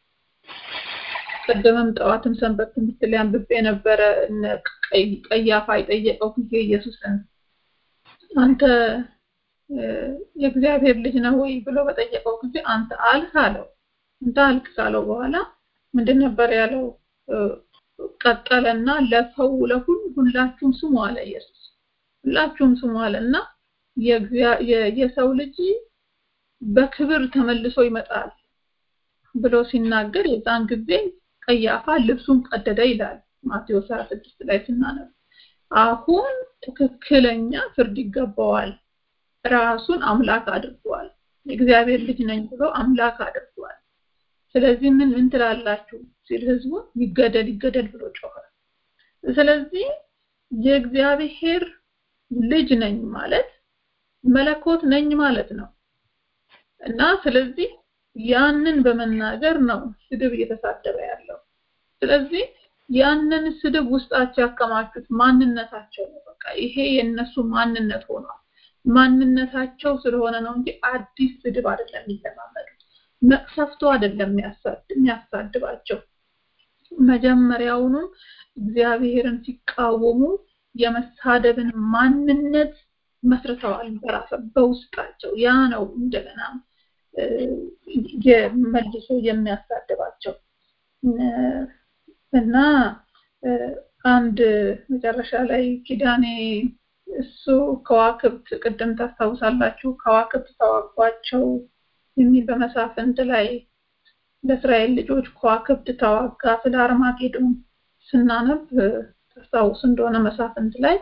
ቅድምም ጠዋትም ሰንበት ትምህርት ላይ አንብቤ ነበረ። እነ ቀይ- ቀያፋ የጠየቀው ጊዜ ኢየሱስን አንተ እ፣ የእግዚአብሔር ልጅ ነው ወይ ብሎ በጠየቀው ጊዜ አንተ አልክ አለው። አንተ አልክ ካለው በኋላ ምንድን ነበር ያለው? እ፣ ቀጠለና ለሰው ለሁሉ ሁላችሁም ስሙ አለ ኢየሱስ። ሁላችሁም ስሙ አለ እና የእግዚአ- የ- የሰው ልጅ በክብር ተመልሶ ይመጣል ብሎ ሲናገር የዛን ጊዜ ቀያፋ ልብሱን ቀደደ ይላል ማቴዎስ 26 ላይ ስናነብ። አሁን ትክክለኛ ፍርድ ይገባዋል። ራሱን አምላክ አድርጓል። የእግዚአብሔር ልጅ ነኝ ብሎ አምላክ አድርጓል። ስለዚህ ምን ምን ትላላችሁ ሲል ህዝቡ ይገደል ይገደል ብሎ ጮኸ። ስለዚህ የእግዚአብሔር ልጅ ነኝ ማለት መለኮት ነኝ ማለት ነው እና ስለዚህ ያንን በመናገር ነው ስድብ እየተሳደበ ያለው። ስለዚህ ያንን ስድብ ውስጣቸው ያከማቹት ማንነታቸው ነው። በቃ ይሄ የነሱ ማንነት ሆኗል። ማንነታቸው ስለሆነ ነው እንጂ አዲስ ስድብ አይደለም የሚለማመዱት። መቅሰፍቱ አይደለም የሚያሳድ- የሚያሳድባቸው። መጀመሪያውኑም እግዚአብሔርን ሲቃወሙ የመሳደብን ማንነት መስርተዋል በራሰ በውስጣቸው ያ ነው እንደገና እ፣ የመልሶ የሚያሳድባቸው እ፣ እና እ፣ አንድ መጨረሻ ላይ ኪዳኔ እሱ ከዋክብት ቅድም ታስታውሳላችሁ ከዋክብት ተዋጓቸው የሚል በመሳፍንት ላይ ለእስራኤል ልጆች ከዋክብት ተዋጋ ስለ አርማጌዶን ስናነብ ታስታውስ እንደሆነ መሳፍንት ላይ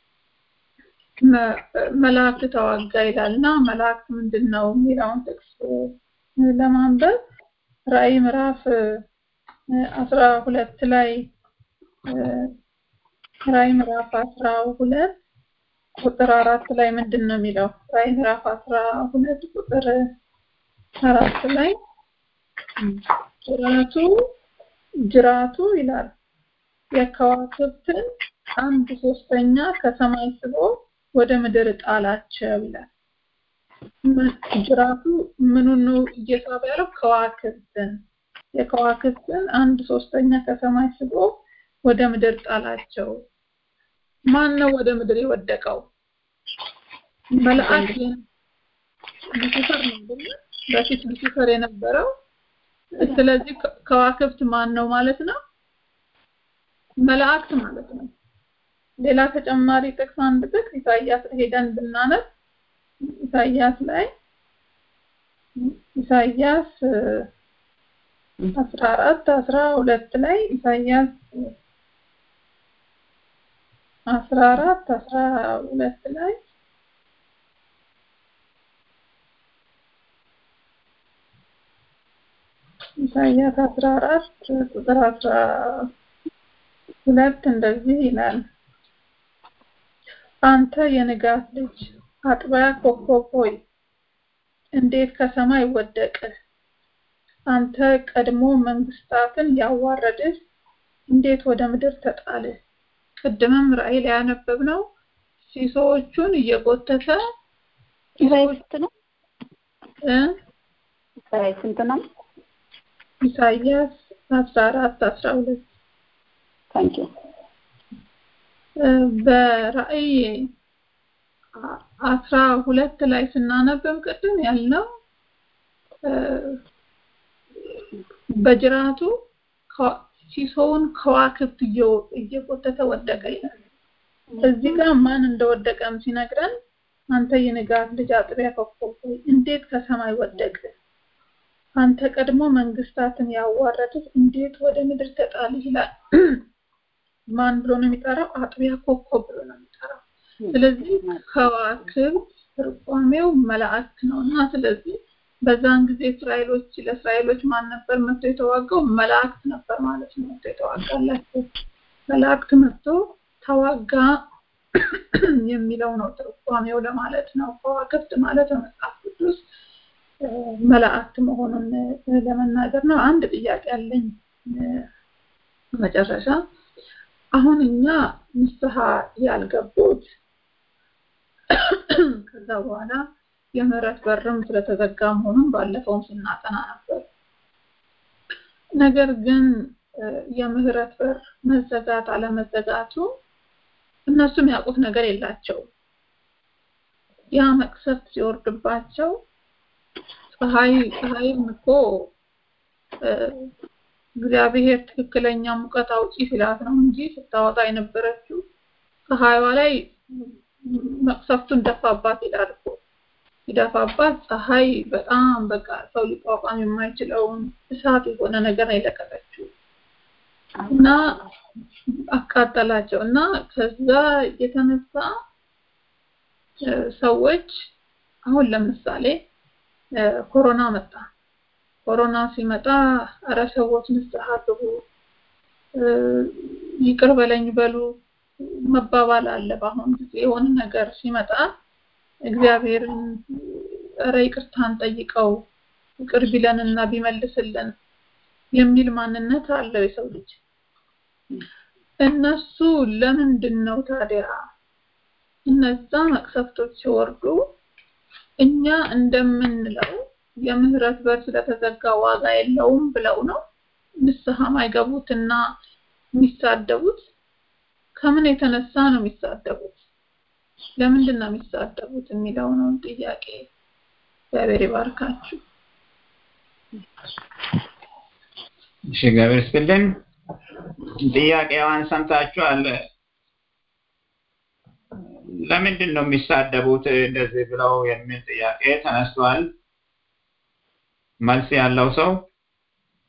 መላእክት ተዋጋ ይላል እና መላእክት ምንድን ነው የሚለውን ጥቅስ ለማንበብ ራእይ ምዕራፍ አስራ ሁለት ላይ ራእይ ምዕራፍ አስራ ሁለት ቁጥር አራት ላይ ምንድን ነው የሚለው? ራእይ ምዕራፍ አስራ ሁለት ቁጥር አራት ላይ ጅራቱ ጅራቱ ይላል የከዋክብትን አንድ ሶስተኛ ከሰማይ ስቦ ወደ ምድር ጣላቸው ይላል። ጅራቱ ምኑን ነው እየሳበ ያለው? ከዋክብትን የከዋክብትን አንድ ሶስተኛ ከሰማይ ስቦ ወደ ምድር ጣላቸው። ማን ነው ወደ ምድር የወደቀው? መልአክ ሉሲፈር ነው አይደል? በፊት ሉሲፈር የነበረው ስለዚህ ከዋክብት ማን ነው ማለት ነው? መላእክት ማለት ነው። ሌላ ተጨማሪ ጥቅስ አንድ ጥቅስ ኢሳይያስ ሄደን ብናነብ ኢሳይያስ ላይ ኢሳይያስ አስራ አራት አስራ ሁለት ላይ ኢሳይያስ አስራ አራት አስራ ሁለት ላይ ኢሳይያስ አስራ አራት ቁጥር አስራ ሁለት እንደዚህ ይላል አንተ የንጋት ልጅ አጥቢያ ኮከብ ሆይ እንዴት ከሰማይ ወደቅህ አንተ ቀድሞ መንግስታትን ያዋረድህ እንዴት ወደ ምድር ተጣልህ ቅድምም ራእይ ላይ ያነበብነው ሲሶዎቹን እየጎተተ ራእይ ስንት ነው? እ ራእይ ስንት ነው? ኢሳይያስ አስራ አራት አስራ ሁለት ታንኪ በራእይ አስራ ሁለት ላይ ስናነብም ቅድም ያልነው በጅራቱ ሲሶውን ከዋክብት እየጎተተ ወደቀ ይላል። እዚህ ጋር ማን እንደወደቀም ሲነግረን አንተ የንጋት ልጅ አጥቢያ ኮከብ ሆይ እንዴት ከሰማይ ወደቅ? አንተ ቀድሞ መንግስታትን ያዋረድህ እንዴት ወደ ምድር ተጣልህ ይላል። ማን ብሎ ነው የሚጠራው? አጥቢያ ኮከብ ብሎ ነው የሚጠራው። ስለዚህ ከዋክብት ትርጓሜው መላእክት ነው እና ስለዚህ በዛን ጊዜ እስራኤሎች ለእስራኤሎች ማን ነበር መጥቶ የተዋጋው? መላእክት ነበር ማለት ነው። መጥቶ የተዋጋላቸው መላእክት መጥቶ ተዋጋ የሚለው ነው ትርጓሜው ለማለት ነው። ከዋክብት ማለት በመጽሐፍ ቅዱስ መላእክት መሆኑን ለመናገር ነው። አንድ ጥያቄ አለኝ መጨረሻ አሁን እኛ ንስሐ ያልገቡት ከዛ በኋላ የምህረት በርም ስለተዘጋ መሆኑን ባለፈውም ስናጠና ነበር። ነገር ግን የምህረት በር መዘጋት አለመዘጋቱ እነሱም ያውቁት ነገር የላቸውም። ያ መቅሰፍት ሲወርድባቸው ፀሐይ ፀሐይም እኮ እግዚአብሔር ትክክለኛ ሙቀት አውጪ ሲላት ነው እንጂ ስታወጣ የነበረችው ፀሐይዋ ላይ መቅሰፍቱን ደፋባት ይላል እኮ ሲደፋባት ፀሐይ በጣም በቃ ሰው ሊቋቋም የማይችለውን እሳት የሆነ ነገር ነው የለቀቀችው እና አቃጠላቸው እና ከዛ የተነሳ ሰዎች አሁን ለምሳሌ ኮሮና መጣ። ኮሮና ሲመጣ እረ ሰዎች ንስሐ ግቡ፣ ይቅር በለኝ በሉ መባባል አለ። በአሁኑ ጊዜ የሆነ ነገር ሲመጣ እግዚአብሔርን እረ ይቅርታን ጠይቀው ይቅር ቢለንና ቢመልስልን የሚል ማንነት አለው የሰው ልጅ። እነሱ ለምንድን ነው ታዲያ እነዛ መቅሰፍቶች ሲወርዱ እኛ እንደምንለው የምህረት በር ስለተዘጋ ዋጋ የለውም ብለው ነው ንስሐ ማይገቡትና የሚሳደቡት? ከምን የተነሳ ነው የሚሳደቡት? ለምንድን ነው የሚሳደቡት የሚለው ነው ጥያቄ። እግዚአብሔር ይባርካችሁ። እሺ፣ እግዚአብሔር ይስጥልን። ጥያቄዋን ሰምታችኋል። ለምንድን ነው የሚሳደቡት እንደዚህ ብለው የሚል ጥያቄ ተነስቷል። መልስ ያለው ሰው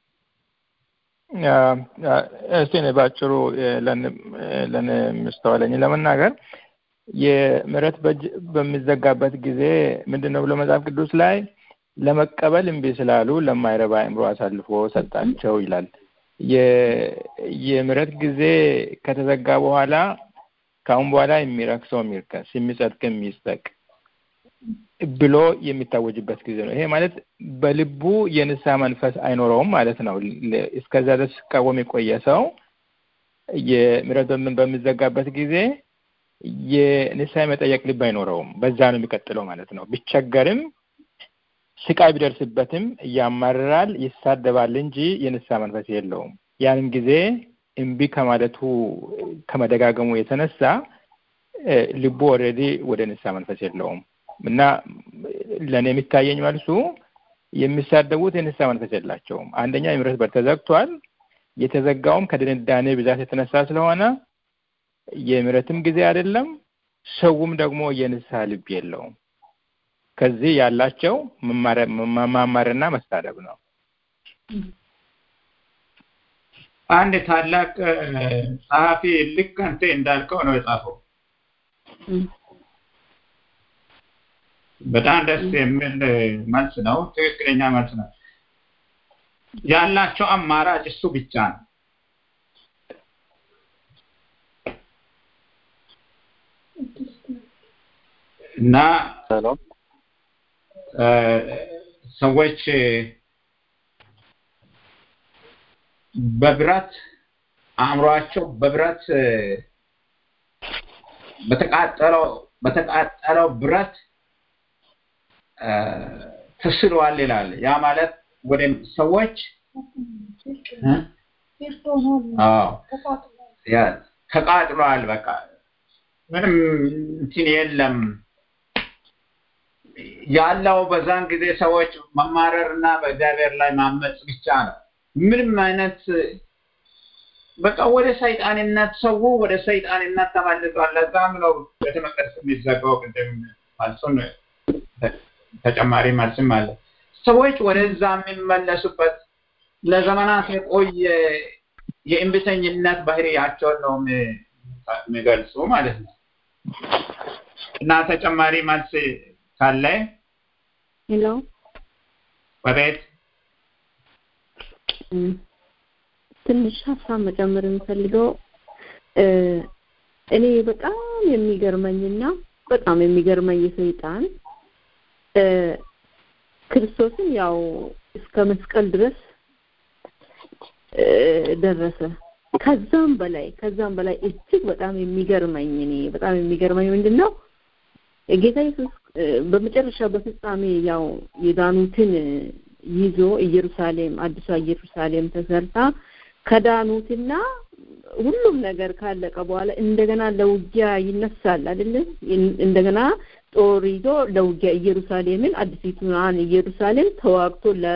እስቲ እኔ ባጭሩ ለእኔ የምስተዋለኝ ለመናገር የምህረት በእጅ በሚዘጋበት ጊዜ ምንድን ነው ብሎ መጽሐፍ ቅዱስ ላይ ለመቀበል እምቢ ስላሉ ለማይረባ አእምሮ አሳልፎ ሰጣቸው ይላል። የምህረት ጊዜ ከተዘጋ በኋላ ከአሁን በኋላ የሚረክሰው የሚርከስ የሚጸድቅ የሚጸድቅ ብሎ የሚታወጅበት ጊዜ ነው። ይሄ ማለት በልቡ የንስሐ መንፈስ አይኖረውም ማለት ነው። እስከዛ ድረስ ሲቃወም የቆየ ሰው የምህረት በሚዘጋበት ጊዜ የንስሐ የመጠየቅ ልብ አይኖረውም። በዛ ነው የሚቀጥለው ማለት ነው። ቢቸገርም ስቃይ ቢደርስበትም ያማርራል፣ ይሳደባል እንጂ የንስሐ መንፈስ የለውም። ያንን ጊዜ እምቢ ከማለቱ ከመደጋገሙ የተነሳ ልቡ ኦልሬዲ ወደ ንስሐ መንፈስ የለውም እና ለእኔ የሚታየኝ መልሱ የሚሳደቡት የንስሐ መንፈስ የላቸውም። አንደኛ የምህረት በር ተዘግቷል። የተዘጋውም ከድንዳኔ ብዛት የተነሳ ስለሆነ የምህረትም ጊዜ አይደለም። ሰውም ደግሞ የንስሐ ልብ የለውም። ከዚህ ያላቸው መማማርና መሳደብ ነው። አንድ ታላቅ ጸሐፊ ልክ አንተ እንዳልከው ነው የጻፈው። በጣም ደስ የሚል መልስ ነው። ትክክለኛ መልስ ነው። ያላቸው አማራጭ እሱ ብቻ ነው። እና ሰዎች በብረት አእምሯቸው በብረት በተቃጠለው በተቃጠለው ብረት ተስሏል ይላል። ያ ማለት ወደ ሰዎች ተቃጥሏል። በቃ ምንም እንትን የለም ያለው በዛን ጊዜ ሰዎች መማረር እና በእግዚአብሔር ላይ ማመፅ ብቻ ነው። ምንም አይነት በቃ ወደ ሰይጣንነት ሰው ወደ ሰይጣንነት ተመልሷል። ለዛም ነው ቤተ መቅደስ የሚዘጋው። ቅድም መልሱን ተጨማሪ መልስም አለ። ሰዎች ወደዛ የሚመለሱበት ለዘመናት የቆየ የእንቢተኝነት ባህሪያቸውን ነው የሚገልጹ ማለት ነው እና ተጨማሪ መልስ ካለ ሄሎ በቤት ትንሽ ሀሳብ መጨመር የምፈልገው እኔ በጣም የሚገርመኝና በጣም የሚገርመኝ የሰይጣን ክርስቶስን ያው እስከ መስቀል ድረስ ደረሰ። ከዛም በላይ ከዛም በላይ እጅግ በጣም የሚገርመኝ እኔ በጣም የሚገርመኝ ምንድን ነው ጌታ ኢየሱስ በመጨረሻ በፍጻሜ ያው የዳኑትን ይዞ ኢየሩሳሌም አዲሷ ኢየሩሳሌም ተሰርታ ከዳኑትና ሁሉም ነገር ካለቀ በኋላ እንደገና ለውጊያ ይነሳል አይደለ? እንደገና ጦር ይዞ ለውጊያ ኢየሩሳሌምን አዲሲቱን ኢየሩሳሌም ተዋግቶ ለ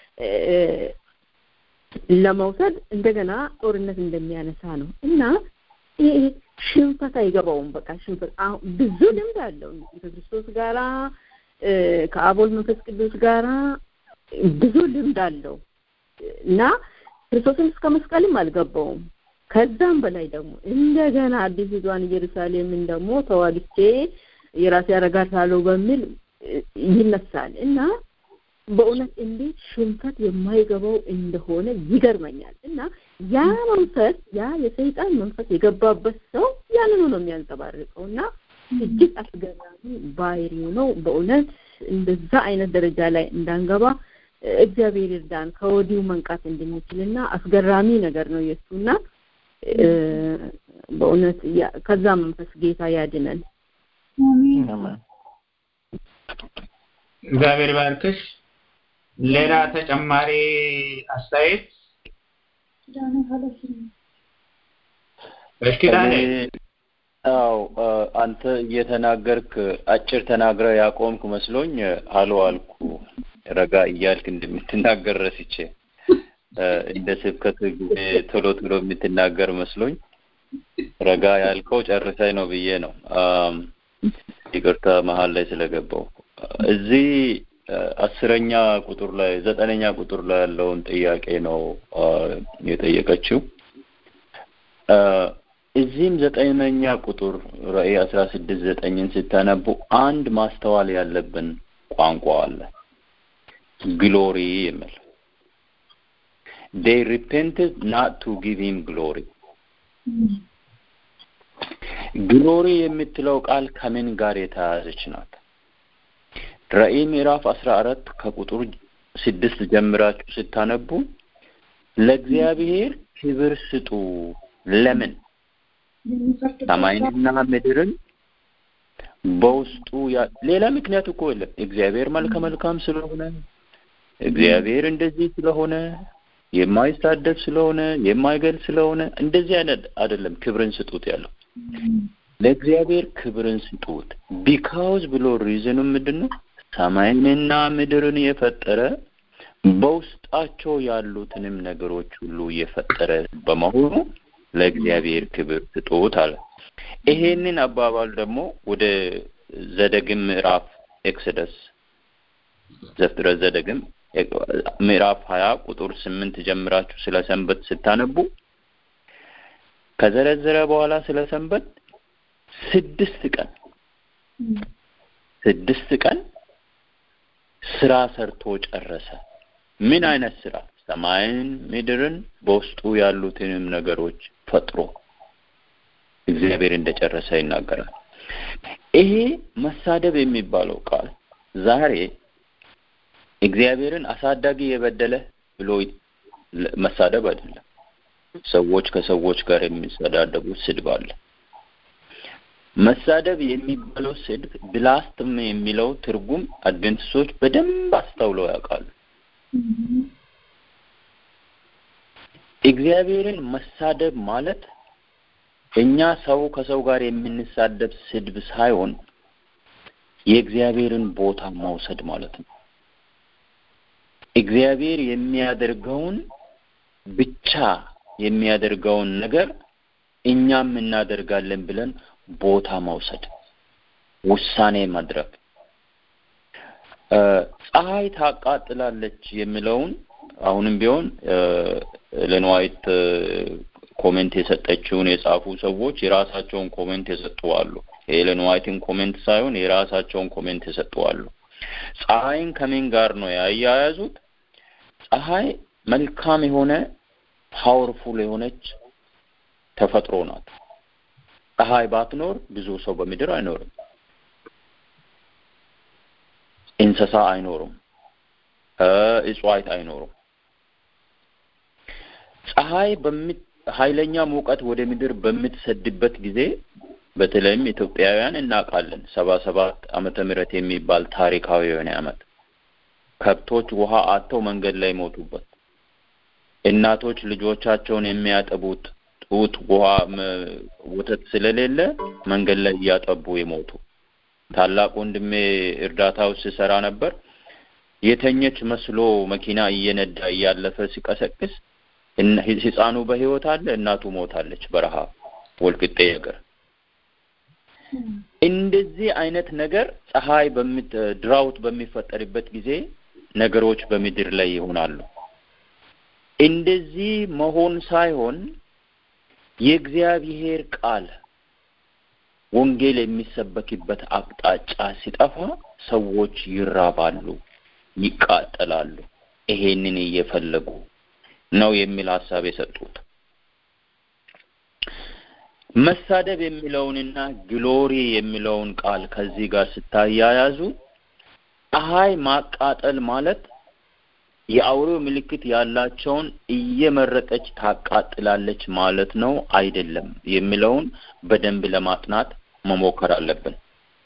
ለመውሰድ እንደገና ጦርነት እንደሚያነሳ ነው እና ይሄ ሽንፈት አይገባውም። በቃ ሽንፈት ብዙ ልምድ አለው ከክርስቶስ ጋራ ከአቦል መንፈስ ቅዱስ ጋራ ብዙ ልምድ አለው እና ክርስቶስን እስከ መስቀልም አልገባውም። ከዛም በላይ ደግሞ እንደገና አዲሲቷን ኢየሩሳሌምን ደግሞ ተዋግቼ የራሴ አረጋታለሁ በሚል ይነሳል እና በእውነት እንዴት ሽንፈት የማይገባው እንደሆነ ይገርመኛል እና ያ መንፈስ ያ የሰይጣን መንፈስ የገባበት ሰው ያንኑ ነው የሚያንጸባርቀው እና እጅግ አስገራሚ ባህሪው ነው። በእውነት እንደዛ አይነት ደረጃ ላይ እንዳንገባ እግዚአብሔር ይርዳን፣ ከወዲሁ መንቃት እንድንችልና አስገራሚ ነገር ነው የእሱና በእውነት ከዛ መንፈስ ጌታ ያድነን። እግዚአብሔር ባርክሽ። ሌላ ተጨማሪ አስተያየት እሺ ዳንኤል አው አንተ እየተናገርክ አጭር ተናግረ ያቆምክ መስሎኝ አሎ አልኩ ረጋ እያልክ እንደምትናገር ረስቼ እንደ ስብከት ጊዜ ቶሎ ቶሎ የምትናገር መስሎኝ ረጋ ያልከው ጨርሰኝ ነው ብዬ ነው። ይቅርታ መሀል ላይ ስለገባው እዚህ አስረኛ ቁጥር ላይ ዘጠነኛ ቁጥር ላይ ያለውን ጥያቄ ነው የጠየቀችው። እዚህም ዘጠነኛ ቁጥር ራእይ አስራ ስድስት ዘጠኝን ስታነቡ አንድ ማስተዋል ያለብን ቋንቋ አለ። ግሎሪ የሚል they repented not to give him glory ግሎሪ የምትለው ቃል ከምን ጋር የተያያዘች ናት? ራእይ ምዕራፍ አስራ አራት ከቁጥር ስድስት ጀምራችሁ ስታነቡ ለእግዚአብሔር ክብር ስጡ። ለምን? ሰማይንና ምድርን በውስጡ ሌላ ምክንያት እኮ የለም። እግዚአብሔር መልከ መልካም ስለሆነ፣ እግዚአብሔር እንደዚህ ስለሆነ፣ የማይሳደብ ስለሆነ፣ የማይገል ስለሆነ እንደዚህ አይነት አይደለም። ክብርን ስጡት ያለው ለእግዚአብሔር ክብርን ስጡት። ቢካውዝ ብሎ ሪዝኑ ምንድን ነው? ሰማይንና ምድርን የፈጠረ በውስጣቸው ያሉትንም ነገሮች ሁሉ የፈጠረ በመሆኑ ለእግዚአብሔር ክብር ስጡት አለ። ይሄንን አባባል ደግሞ ወደ ዘዳግም ምዕራፍ ኤክሰደስ ዘፍጥረት ዘዳግም ምዕራፍ ሀያ ቁጥር ስምንት ጀምራችሁ ስለ ሰንበት ስታነቡ ከዘረዘረ በኋላ ስለ ሰንበት ስድስት ቀን ስድስት ቀን ስራ ሰርቶ ጨረሰ። ምን አይነት ስራ? ሰማይን፣ ምድርን በውስጡ ያሉትንም ነገሮች ፈጥሮ እግዚአብሔር እንደጨረሰ ይናገራል። ይሄ መሳደብ የሚባለው ቃል ዛሬ እግዚአብሔርን አሳዳጊ የበደለ ብሎ መሳደብ አይደለም። ሰዎች ከሰዎች ጋር የሚሰዳደቡት ስድብ አለ። መሳደብ የሚባለው ስድብ ብላስትም የሚለው ትርጉም አድቬንቲስቶች በደንብ አስተውለው ያውቃሉ። እግዚአብሔርን መሳደብ ማለት እኛ ሰው ከሰው ጋር የምንሳደብ ስድብ ሳይሆን የእግዚአብሔርን ቦታ መውሰድ ማለት ነው። እግዚአብሔር የሚያደርገውን ብቻ የሚያደርገውን ነገር እኛም እናደርጋለን ብለን ቦታ መውሰድ፣ ውሳኔ ማድረግ። ፀሐይ ታቃጥላለች የሚለውን አሁንም ቢሆን ለንዋይት ኮሜንት የሰጠችውን የጻፉ ሰዎች የራሳቸውን ኮሜንት የሰጡ አሉ። የኤለን ዋይትን ኮሜንት ሳይሆን የራሳቸውን ኮሜንት የሰጡ አሉ። ፀሐይን ከምን ጋር ነው ያያያዙት? ፀሐይ መልካም የሆነ ፓወርፉል የሆነች ተፈጥሮ ናት። ፀሐይ ባትኖር ብዙ ሰው በምድር አይኖርም፣ እንስሳ አይኖሩም፣ እጽዋት አይኖሩም። ፀሐይ ኃይለኛ ሙቀት ወደ ምድር በምትሰድበት ጊዜ በተለይም ኢትዮጵያውያን እናውቃለን። ሰባ ሰባት ዓመተ ምህረት የሚባል ታሪካዊ የሆነ ዓመት ከብቶች ውሃ አጥተው መንገድ ላይ ሞቱበት። እናቶች ልጆቻቸውን የሚያጠቡት ጡት ውሃ ወተት ስለሌለ መንገድ ላይ እያጠቡ የሞቱ ታላቅ ወንድሜ እርዳታ ውስጥ ሲሰራ ነበር። የተኘች መስሎ መኪና እየነዳ እያለፈ ሲቀሰቅስ ህፃኑ በህይወት አለ፣ እናቱ ሞታለች በረሃብ ወልቅጤ ነገር። እንደዚህ አይነት ነገር ፀሐይ ድራውት በሚፈጠርበት ጊዜ ነገሮች በምድር ላይ ይሆናሉ። እንደዚህ መሆን ሳይሆን የእግዚአብሔር ቃል ወንጌል የሚሰበክበት አቅጣጫ ሲጠፋ ሰዎች ይራባሉ፣ ይቃጠላሉ። ይሄንን እየፈለጉ ነው የሚል ሀሳብ የሰጡት። መሳደብ የሚለውንና ግሎሪ የሚለውን ቃል ከዚህ ጋር ስታያያዙ ፀሐይ ማቃጠል ማለት የአውሬው ምልክት ያላቸውን እየመረጠች ታቃጥላለች ማለት ነው አይደለም የሚለውን በደንብ ለማጥናት መሞከር አለብን።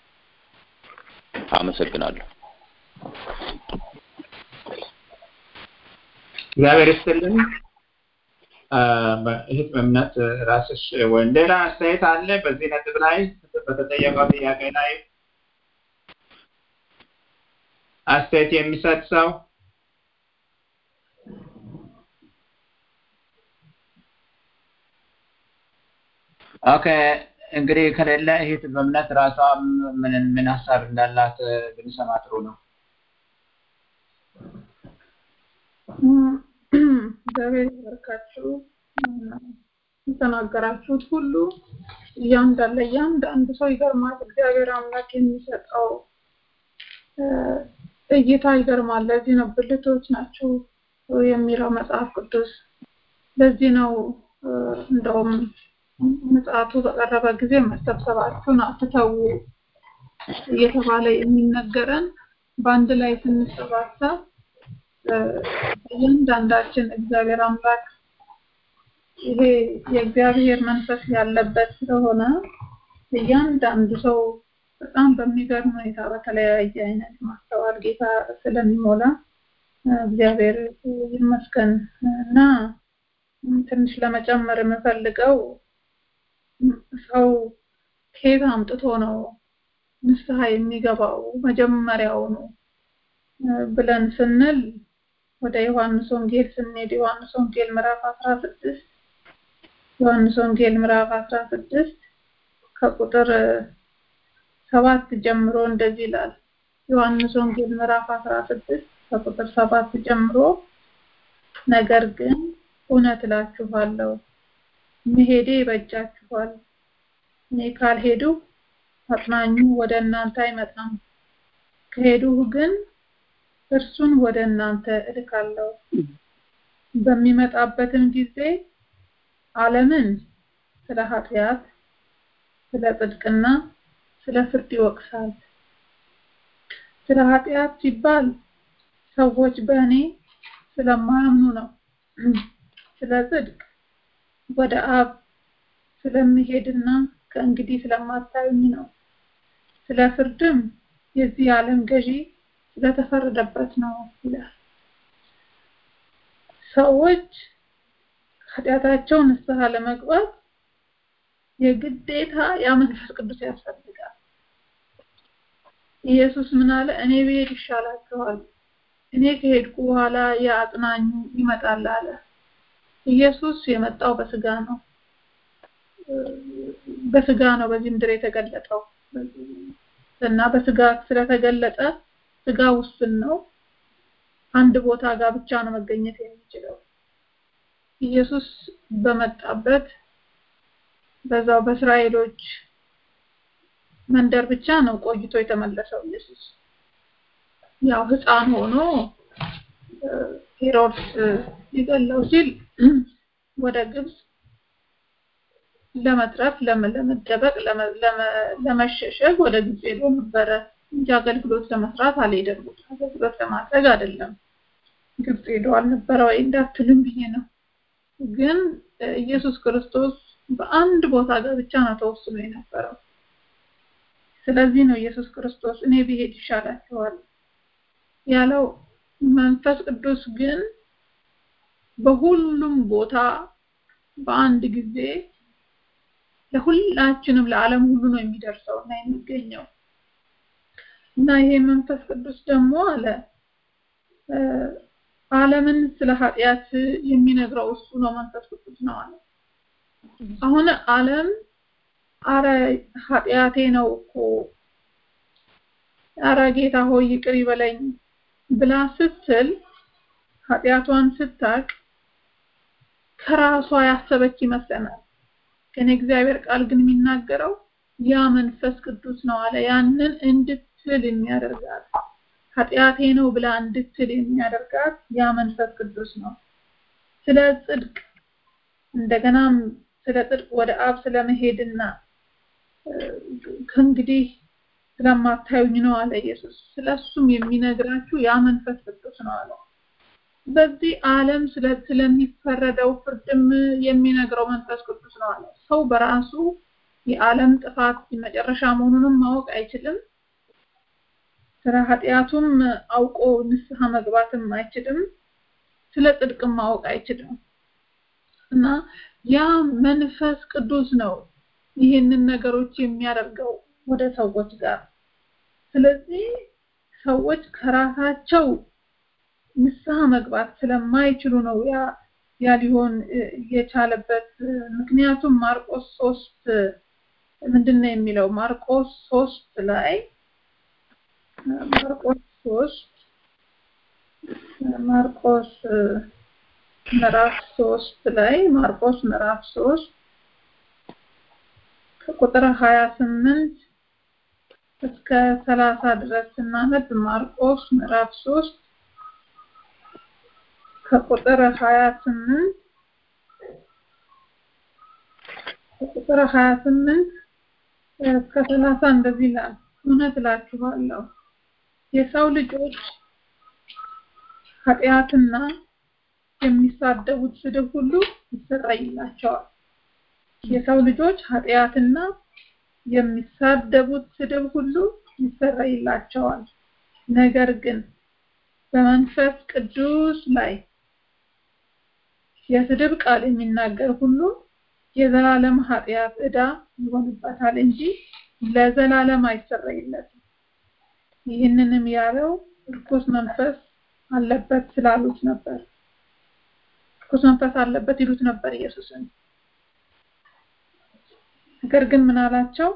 አመሰግናለሁ። እግዚአብሔር ይስጥልን። እህት በእምነት ራስሽ ወይ ሌላ አስተያየት አለ በዚህ ነጥብ ላይ በተጠየቀው ጥያቄ ላይ አስተያየት የሚሰጥ ሰው ኦኬ እንግዲህ ከሌለ እህት በእምነት ራሷ ምን ምን ሀሳብ እንዳላት ብንሰማ ጥሩ ነው። እግዚአብሔር ይባርካችሁ። የተናገራችሁት ሁሉ እያንዳንዱ ለእያንዳንዱ ሰው ይገርማል። እግዚአብሔር አምላክ የሚሰጠው እይታ ይገርማል። ለዚህ ነው ብልቶች ናቸው የሚለው መጽሐፍ ቅዱስ። ለዚህ ነው እንደውም ምጽአቱ በቀረበ ጊዜ መሰብሰባችሁን አትተዉ እየተባለ የሚነገረን በአንድ ላይ ስንሰባሰብ እያንዳንዳችን እግዚአብሔር አምላክ ይሄ የእግዚአብሔር መንፈስ ያለበት ስለሆነ እያንዳንዱ ሰው በጣም በሚገርም ሁኔታ በተለያየ አይነት ማስተዋል ጌታ ስለሚሞላ እግዚአብሔር ይመስገን እና ትንሽ ለመጨመር የምፈልገው ሰው ከየት አምጥቶ ነው ንስሐ የሚገባው መጀመሪያው ነው ብለን ስንል ወደ ዮሐንስ ወንጌል ስንሄድ ዮሐንስ ወንጌል ምዕራፍ 16 ዮሐንስ ወንጌል ምዕራፍ 16 ከቁጥር ሰባት ጀምሮ እንደዚህ ይላል። ዮሐንስ ወንጌል ምዕራፍ 16 ከቁጥር ሰባት ጀምሮ ነገር ግን እውነት እላችኋለሁ መሄዴ ይበጃችኋል። እኔ ካልሄዱ አጽናኙ ወደ እናንተ አይመጣም። ከሄዱህ ግን እርሱን ወደ እናንተ እልካለሁ። በሚመጣበትም ጊዜ ዓለምን ስለ ኃጢአት፣ ስለ ጽድቅና ስለ ፍርድ ይወቅሳል። ስለ ኃጢአት ሲባል ሰዎች በእኔ ስለማያምኑ ነው። ስለ ጽድቅ ወደ አብ ስለምሄድና ከእንግዲህ ስለማታዩኝ ነው። ስለ ፍርድም የዚህ ዓለም ገዢ ስለተፈረደበት ነው ይላል። ሰዎች ኃጢአታቸው ንስሐ ለመግባት የግዴታ ያ መንፈስ ቅዱስ ያስፈልጋል። ኢየሱስ ምን አለ? እኔ ብሄድ ይሻላችኋል፣ እኔ ከሄድኩ በኋላ ያ አጽናኙ ይመጣል አለ። ኢየሱስ የመጣው በስጋ ነው። በስጋ ነው በዚህ ምድር የተገለጠው እና በስጋ ስለተገለጠ ስጋ ውስን ነው። አንድ ቦታ ጋር ብቻ ነው መገኘት የሚችለው። ኢየሱስ በመጣበት በዛው በእስራኤሎች መንደር ብቻ ነው ቆይቶ የተመለሰው ኢየሱስ። ያው ሕፃን ሆኖ ሄሮድስ ሊገለው ሲል ወደ ግብጽ ለመትረፍ ለመደበቅ ለመሸሸግ ወደ ግብጽ ሄዶ ነበረ እንጂ አገልግሎት ለመስራት አልሄደም። አገልግሎት ለማድረግ አይደለም ግብጽ ሄዶ አልነበረ ወይ እንዳትሉም ብዬ ነው። ግን ኢየሱስ ክርስቶስ በአንድ ቦታ ጋር ብቻ ነው ተወስኖ የነበረው። ስለዚህ ነው ኢየሱስ ክርስቶስ እኔ ብሄድ ይሻላችኋል ያለው። መንፈስ ቅዱስ ግን በሁሉም ቦታ በአንድ ጊዜ ለሁላችንም ለዓለም ሁሉ ነው የሚደርሰው እና የሚገኘው እና ይሄ መንፈስ ቅዱስ ደግሞ አለ ዓለምን ስለ ኃጢአት የሚነግረው እሱ ነው መንፈስ ቅዱስ ነው አለ። አሁን ዓለም አረ ኃጢአቴ ነው እኮ አረ ጌታ ሆይ ይቅር ይበለኝ ብላ ስትል ኃጢአቷን ስታቅ ከራሷ ያሰበች ይመስለናል። ግን እግዚአብሔር ቃል ግን የሚናገረው ያ መንፈስ ቅዱስ ነው አለ። ያንን እንድትል የሚያደርጋት ኃጢአቴ ነው ብላ እንድትል የሚያደርጋት ያ መንፈስ ቅዱስ ነው። ስለ ጽድቅ እንደገናም ስለ ጽድቅ ወደ አብ ስለመሄድና ከእንግዲህ ስለማታዩኝ ነው አለ ኢየሱስ። ስለሱም የሚነግራችሁ ያ መንፈስ ቅዱስ ነው አለ። በዚህ ዓለም ስለሚፈረደው ፍርድም የሚነግረው መንፈስ ቅዱስ ነው አለ። ሰው በራሱ የዓለም ጥፋት መጨረሻ መሆኑንም ማወቅ አይችልም። ስለ ኃጢአቱም አውቆ ንስሐ መግባትም አይችልም። ስለ ጽድቅም ማወቅ አይችልም እና ያ መንፈስ ቅዱስ ነው ይህንን ነገሮች የሚያደርገው ወደ ሰዎች ጋር። ስለዚህ ሰዎች ከራሳቸው ንስሐ መግባት ስለማይችሉ ነው ያ ያ ሊሆን የቻለበት ምክንያቱም ማርቆስ ሶስት ምንድን ነው የሚለው ማርቆስ ሶስት ላይ ማርቆስ ሶስት ማርቆስ ምዕራፍ ሶስት ላይ ማርቆስ ምዕራፍ ሶስት ከቁጥር ሀያ ስምንት እስከ ሰላሳ ድረስ ስናነብ ማርቆስ ምዕራፍ ሶስት ከቁጥር ሀያ ስምንት ከቁጥር ሀያ ስምንት እስከ ሰላሳ እንደዚህ ይላል። እውነት እላችኋለሁ የሰው ልጆች ኃጢአትና የሚሳደቡት ስድብ ሁሉ ይሰረይላቸዋል። የሰው ልጆች ኃጢአትና የሚሳደቡት ስድብ ሁሉ ይሰረይላቸዋል። ነገር ግን በመንፈስ ቅዱስ ላይ የስድብ ቃል የሚናገር ሁሉ የዘላለም ኃጢአት ዕዳ ይሆንበታል እንጂ ለዘላለም አይሰረይለትም። ይህንንም ያለው እርኩስ መንፈስ አለበት ስላሉት ነበር። እርኩስ መንፈስ አለበት ይሉት ነበር ኢየሱስን። ነገር ግን ምን አላቸው?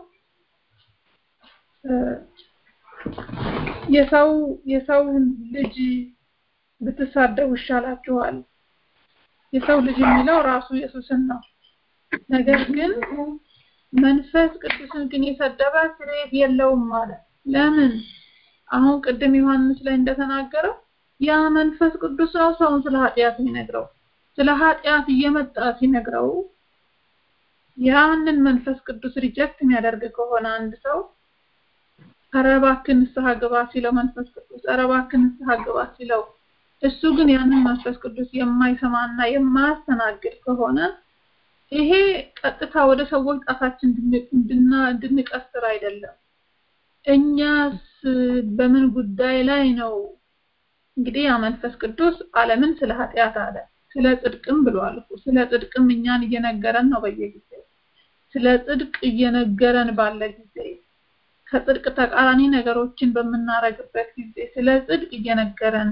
የሰው የሰው ልጅ ብትሳደቡ ይሻላችኋል። የሰው ልጅ የሚለው ራሱ ኢየሱስን ነው። ነገር ግን መንፈስ ቅዱስን ግን የሰደበ ስርየት የለውም ማለት ለምን? አሁን ቅድም ዮሐንስ ላይ እንደተናገረው ያ መንፈስ ቅዱስ ነው ሰውን ስለ ኃጢአት የሚነግረው። ስለ ኃጢአት እየመጣ ሲነግረው ያንን መንፈስ ቅዱስ ሪጀክት የሚያደርግ ከሆነ አንድ ሰው ኧረ እባክህ ንስሐ ግባ ሲለው መንፈስ ቅዱስ ኧረ እባክህ ንስሐ ግባ ሲለው እሱ ግን ያንን መንፈስ ቅዱስ የማይሰማና የማያስተናግድ ከሆነ ይሄ ቀጥታ ወደ ሰዎች ጣታችን እንድንቀስር አይደለም። እኛስ በምን ጉዳይ ላይ ነው? እንግዲህ ያ መንፈስ ቅዱስ ዓለምን ስለ ኃጢአት አለ፣ ስለ ጽድቅም ብሏል እኮ። ስለ ጽድቅም እኛን እየነገረን ነው በየጊዜው። ስለ ጽድቅ እየነገረን ባለ ጊዜ ከጽድቅ ተቃራኒ ነገሮችን በምናረግበት ጊዜ ስለ ጽድቅ እየነገረን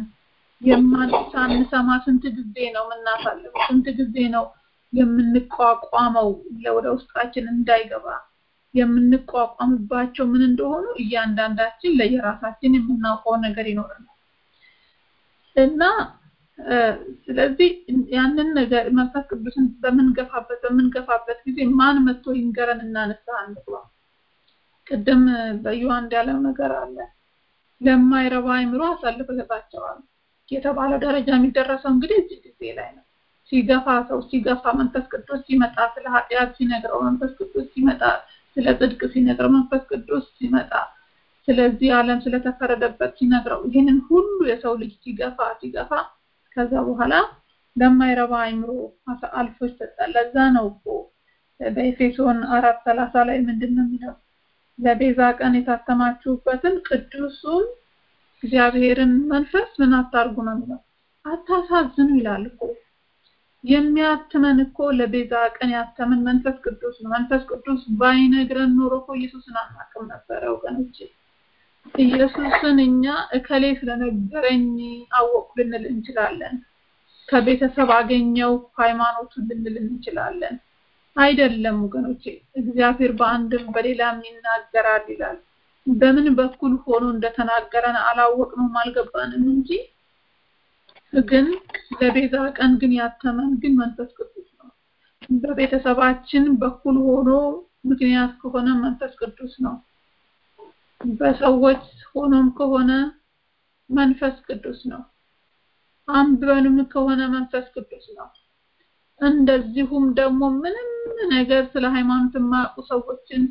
የማንሳንሰማ ስንት ጊዜ ነው የምናሳልፈው? ስንት ጊዜ ነው የምንቋቋመው ወደ ውስጣችን እንዳይገባ የምንቋቋምባቸው ምን እንደሆኑ እያንዳንዳችን ለየራሳችን የምናውቀው ነገር ይኖረናል እና ስለዚህ ያንን ነገር መንፈስ ቅዱስን በምንገፋበት በምንገፋበት ጊዜ ማን መጥቶ ይንገረን እና ንስሐ እንግባ። ቅድም በዮሐንስ ያለው ነገር አለ። ለማይረባ አይምሮ አሳልፎ ይሰጣቸዋል የተባለው ደረጃ የሚደረሰው እንግዲህ እዚህ ጊዜ ላይ ነው። ሲገፋ ሰው ሲገፋ መንፈስ ቅዱስ ሲመጣ ስለ ኃጢአት ሲነግረው መንፈስ ቅዱስ ሲመጣ ስለ ጽድቅ ሲነግረው መንፈስ ቅዱስ ሲመጣ ስለዚህ ዓለም ስለተፈረደበት ሲነግረው ይህንን ሁሉ የሰው ልጅ ሲገፋ ሲገፋ ከዛ በኋላ ለማይረባ አይምሮ አልፎ ይሰጣል። ለዛ ነው እኮ በኤፌሶን አራት ሰላሳ ላይ ምንድን ነው የሚለው? ለቤዛ ቀን የታተማችሁበትን ቅዱሱን እግዚአብሔርን መንፈስ ምን አታርጉ ነው የሚለው። አታሳዝኑ ይላል እኮ የሚያትመን እኮ ለቤዛ ቀን ያተመን መንፈስ ቅዱስ ነው። መንፈስ ቅዱስ ባይነግረን ኖሮ እኮ ኢየሱስን አናውቅም ነበረ ወገኖቼ። ኢየሱስን እኛ እከሌ ስለነገረኝ አወቁ ልንል እንችላለን። ከቤተሰብ አገኘው ሃይማኖቱን ልንል እንችላለን። አይደለም ወገኖቼ፣ እግዚአብሔር በአንድም በሌላም ይናገራል ይላል። በምን በኩል ሆኖ እንደተናገረን አላወቅነውም፣ አልገባንም እንጂ ግን ለቤዛ ቀን ግን ያተመን ግን መንፈስ ቅዱስ ነው። በቤተሰባችን በኩል ሆኖ ምክንያት ከሆነ መንፈስ ቅዱስ ነው። በሰዎች ሆኖም ከሆነ መንፈስ ቅዱስ ነው። አንብበንም ከሆነ መንፈስ ቅዱስ ነው። እንደዚሁም ደግሞ ምንም ነገር ስለ ሃይማኖት የማያውቁ ሰዎችን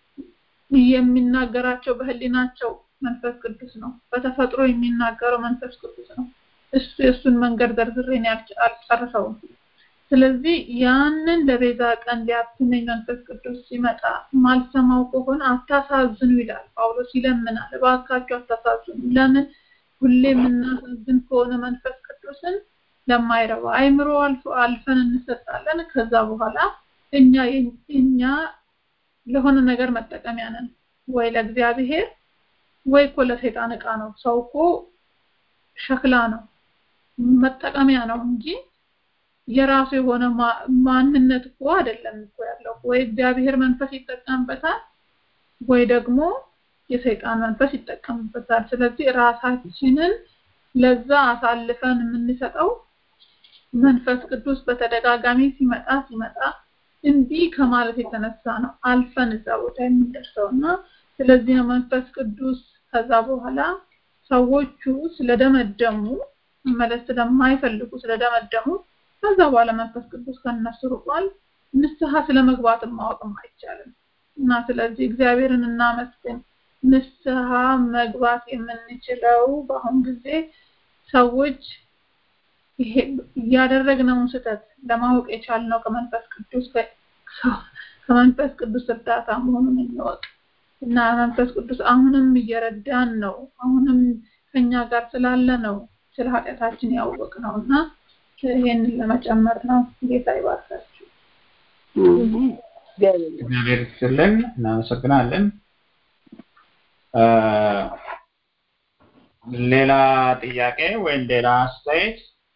የሚናገራቸው በህሊናቸው መንፈስ ቅዱስ ነው። በተፈጥሮ የሚናገረው መንፈስ ቅዱስ ነው። እሱ የእሱን መንገድ ዘርዝሬን አልጨርሰውም። ስለዚህ ያንን ለቤዛ ቀን ሊያትመኝ መንፈስ ቅዱስ ሲመጣ ማልሰማው ከሆነ አታሳዝኑ ይላል ጳውሎስ ይለምናል። እባካችሁ አታሳዝኑ። ለምን ሁሌ የምናሳዝን ከሆነ መንፈስ ቅዱስን ለማይረባ አይምሮ አልፈን እንሰጣለን። ከዛ በኋላ እኛ እኛ ለሆነ ነገር መጠቀሚያ ነን፣ ወይ ለእግዚአብሔር ወይ እኮ ለሰይጣን ዕቃ ነው። ሰው እኮ ሸክላ ነው፣ መጠቀሚያ ነው እንጂ የራሱ የሆነ ማንነት እኮ አይደለም እኮ ያለው። ወይ እግዚአብሔር መንፈስ ይጠቀምበታል፣ ወይ ደግሞ የሰይጣን መንፈስ ይጠቀምበታል። ስለዚህ ራሳችንን ለዛ አሳልፈን የምንሰጠው መንፈስ ቅዱስ በተደጋጋሚ ሲመጣ ሲመጣ እንዲህ ከማለት የተነሳ ነው አልፈን እዛ ቦታ የምንደርሰው እና ስለዚህ ነው መንፈስ ቅዱስ ከዛ በኋላ ሰዎቹ ስለደመደሙ መመለስ ስለማይፈልጉ ስለደመደሙ ከዛ በኋላ መንፈስ ቅዱስ ከነሱ ርቋል። ንስሐ ስለመግባትም ማወቅም አይቻልም እና ስለዚህ እግዚአብሔርን እናመስግን። ንስሐ መግባት የምንችለው በአሁን ጊዜ ሰዎች ይሄ እያደረግነውን ስህተት ለማወቅ የቻልነው ከመንፈስ ቅዱስ ከመንፈስ ቅዱስ እርዳታ መሆኑን እንወቅ እና መንፈስ ቅዱስ አሁንም እየረዳን ነው። አሁንም ከኛ ጋር ስላለ ነው ስለ ኃጢአታችን ያወቅ ነው እና ይህንን ለመጨመር ነው። ጌታ ይባርካችሁ። እግዚአብሔር ይስጥልን። እናመሰግናለን። ሌላ ጥያቄ ወይም ሌላ አስተያየት?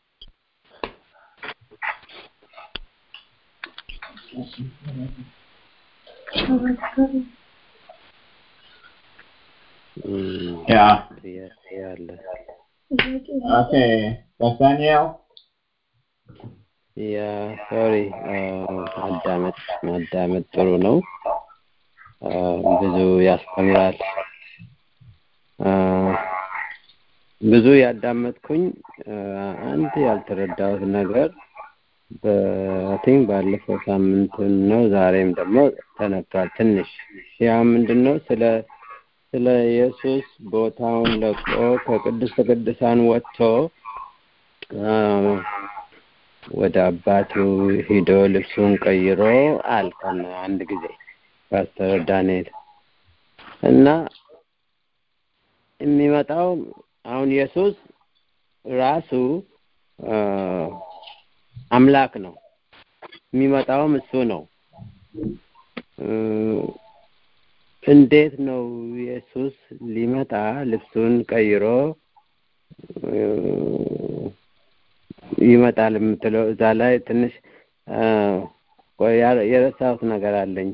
ያ ጥያቄ አለ። ኦኬ ናትናኤል ያ ሶሪ ማዳመጥ ማዳመጥ ጥሩ ነው። አ፣ ብዙ ያስተምራል። አ፣ ብዙ ያዳመጥኩኝ አ፣ አንድ ያልተረዳሁት ነገር በቲንክ ባለፈው ሳምንት ነው ዛሬም ደግሞ ተነግሯል ትንሽ ያ ምንድን ነው ስለ ስለ ኢየሱስ ቦታውን ለቆ ከቅድስተ ቅዱሳን ወጥቶ አ፣ ወደ አባቱ ሂዶ ልብሱን ቀይሮ አልከን አንድ ጊዜ ፓስተር ዳንኤል እና የሚመጣው አሁን ኢየሱስ ራሱ አ፣ አምላክ ነው። የሚመጣውም እሱ ነው። እ፣ እንዴት ነው ኢየሱስ ሊመጣ ልብሱን ቀይሮ እ፣ ይመጣል የምትለው እዛ ላይ ትንሽ አ፣ ቆይ ያ- የረሳሁት ነገር አለኝ።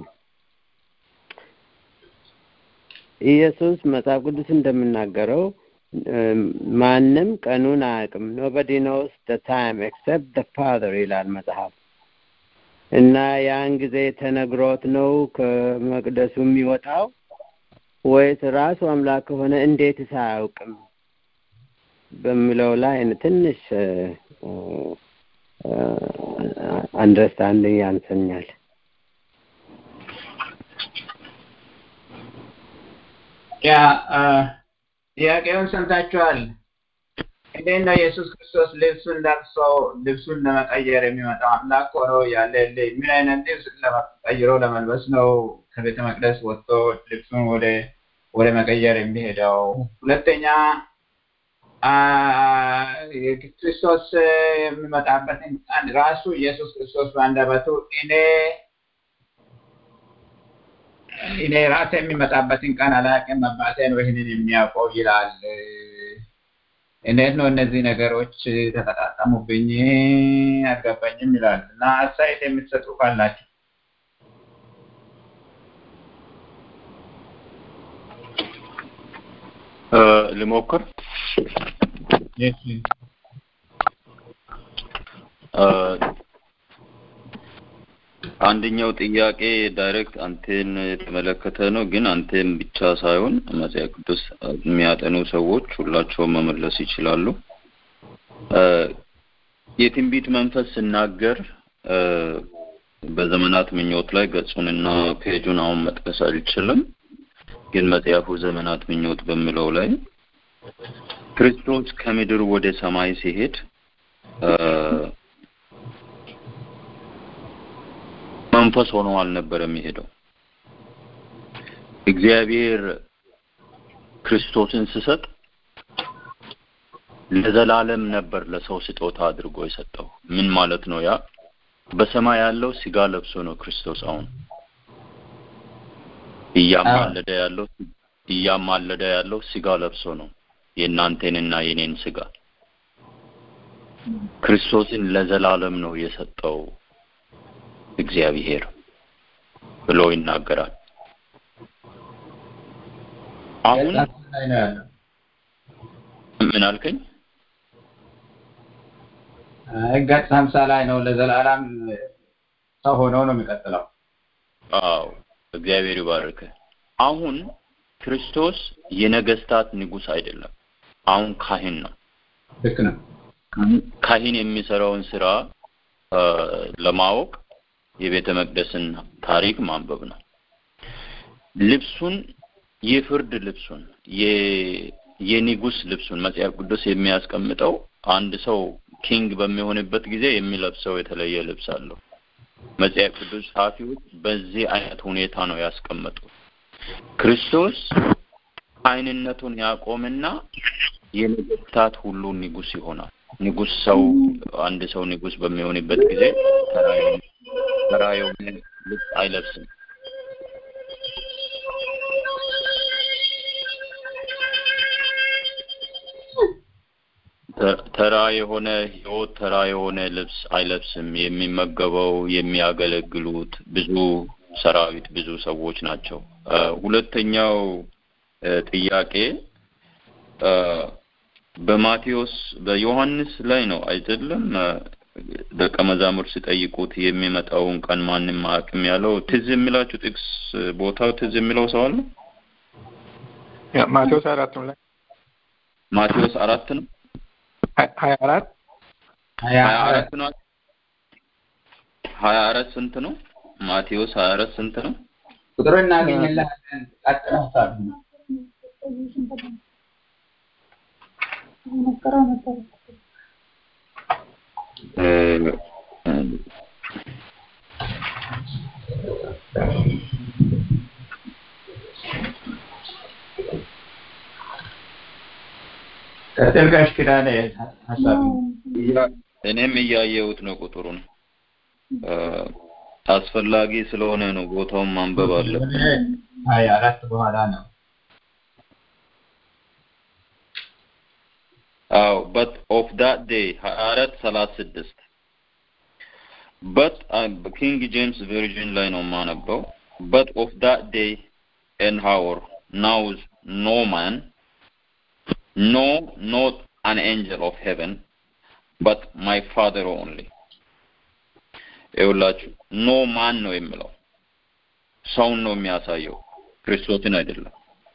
ኢየሱስ መጽሐፍ ቅዱስ እንደምናገረው እም፣ ማንም ቀኑን አያውቅም ኖበዲ ኖውስ ደ ታይም ኤክሰፕት ደ ፋዘር ይላል መጽሐፍ እና ያን ጊዜ ተነግሮት ነው ከመቅደሱ የሚወጣው ወይስ ራሱ አምላክ ከሆነ እንዴትስ አያውቅም በሚለው ላይ ትንሽ አንደርስታንዲንግ ያንሰኛል። ያ አ፣ ጥያቄውን ሰምታችኋል። እንዴት ነው ኢየሱስ ክርስቶስ ልብሱን ለብሶ ልብሱን ለመቀየር የሚመጣው አምላክ ሆኖ ያለ ምን አይነት ልብስ ቀይሮ ለመልበስ ነው ከቤተ መቅደስ ወጥቶ ልብሱን ወደ ወደ መቀየር የሚሄደው? ሁለተኛ አ፣ ክርስቶስ የሚመጣበትን ቀን ራሱ ኢየሱስ ክርስቶስ በአንደበቱ እኔ እኔ ራሴ የሚመጣበትን ቀን አላውቅም አባቴ ነው ይህንን የሚያውቀው ይላል። እንዴት ነው እነዚህ ነገሮች ተቀጣጠሙብኝ አልገባኝም ይላል እና አስተያየት የምትሰጡ ካላችሁ እ፣ ልሞክር። እ፣ አንደኛው ጥያቄ ዳይሬክት አንቴን የተመለከተ ነው፣ ግን አንቴን ብቻ ሳይሆን መጽሐፍ ቅዱስ የሚያጠኑ ሰዎች ሁላቸውም መመለስ ይችላሉ። እ፣ የትንቢት መንፈስ ስናገር እ፣ በዘመናት ምኞት ላይ ገጹንና ፔጁን አሁን መጥቀስ አልችልም፣ ግን መጽሐፉ ዘመናት ምኞት በሚለው ላይ ክርስቶስ ከምድር ወደ ሰማይ ሲሄድ እ፣ መንፈስ ሆኖ አልነበረም የሄደው። እግዚአብሔር ክርስቶስን ስሰጥ ለዘላለም ነበር ለሰው ስጦታ አድርጎ የሰጠው። ምን ማለት ነው? ያ በሰማይ ያለው ስጋ ለብሶ ነው ክርስቶስ አሁን እያማለደ ያለው እያማለደ ያለው ስጋ ለብሶ ነው የእናንተንና የኔን ስጋ ክርስቶስን ለዘላለም ነው የሰጠው እግዚአብሔር ብሎ ይናገራል። አሁን ላይ ነው ያለው። ምን አልከኝ? ገጽ ሀምሳ ላይ ነው ለዘላለም ሰው ሆኖ ነው የሚቀጥለው። አዎ እግዚአብሔር ይባርክ። አሁን ክርስቶስ የነገስታት ንጉስ አይደለም። አሁን ካህን ነው። ልክ ነው። ካህን የሚሰራውን ስራ አ፣ ለማወቅ የቤተ መቅደስን ታሪክ ማንበብ ነው። ልብሱን የፍርድ ልብሱን የ- የንጉስ ልብሱን መጽሐፍ ቅዱስ የሚያስቀምጠው አንድ ሰው ኪንግ በሚሆንበት ጊዜ የሚለብሰው የተለየ ልብስ አለው። መጽሐፍ ቅዱስ ጸሐፊዎች በዚህ አይነት ሁኔታ ነው ያስቀመጡት። ክርስቶስ አይንነቱን ያቆምና የነገስታት ሁሉ ንጉስ ይሆናል። ንጉስ ሰው አንድ ሰው ንጉስ በሚሆንበት ጊዜ ተራ የሆነ- ተራ የሆነ ልብስ አይለብስም። ተ- ተራ የሆነ ህይወት ተራ የሆነ ልብስ አይለብስም። የሚመገበው የሚያገለግሉት ብዙ ሰራዊት ብዙ ሰዎች ናቸው። አ፣ ሁለተኛው አ፣ ጥያቄ አ፣ በማቴዎስ በዮሐንስ ላይ ነው አይደለም? አ፣ ደቀ መዛሙርት ሲጠይቁት የሚመጣውን ቀን ማንም አያውቅም ያለው ትዝ የሚላችሁ ጥቅስ ቦታው ትዝ የሚለው ሰው አለ? ያ ማቴዎስ አራት ላይ ማቴዎስ አራት ነው ሀ- ሀያ አራት ሀያ ሀያ አራት አራት ነው ሀያ አራት ስንት ነው? ማቴዎስ ሀያ አራት ስንት ነው? ቁጥሩ እናገኝልሃለን። ቀጥል ሀሳብ ነው። እ፣ እ፣ ቀጥል ጋሽ ኪዳኔ ሀሳብ ነው። እያ- እኔም እያየሁት ነው ቁጥሩን እ፣ አስፈላጊ ስለሆነ ነው ቦታውን ማንበብ አለ ሀያ አራት በኋላ ነው። አዎ but of that day ሀያ አራት ሰላሳ ስድስት but ኪንግ ጄምስ ቨርዥን ላይ ነው የማነበው but of that day and hour knows no man no not an angel of heaven but my father only ይኸውላችሁ ኖ ማን ነው የሚለው ሰውን ነው የሚያሳየው ክርስቶስን አይደለም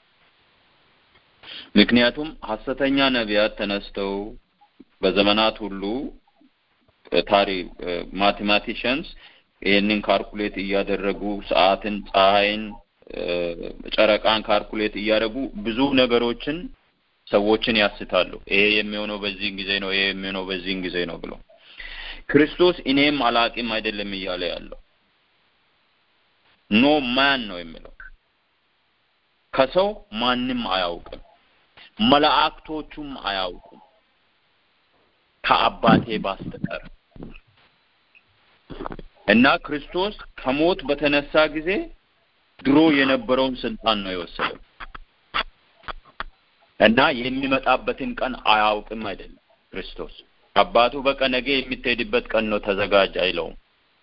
ምክንያቱም ሐሰተኛ ነቢያት ተነስተው በዘመናት ሁሉ ታሪክ ማቴማቲሽንስ ይህንን ካልኩሌት እያደረጉ ሰዓትን፣ ፀሐይን፣ ጨረቃን ካልኩሌት እያደረጉ ብዙ ነገሮችን ሰዎችን ያስታሉ። ይሄ የሚሆነው በዚህ ጊዜ ነው፣ ይሄ የሚሆነው በዚህን ጊዜ ነው ብሎ ክርስቶስ እኔም አላቂም አይደለም እያለ ያለው ኖ ማን ነው የሚለው ከሰው ማንም አያውቅም፣ መላእክቶቹም አያውቁም ከአባቴ ባስተቀር እና ክርስቶስ ከሞት በተነሳ ጊዜ ድሮ የነበረውን ስልጣን ነው የወሰደው እና የሚመጣበትን ቀን አያውቅም አይደለም ክርስቶስ አባቱ በቃ ነገ የምትሄድበት ቀን ነው ተዘጋጅ አይለውም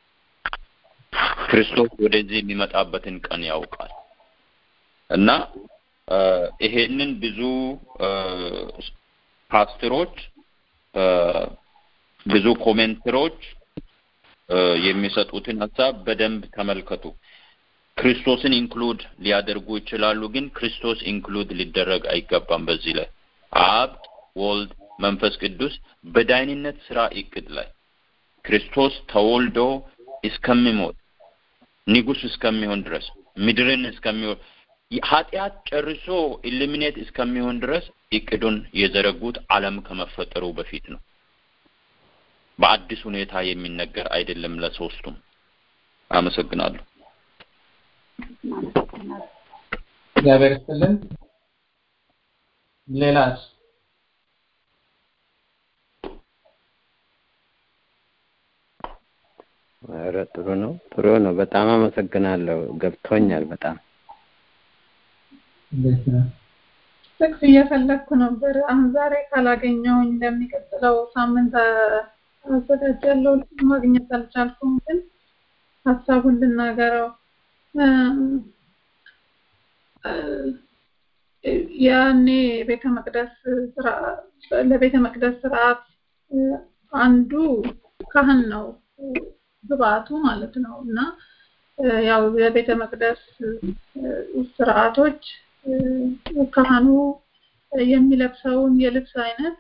ክርስቶስ ወደዚህ የሚመጣበትን ቀን ያውቃል እና ይሄንን ብዙ ፓስተሮች ብዙ ኮሜንተሮች የሚሰጡትን ሀሳብ በደንብ ተመልከቱ። ክርስቶስን ኢንክሉድ ሊያደርጉ ይችላሉ፣ ግን ክርስቶስ ኢንክሉድ ሊደረግ አይገባም። በዚህ ላይ አብ፣ ወልድ፣ መንፈስ ቅዱስ በዳይንነት ስራ እቅድ ላይ ክርስቶስ ተወልዶ እስከሚሞት ንጉስ እስከሚሆን ድረስ ምድርን እስከሚሆን ኃጢአት ጨርሶ ኢሊሚኔት እስከሚሆን ድረስ እቅዱን የዘረጉት ዓለም ከመፈጠሩ በፊት ነው። በአዲስ ሁኔታ የሚነገር አይደለም ለሶስቱም። አመሰግናለሁ። እግዚአብሔር ይስጥልን። ሌላስ? ኧረ ጥሩ ነው ጥሩ ነው። በጣም አመሰግናለሁ። ገብቶኛል በጣም እንዴት ነው? ጥቅስ እየፈለግኩ ነበር። አሁን ዛሬ ካላገኘውኝ ለሚቀጥለው ሳምንት አዘጋጃለሁ። ማግኘት አልቻልኩም፣ ግን ሀሳቡን ልናገረው። ያኔ ቤተ መቅደስ ለቤተ መቅደስ ስርዓት አንዱ ካህን ነው ግብአቱ ማለት ነው እና ያው የቤተ መቅደስ ስርዓቶች ካህኑ የሚለብሰውን የልብስ አይነት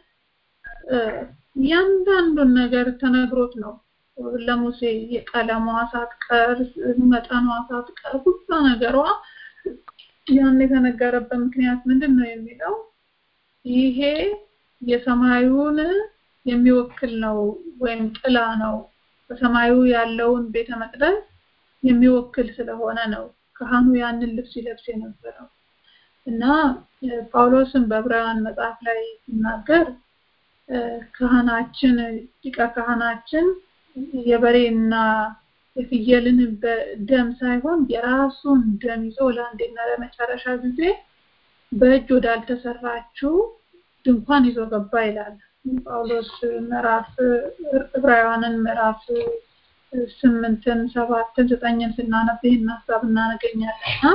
እያንዳንዱን ነገር ተነግሮት ነው ለሙሴ የቀለሟ ሳትቀር መጠኗ ሳትቀር ሁሉ ነገሯ ያን የተነገረበት ምክንያት ምንድን ነው የሚለው ይሄ የሰማዩን የሚወክል ነው ወይም ጥላ ነው በሰማዩ ያለውን ቤተ መቅደስ የሚወክል ስለሆነ ነው ካህኑ ያንን ልብስ ይለብስ የነበረው እና ጳውሎስን በዕብራውያን መጽሐፍ ላይ ሲናገር ካህናችን ሊቀ ካህናችን የበሬና የፍየልን ደም ሳይሆን የራሱን ደም ይዞ ለአንዴና ለመጨረሻ ጊዜ በእጅ ወዳልተሰራችው ድንኳን ይዞ ገባ ይላል ጳውሎስ ምዕራፍ ዕብራውያንን ምዕራፍ ስምንትን ሰባትን ዘጠኝን ስናነብ ይህን ሀሳብ እናገኛለንና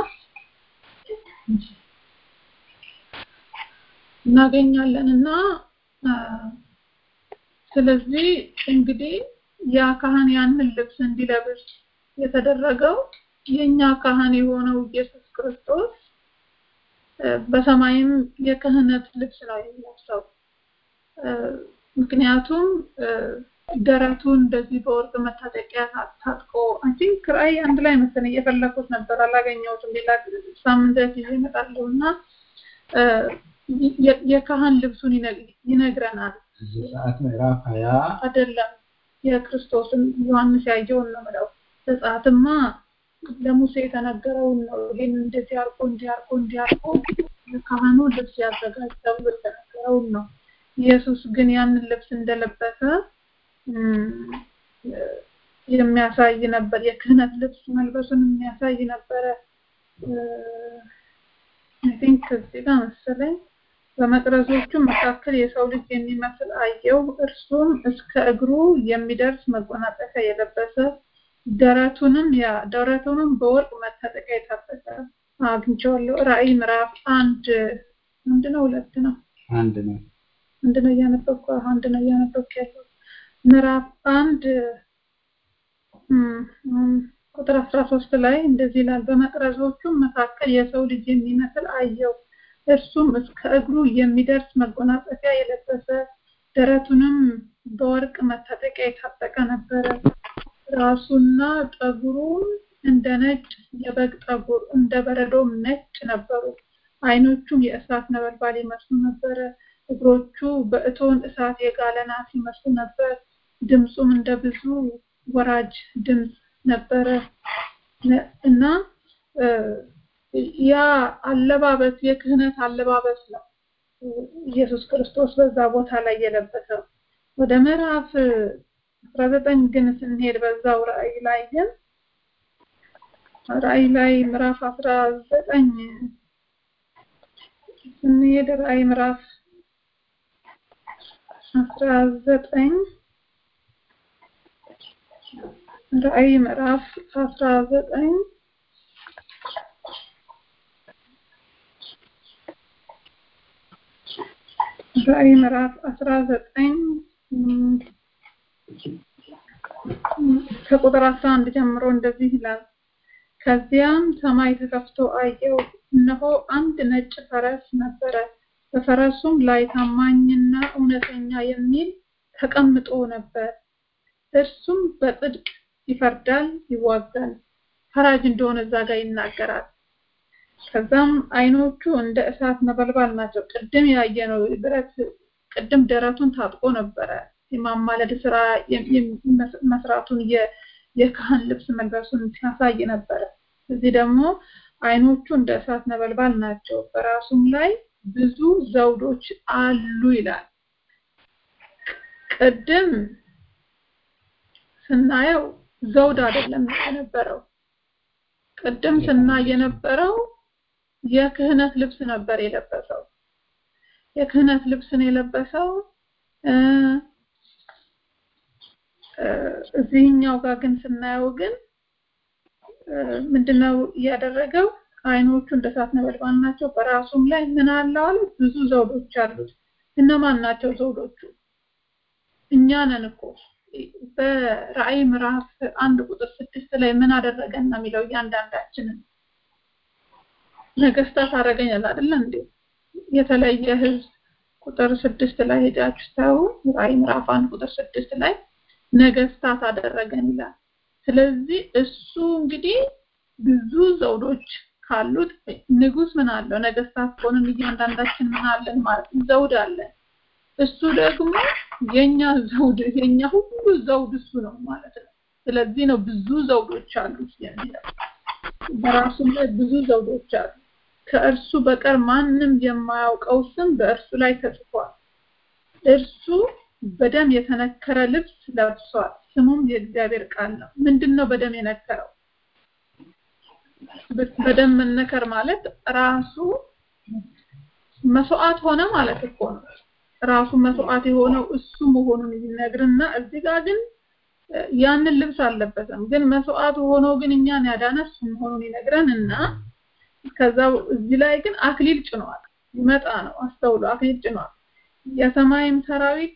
እናገኛለን እና ስለዚህ እንግዲህ ያ ካህን ያንን ልብስ እንዲለብስ የተደረገው የኛ ካህን የሆነው ኢየሱስ ክርስቶስ በሰማይም የክህነት ልብስ ነው የሚለብሰው ምክንያቱም ደረቱን እንደዚህ በወርቅ መታጠቂያ ታጥቆ አይ ቲንክ ራእይ አንድ ላይ መሰለኝ እየፈለኩት ነበር አላገኘሁትም ሌላ ሳምንት ዕለት ይዤ እመጣለሁ እና የካህን ልብሱን ይነግረናል ዘጸአት ምዕራፍ ሀያ አይደለም የክርስቶስን ዮሐንስ ያየውን ነው ምለው ዘጸአትማ ለሙሴ የተነገረውን ነው ይሄን እንደዚህ አርጎ እንዲህ አርጎ እንዲህ አርጎ ካህኑ ልብስ ያዘጋጅ ተብሎ የተነገረውን ነው ኢየሱስ ግን ያንን ልብስ እንደለበሰ የሚያሳይ ነበር የክህነት ልብስ መልበሱን የሚያሳይ ነበረ አይ ቲንክ እዚህ ጋር መሰለኝ በመቅረዞቹ መካከል የሰው ልጅ የሚመስል አየው እርሱም እስከ እግሩ የሚደርስ መጎናጸፊያ የለበሰ ደረቱንም ያ ደረቱንም በወርቅ መታጠቂያ የታጠቀ አግኝቼዋለሁ ራእይ ምዕራፍ አንድ አንድ ነው ሁለት ነው አንድ ነው አንድ ነው እያነበብኩ አንድ ነው እያነበብኩ ያለው ምዕራፍ አንድ ቁጥር አስራ ሶስት ላይ እንደዚህ ይላል በመቅረዞቹም መካከል የሰው ልጅ የሚመስል አየው እርሱም እስከ እግሩ የሚደርስ መጎናጸፊያ የለበሰ ደረቱንም በወርቅ መታጠቂያ የታጠቀ ነበረ ራሱና ጠጉሩም እንደ ነጭ የበግ ጠጉር እንደ በረዶም ነጭ ነበሩ አይኖቹም የእሳት ነበልባል ይመስሉ ነበረ እግሮቹ በእቶን እሳት የጋለ ናስ ይመስሉ ነበር ድምፁም እንደ ብዙ ወራጅ ድምፅ ነበረ እና ያ አለባበስ የክህነት አለባበስ ነው ኢየሱስ ክርስቶስ በዛ ቦታ ላይ የለበሰው ወደ ምዕራፍ 19 ግን ስንሄድ በዛው ራእይ ላይ ግን ራእይ ላይ ምዕራፍ 19 ስንሄድ ራእይ ምዕራፍ 19 ራእይ ምዕራፍ 19 ራእይ ምዕራፍ 19 ከቁጥር 11 ጀምሮ እንደዚህ ይላል ከዚያም ሰማይ ተከፍቶ አየው እነሆ አንድ ነጭ ፈረስ ነበረ በፈረሱም ላይ ታማኝና እውነተኛ የሚል ተቀምጦ ነበር እርሱም በጽድቅ ይፈርዳል ይዋጋል ፈራጅ እንደሆነ እዛ ጋር ይናገራል ከዛም አይኖቹ እንደ እሳት ነበልባል ናቸው ቅድም ያየነው ብረት ቅድም ደረቱን ታጥቆ ነበረ የማማለድ ስራ መስራቱን የካህን ልብስ መልበሱን ሲያሳይ ነበረ እዚህ ደግሞ አይኖቹ እንደ እሳት ነበልባል ናቸው በራሱም ላይ ብዙ ዘውዶች አሉ ይላል ቅድም ስናየው ዘውድ አይደለም የነበረው ቅድም ስናይ የነበረው የክህነት ልብስ ነበር የለበሰው የክህነት ልብስን የለበሰው እዚህኛው ጋር ግን ስናየው ግን ምንድነው ያደረገው አይኖቹ እንደ እሳት ነበልባል ናቸው በራሱም ላይ ምን አለው አለ ብዙ ዘውዶች አሉት እነማን ናቸው ዘውዶቹ እኛ ነን እኮ በራእይ ምዕራፍ አንድ ቁጥር ስድስት ላይ ምን አደረገን ነው የሚለው እያንዳንዳችንን ነገስታት አደረገኝ አይደለ እንዴ የተለየ ህዝብ ቁጥር ስድስት ላይ ሄዳችሁ ታዩ ራእይ ምዕራፍ አንድ ቁጥር ስድስት ላይ ነገስታት አደረገን ይላል ስለዚህ እሱ እንግዲህ ብዙ ዘውዶች ካሉት ንጉስ ምን አለው ነገስታት ከሆንን እያንዳንዳችን ምን አለን ማለት ዘውድ አለን እሱ ደግሞ የኛ ዘውድ የኛ ሁሉ ዘውድ እሱ ነው ማለት ነው ስለዚህ ነው ብዙ ዘውዶች አሉት የሚለው በራሱ ላይ ብዙ ዘውዶች አሉ ከእርሱ በቀር ማንም የማያውቀው ስም በእርሱ ላይ ተጽፏል እርሱ በደም የተነከረ ልብስ ለብሷል ስሙም የእግዚአብሔር ቃል ነው ምንድነው በደም የነከረው በደም መነከር ማለት ራሱ መስዋዕት ሆነ ማለት እኮ ነው ራሱ መስዋዕት የሆነው እሱ መሆኑን ይነግርና እዚህ ጋር ግን ያንን ልብስ አልለበሰም ግን መስዋዕት ሆኖ ግን እኛን ያዳነ እሱ መሆኑን ይነግረንና ከዛ እዚህ ላይ ግን አክሊል ጭኗል ይመጣ ነው አስተውሎ አክሊል ጭኗል የሰማይም ሰራዊት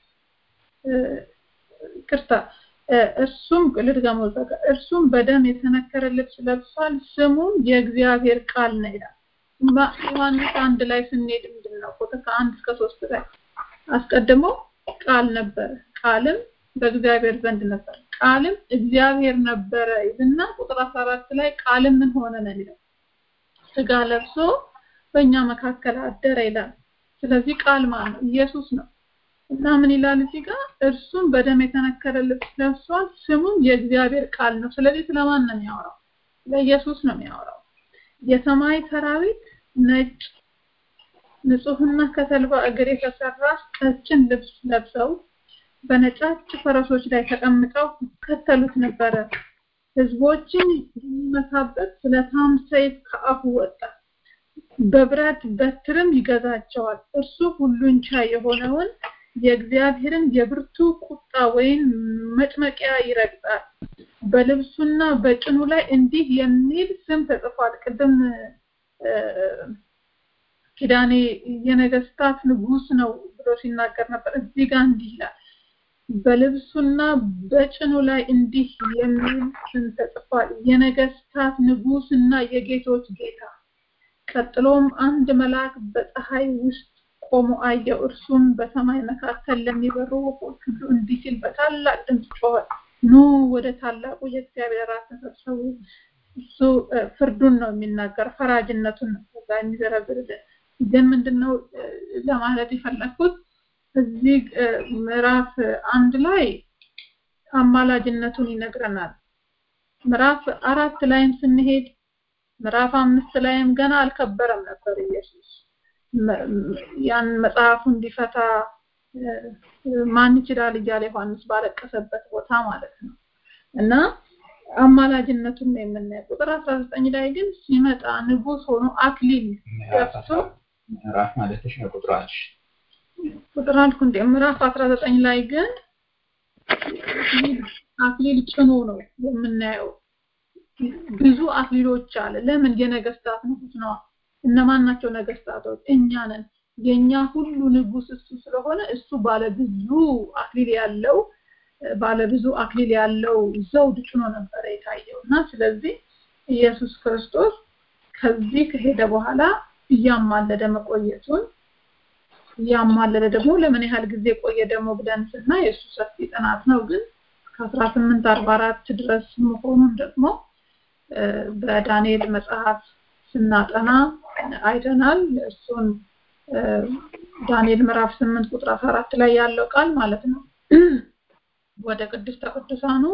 ቅርታ እርሱም ልድገመው ዘጋ እርሱም በደም የተነከረ ልብስ ለብሷል ስሙም የእግዚአብሔር ቃል ነው ይላል ዮሐንስ አንድ ላይ ስንሄድ ምንድን ነው ቁጥር ከአንድ እስከ ሶስት ላይ አስቀድሞ ቃል ነበረ ቃልም በእግዚአብሔር ዘንድ ነበር ቃልም እግዚአብሔር ነበረ ይልና ቁጥር 14 ላይ ቃልም ምን ሆነ ነው ይላል ስጋ ለብሶ በእኛ መካከል አደረ ይላል ስለዚህ ቃል ማለት ነው ኢየሱስ ነው እና ምን ይላል እዚህ ጋር እርሱም በደም የተነከረ ልብስ ለብሷል ስሙም የእግዚአብሔር ቃል ነው ስለዚህ ስለማን ነው የሚያወራው ለኢየሱስ ነው የሚያወራው የሰማይ ሰራዊት ነጭ ንጹህና ከተልባ እግር የተሰራ ቀጭን ልብስ ለብሰው በነጫጭ ፈረሶች ላይ ተቀምጠው ይከተሉት ነበረ ህዝቦችን የሚመታበት ስለታም ሰይፍ ከአፉ ወጣ በብረት በትርም ይገዛቸዋል እርሱ ሁሉን ቻይ የሆነውን የእግዚአብሔርን የብርቱ ቁጣ ወይም መጭመቂያ ይረግጣል በልብሱና በጭኑ ላይ እንዲህ የሚል ስም ተጽፏል ቅድም ኪዳኔ የነገስታት ንጉስ ነው ብሎ ሲናገር ነበር እዚህ ጋር እንዲህ ይላል በልብሱና በጭኑ ላይ እንዲህ የሚል ስም ተጽፏል የነገስታት ንጉስና የጌቶች ጌታ ቀጥሎም አንድ መልአክ በፀሐይ ውስጥ ቆሞ አየው እርሱም በሰማይ መካከል ለሚበሩ ወፎች ሁሉ እንዲህ ሲል በታላቅ ድምፅ ጮኸ ኑ ወደ ታላቁ የእግዚአብሔር ራት ተሰብሰቡ እሱ ፍርዱን ነው የሚናገር ፈራጅነቱን ነው ከዛ የሚዘረዝርልን ግን ምንድነው ለማለት የፈለኩት እዚህ ምዕራፍ አንድ ላይ አማላጅነቱን ይነግረናል ምዕራፍ አራት ላይም ስንሄድ ምዕራፍ አምስት ላይም ገና አልከበረም ነበር ኢየሱስ ያን መጽሐፉ እንዲፈታ ማን ይችላል እያለ ዮሐንስ ባለቀሰበት ቦታ ማለት ነው እና አማላጅነቱን ነው የምናየው ቁጥር 19 ላይ ግን ሲመጣ ንጉስ ሆኖ አክሊል ለብሶ ምዕራፍ ማለትሽ ነው ቁጥር አልሽ ቁጥር አልኩ እንደ ምዕራፍ 19 ላይ ግን አክሊል ጭኖ ነው የምናየው ብዙ አክሊሎች አለ ለምን የነገስታት ንጉስ ነው እነማን ናቸው ነገስታቶች እኛ ነን የኛ ሁሉ ንጉስ እሱ ስለሆነ እሱ ባለ ብዙ አክሊል ያለው ባለ ብዙ አክሊል ያለው ዘውድ ጭኖ ነበረ የታየው እና ስለዚህ ኢየሱስ ክርስቶስ ከዚህ ከሄደ በኋላ እያማለደ መቆየቱን እያማለደ ደግሞ ለምን ያህል ጊዜ ቆየ ደግሞ ብለን ስናይ የእሱ ሰፊ ጥናት ነው ግን ከ1844 ድረስ መሆኑን ደግሞ በዳንኤል መጽሐፍ ስናጠና አይተናል እሱን ዳንኤል ምዕራፍ 8 ቁጥር 14 ላይ ያለው ቃል ማለት ነው ወደ ቅድስተ ቅዱሳኑ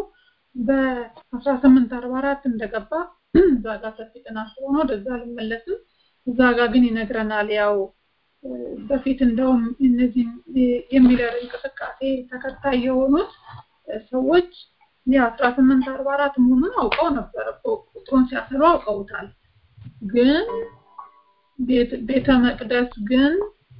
በ1844 እንደገባ እዛ ጋር ሰፊ ጥናት ሆኖ ወደዛ አልመለስም እዛ ጋር ግን ይነግረናል ያው በፊት እንደውም እነዚህ የሚለር እንቅስቃሴ ተከታይ የሆኑት ሰዎች የአስራ ስምንት አርባ አራት መሆኑን አውቀው ነበር ቁጥሩን ሲያሰሉ አውቀውታል ግን ቤተ መቅደስ ግን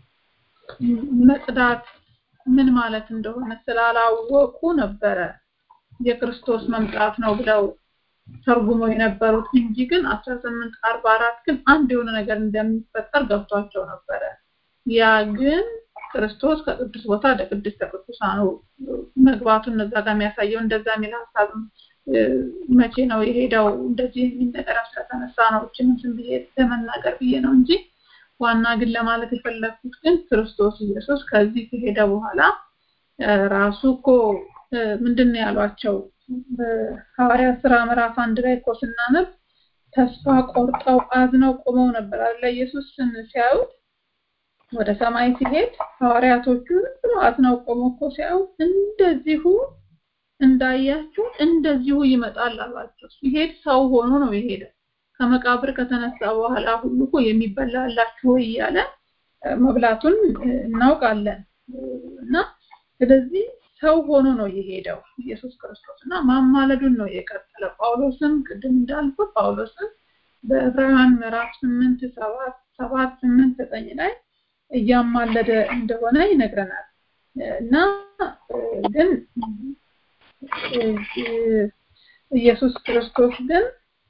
መጽዳት ምን ማለት እንደሆነ ስላላወቁ ነበረ የክርስቶስ መምጣት ነው ብለው ተርጉሞ የነበሩት እንጂ ግን 1844 ግን አንድ የሆነ ነገር እንደሚፈጠር ገብቷቸው ነበረ ያ ግን ክርስቶስ ከቅዱስ ቦታ ወደ ቅድስተ ቅዱሳኑ መግባቱን እዛ ጋር የሚያሳየው እንደዛ የሚል ሀሳብ መቼ ነው የሄደው እንደዚህ የሚል ነገር ስለተነሳ ነው እችንም ዝም ብዬ ለመናገር ብዬ ነው እንጂ ዋና ግን ለማለት የፈለግኩት ግን ክርስቶስ ኢየሱስ ከዚህ ከሄደ በኋላ ራሱ እኮ ምንድን ነው ያሏቸው ሐዋርያት ስራ ምዕራፍ አንድ ላይ እኮ ስናነብ ተስፋ ቆርጠው አዝነው ቆመው ነበር አለ ኢየሱስን ሲያዩት ወደ ሰማይ ሲሄድ ሐዋርያቶቹ ብሎ አዝነው ቆመው እኮ ሲያዩት እንደዚሁ እንዳያችሁ እንደዚሁ ይመጣል አሏቸው። ሲሄድ ሰው ሆኖ ነው የሄደው። ከመቃብር ከተነሳ በኋላ ሁሉ እኮ የሚበላ አላችሁ ወይ እያለ መብላቱን እናውቃለን እና ስለዚህ ሰው ሆኖ ነው የሄደው ኢየሱስ ክርስቶስ እና ማማለዱን ነው የቀጠለው። ጳውሎስም ቅድም እንዳልኩት ጳውሎስም በዕብራውያን ምዕራፍ ስምንት ሰባት ሰባት ስምንት ዘጠኝ ላይ እያማለደ እንደሆነ ይነግረናል እና ግን ኢየሱስ ክርስቶስ ግን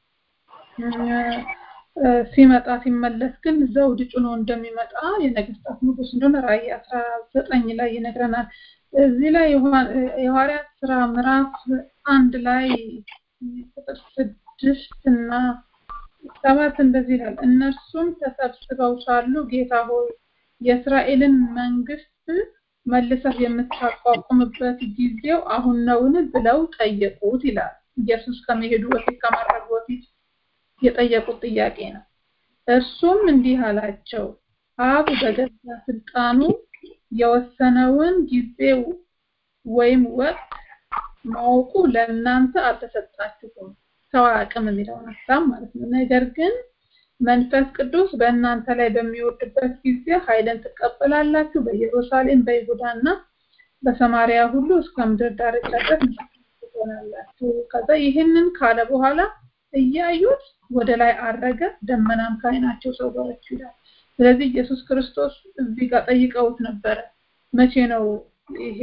ሲመጣ ሲመለስ ግን ዘውድ ጭኖ እንደሚመጣ የነገስታት ንጉስ እንደሆነ ራእይ አስራ ዘጠኝ ላይ ይነግረናል። እዚህ ላይ የሐዋርያት ስራ ምዕራፍ አንድ ላይ ቁጥር ስድስት እና ሰባት እንደዚህ ይላል። እነርሱም ተሰብስበው ሳሉ ጌታ ሆይ የእስራኤልን መንግስት መልሰህ የምታቋቁምበት ጊዜው አሁን ነውን ብለው ጠየቁት ይላል። ኢየሱስ ከመሄዱ በፊት ከማድረጉ በፊት የጠየቁት ጥያቄ ነው። እርሱም እንዲህ አላቸው፣ አብ በገዛ ስልጣኑ የወሰነውን ጊዜ ወይም ወቅት ማወቁ ለእናንተ አልተሰጣችሁም። ሰው አያውቅም የሚለውን ሀሳብ ማለት ነው። ነገር ግን መንፈስ ቅዱስ በእናንተ ላይ በሚወርድበት ጊዜ ኃይልን ትቀበላላችሁ። በኢየሩሳሌም በይሁዳና በሰማሪያ ሁሉ እስከ ምድር ዳርቻ ድረስ ትሆናላችሁ። ከዛ ይህንን ካለ በኋላ እያዩት ወደ ላይ አረገ፣ ደመናም ከዓይናቸው ሰወረች ይላል። ስለዚህ ኢየሱስ ክርስቶስ እዚህ ጋር ጠይቀውት ነበረ፣ መቼ ነው ይሄ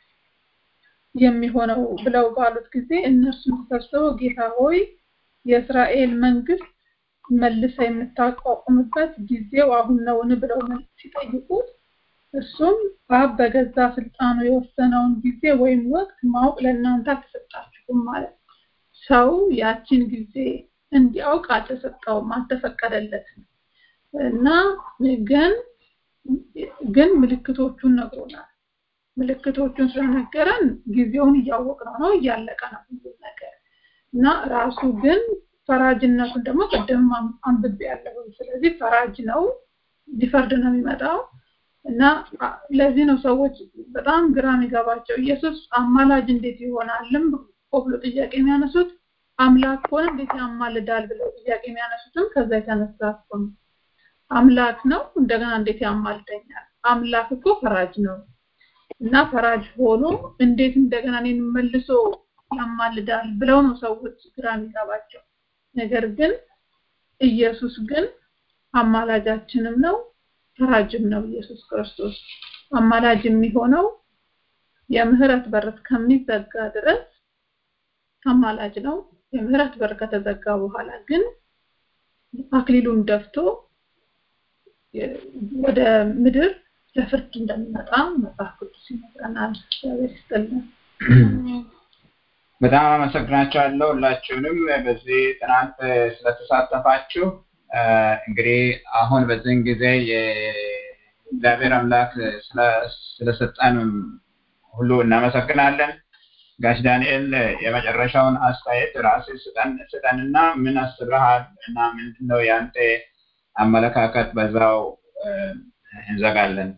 የሚሆነው ብለው ባሉት ጊዜ እነርሱም ተሰብስበው ጌታ ሆይ የእስራኤል መንግስት መልሰ የምታቋቁምበት ጊዜው አሁን ነውን ብለው ሲጠይቁት እሱም አብ በገዛ ስልጣኑ የወሰነውን ጊዜ ወይም ወቅት ማወቅ ለእናንተ አልተሰጣችሁም ማለት ሰው ያችን ጊዜ እንዲያውቅ አልተሰጠውም፣ አልተፈቀደለትም እና ግን ግን ምልክቶቹን ነግሮናል። ምልክቶቹን ስለነገረን ጊዜውን እያወቅነው ነው፣ እያለቀ ነው ሁሉም ነገር እና ራሱ ግን ፈራጅነቱን ደግሞ ቅድም አንብቤ ያለሁ። ስለዚህ ፈራጅ ነው፣ ሊፈርድ ነው የሚመጣው እና ለዚህ ነው ሰዎች በጣም ግራ የሚገባቸው ኢየሱስ አማላጅ እንዴት ይሆናልም ብሎ ጥያቄ የሚያነሱት አምላክ ከሆነ እንዴት ያማልዳል ብለው ጥያቄ የሚያነሱትም ከዛ የተነሳ እኮ ነው። አምላክ ነው እንደገና እንዴት ያማልደኛል? አምላክ እኮ ፈራጅ ነው እና ፈራጅ ሆኖ እንዴት እንደገና እኔን መልሶ ያማልዳል ብለው ነው ሰዎች ግራ የሚገባቸው። ነገር ግን ኢየሱስ ግን አማላጃችንም ነው ፈራጅም ነው። ኢየሱስ ክርስቶስ አማላጅ የሚሆነው የምህረት በር እስከሚዘጋ ድረስ አማላጅ ነው። የምህረት በር ከተዘጋ በኋላ ግን አክሊሉን ደፍቶ ወደ ምድር ለፍርድ እንደሚመጣ መጽሐፍ ቅዱስ ይነግረናል። እግዚአብሔር ይስጥልን። በጣም አመሰግናቸዋለሁ ሁላችሁንም በዚህ ጥናት ስለተሳተፋችሁ። እንግዲህ አሁን በዚህን ጊዜ የእግዚአብሔር አምላክ ስለሰጠን ሁሉ እናመሰግናለን። ጋሽ ዳንኤል የመጨረሻውን አስተያየት ራስ ስጠንና ምን አስበሃል እና ምንድነው የአንተ አመለካከት በዛው እንዘጋለን።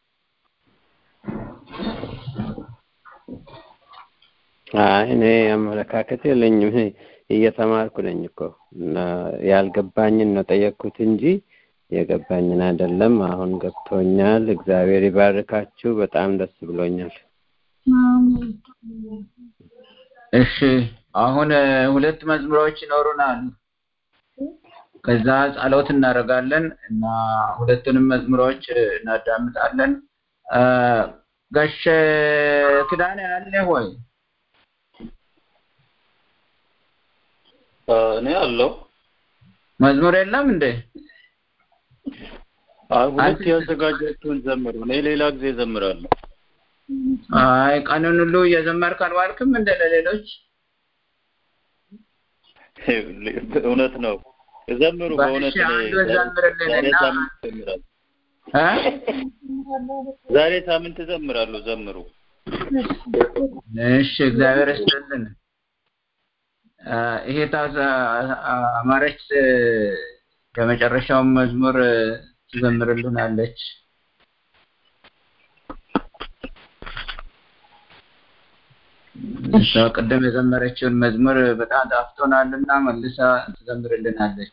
አይ እኔ አመለካከት የለኝም። እኔ እየተማርኩ ነኝ እኮ እና ያልገባኝን ነው ጠየቅኩት እንጂ የገባኝን አይደለም። አሁን ገብቶኛል። እግዚአብሔር ይባርካችሁ። በጣም ደስ ብሎኛል። እሺ አሁን ሁለት መዝሙሮች ይኖሩናል። ከዛ ጸሎት እናደርጋለን እና ሁለቱንም መዝሙሮች እናዳምጣለን። ጋሽ ኪዳኔ አለ ሆይ? እኔ አለው መዝሙር የለም እንዴ? አይ ሁለት ያዘጋጃችሁን ዘምሩ። እኔ ሌላ ጊዜ ዘምራለሁ። አይ ቀኑን ሁሉ እየዘመርክ አልዋልክም እንደ ለሌሎች እውነት ነው። ዘምሩ። በእውነት እሺ፣ እኔ አንዱ ዛሬ ዘምርልንና ሳምንት እዘምራለሁ። እ? ዛሬ ሳምንት እዘምራለሁ። ዘምሩ። እሺ እግዚአብሔር ይስጥልን። አ፣ ይሄ ታዛ አማረች የመጨረሻውን መዝሙር ትዘምርልናለች። እሷ ቅድም የዘመረችውን መዝሙር በጣም ጣፍቶናልና መልሳ ትዘምርልናለች።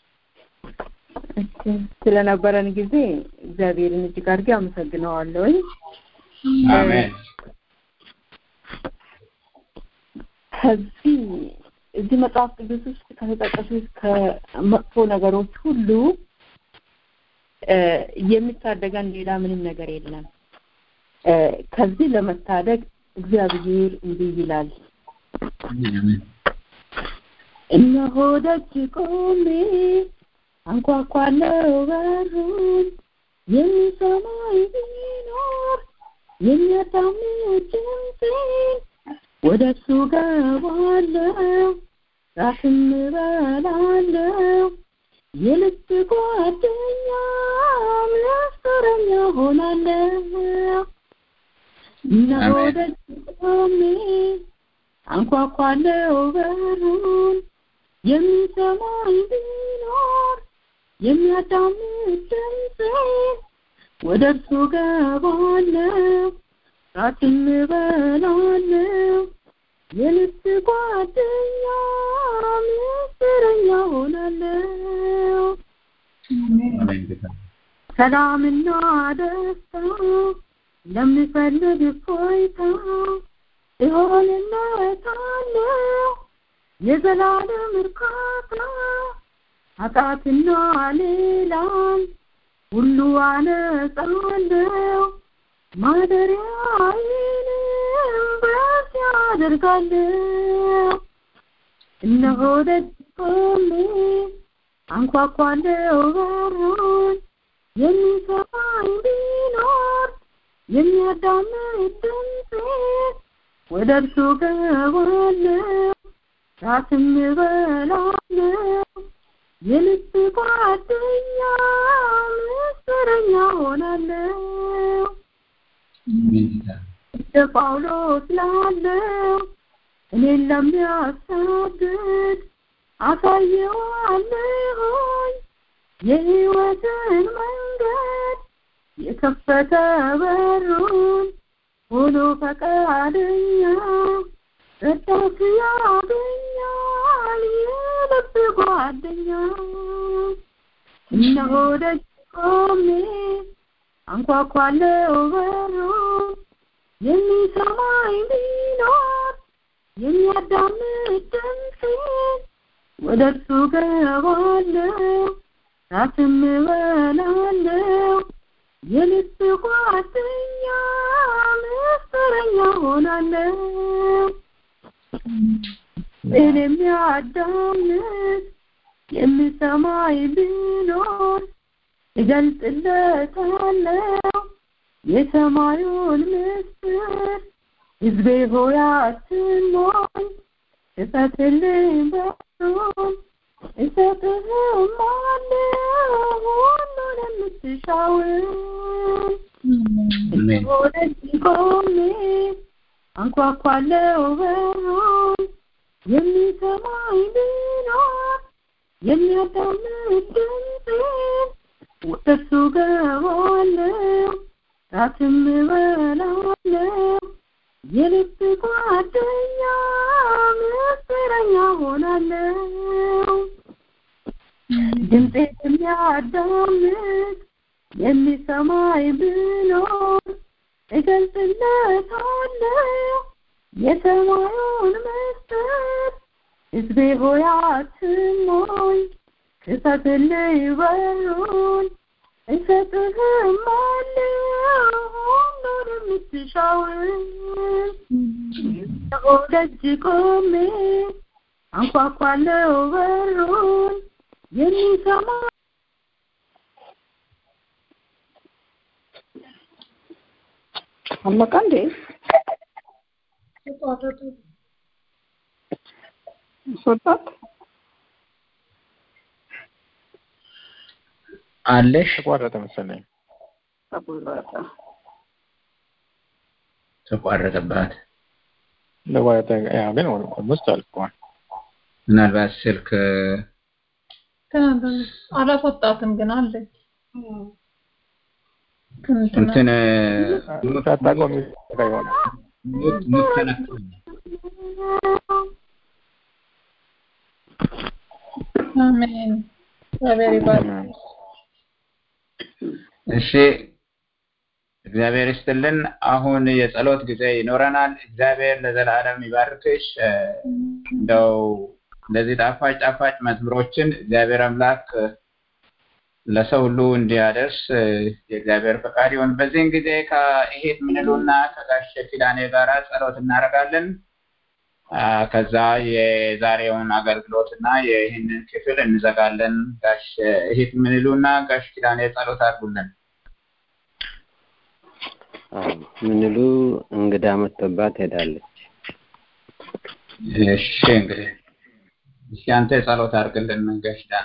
እሺ፣ ስለነበረን ጊዜ እግዚአብሔርን እጅግ አድርጌ አመሰግነዋለሁኝ። አሜን። ከዚህ እዚህ መጽሐፍ ቅዱስ ውስጥ ከተጠቀሱት ከመጥፎ ነገሮች ሁሉ እ የሚታደገን ሌላ ምንም ነገር የለም። እ ከዚህ ለመታደግ እግዚአብሔር እንዲህ ይላል፣ እነሆ ደጅ ቆሜ አንኳኳለሁ በሩን የሚሰማኝ ቢኖር የሚያዳምጥ ድምፄን ወደ እሱ ገባለሁ ራስም እበላለሁ የልብ ጓደኛ ምስጢረኛ ሆናለሁ እነሆ አሜን። ደጅ ቆሜ አንኳኳለሁ በሩን የሚሰማኝ ቢኖር የሚያዳምጥ ድምፄን ወደ እርሱ ገባለሁ ራስም እበላለሁ የልብ ጓደኛ ምስጢረኛ ሆናለሁ አሜን ጌታ ሰላምና ደስታ ለምፈልግ እፎይታ እሆንለታለሁ የዘላለም እርካታ ኃጢአትና ሌላም ሁሉ አነጻለሁ ማደሪያዬንም በዚያ አደርጋለሁ እነሆ ደጅ ቆሜ አንኳኳለሁ በሩን የሚሰማኝ ቢኖር የሚያዳምጥ ድምፄን ወደ እርሱ ገባለሁ ራስም እበላለሁ የልብ ጓደኛ ምስጢረኛ ሆናለሁ አሜን ጌታ እንደ ጳውሎስ ላለው እኔን ለሚያሳድድ አሳየዋለሁኝ የሕይወትን መንገድ የከፈተ በሩን ሆኖ ፈቃደኛ ረዳት ያገኛል የልብ ጓደኛ እነሆ ደጅ ቆሜ አንኳኳለሁ በሩን የሚሰማኝ ቢኖር የሚያዳምጥ ድምፄን ወደ እርሱ ገባለሁ ራስም እበላለሁ የልብ ጓደኛ ምስጢረኛ ሆናለሁ እኔ የሚያዳምጥ የሚሰማኝ ቢኖር እገልጥለታለሁ የሰማዩን ምስጢር ሕዝቤ ሆይ አትሞኝ እሰጥልኝ በሩን እሰጥህም አለው ሁሉን የምትሻውን አሜን ወደዚህ ቆሜ አንኳኳለሁ በሩን የሚሰማኝ ቢኖር የሚያዳምጥ ድምፄን ወደ እርሱ ገባለሁ ራስም እበላለሁ የልብ ጓደኛ ምስጢረኛ ሆናለሁ ድምፄ የሚያዳምጥ የሚሰማኝ ብኖር እገልጽለታለሁ የሰማዩን ምስጢር ሕዝቤ ሆይ አትሞኝ ክፈትልኝ በሩን እሰጥህም አለው ሁሉን የምትሻውን እነሆ ደጅ ቆሜ አንኳኳለሁ በሩን የሚሰማ አለቀ እንዴ? ተቋረጠ። አስወጣት አለሽ ተቋረጠ መሰለኝ። ተቆረጠ። ተቋረጠባት። ተቋረጠ። ያው ግን ኦልሞስት አልቋል። ምናልባት ስልክ ተናበብ አላስወጣትም ግን አለች። እንትና እንትን ሳታቆም ይዘጋ ይሆናል። ሙት ሙት ተነክቷል። አሜን። እግዚአብሔር ይባርክ። እሺ እግዚአብሔር ይስጥልን። አሁን የጸሎት ጊዜ ይኖረናል። እግዚአብሔር ለዘላለም ይባርክሽ። እ፣ እንደው እንደዚህ ጣፋጭ ጣፋጭ መዝሙሮችን እግዚአብሔር አምላክ እ፣ ለሰው ሁሉ እንዲያደርስ እ፣ የእግዚአብሔር ፈቃድ ይሁን። በዚህን ጊዜ ከይሄድ ምንሉና ከጋሽ ኪዳኔ ጋራ ጸሎት እናደርጋለን። አ፣ ከዛ የዛሬውን አገልግሎት እና ይህንን ክፍል እንዘጋለን። ጋሽ ይሄድ ምንሉና ጋሽ ኪዳኔ ጸሎት አድርጉልን። አዎ፣ ምንሉ እንግዳ መጥቶባት ሄዳለች። እሺ እንግዲህ እሺ አንተ ጸሎት አድርግልን ጋሽ ዳኔ።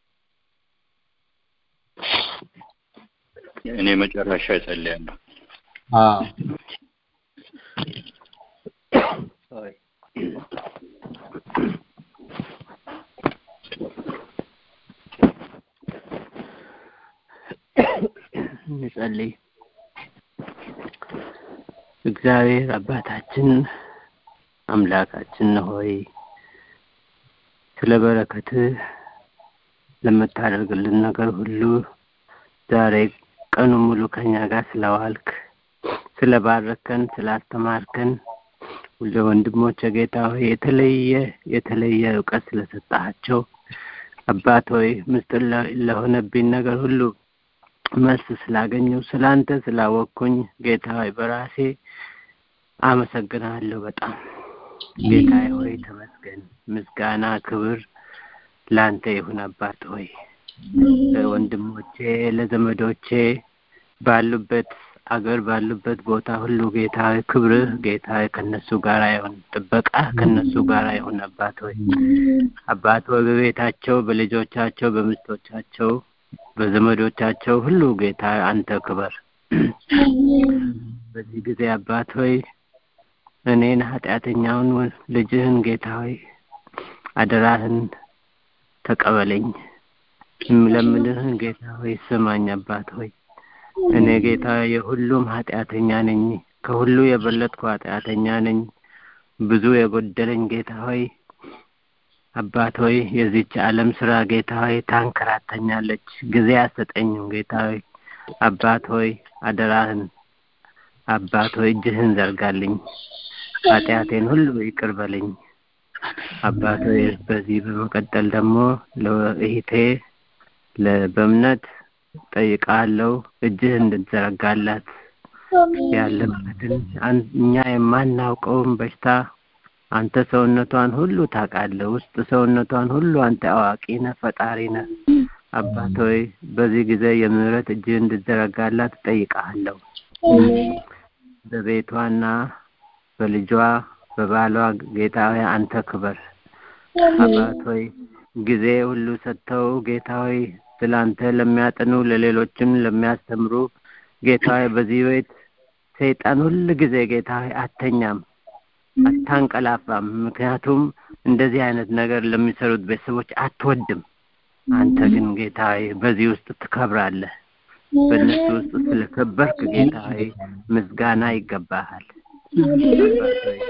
እኔ መጨረሻ እጸልያለሁ። አዎ Sorry. እንጸልይ። እግዚአብሔር አባታችን አምላካችን ሆይ ስለ በረከትህ ለምታደርግልን ነገር ሁሉ ዛሬ ቀኑ ሙሉ ከኛ ጋር ስለዋልክ ስለባረከን ስላስተማርከን ለወንድሞች ጌታ ሆይ የተለየ የተለየ እውቀት ስለሰጣቸው አባት ሆይ ምስጢር ለ- ለሆነብኝ ነገር ሁሉ መልስ ስላገኘው ስላንተ ስላወቅኩኝ ጌታ ሆይ በራሴ አመሰግናለሁ በጣም ጌታ ሆይ ተመስገን ምስጋና ክብር ላንተ ይሁን አባት ሆይ ለወንድሞቼ ለዘመዶቼ ባሉበት አገር ባሉበት ቦታ ሁሉ ጌታ ሆይ ክብርህ ጌታ ሆይ ከነሱ ጋር ይሁን ጥበቃ ከነሱ ጋር ይሁን አባት ሆይ አባት ሆይ በቤታቸው በልጆቻቸው በሚስቶቻቸው በዘመዶቻቸው ሁሉ ጌታ ሆይ አንተ ክበር በዚህ ጊዜ አባት ሆይ እኔን ኃጢአተኛውን ልጅህን ጌታ ሆይ አደራህን ተቀበለኝ የምለምንህን ጌታ ሆይ ስማኝ አባት ሆይ እኔ ጌታ የሁሉም ኃጢአተኛ ነኝ ከሁሉ የበለጥኩ ኃጢአተኛ ነኝ ብዙ የጎደለኝ ጌታ ሆይ አባት ሆይ የዚች ዓለም ስራ ጌታ ሆይ ታንከራተኛለች ጊዜ አሰጠኝም ጌታ ሆይ አባት ሆይ አደራህን አባት ሆይ እጅህን ዘርጋልኝ ኃጢአቴን ሁሉ ይቅር በለኝ አባት ሆይ በዚህ በመቀጠል ደግሞ ለእህቴ ለ- በእምነት ጠይቃለሁ እጅህ እንድትዘረጋላት ያለበትን አን- እኛ የማናውቀውን በሽታ አንተ ሰውነቷን ሁሉ ታውቃለህ ውስጥ ሰውነቷን ሁሉ አንተ አዋቂ ነህ ፈጣሪ ነህ አባት ሆይ በዚህ ጊዜ የምህረት እጅህ እንድትዘረጋላት እጠይቅሃለሁ በቤቷና በልጇ በባሏ ጌታ ሆይ አንተ ክበር አባት ሆይ ጊዜ ሁሉ ሰጥተው ጌታ ሆይ ስላንተ ለሚያጠኑ ለሌሎችም ለሚያስተምሩ ጌታ ሆይ በዚህ ቤት ሰይጣን ሁል ጊዜ ጌታ ሆይ አተኛም አታንቀላፋም ምክንያቱም እንደዚህ አይነት ነገር ለሚሰሩት ቤተሰቦች አትወድም አንተ ግን ጌታ ሆይ በዚህ ውስጥ ትከብራለህ በእነሱ ውስጥ ስለከበርክ ጌታ ሆይ ምስጋና ይገባሃል አባት ሆይ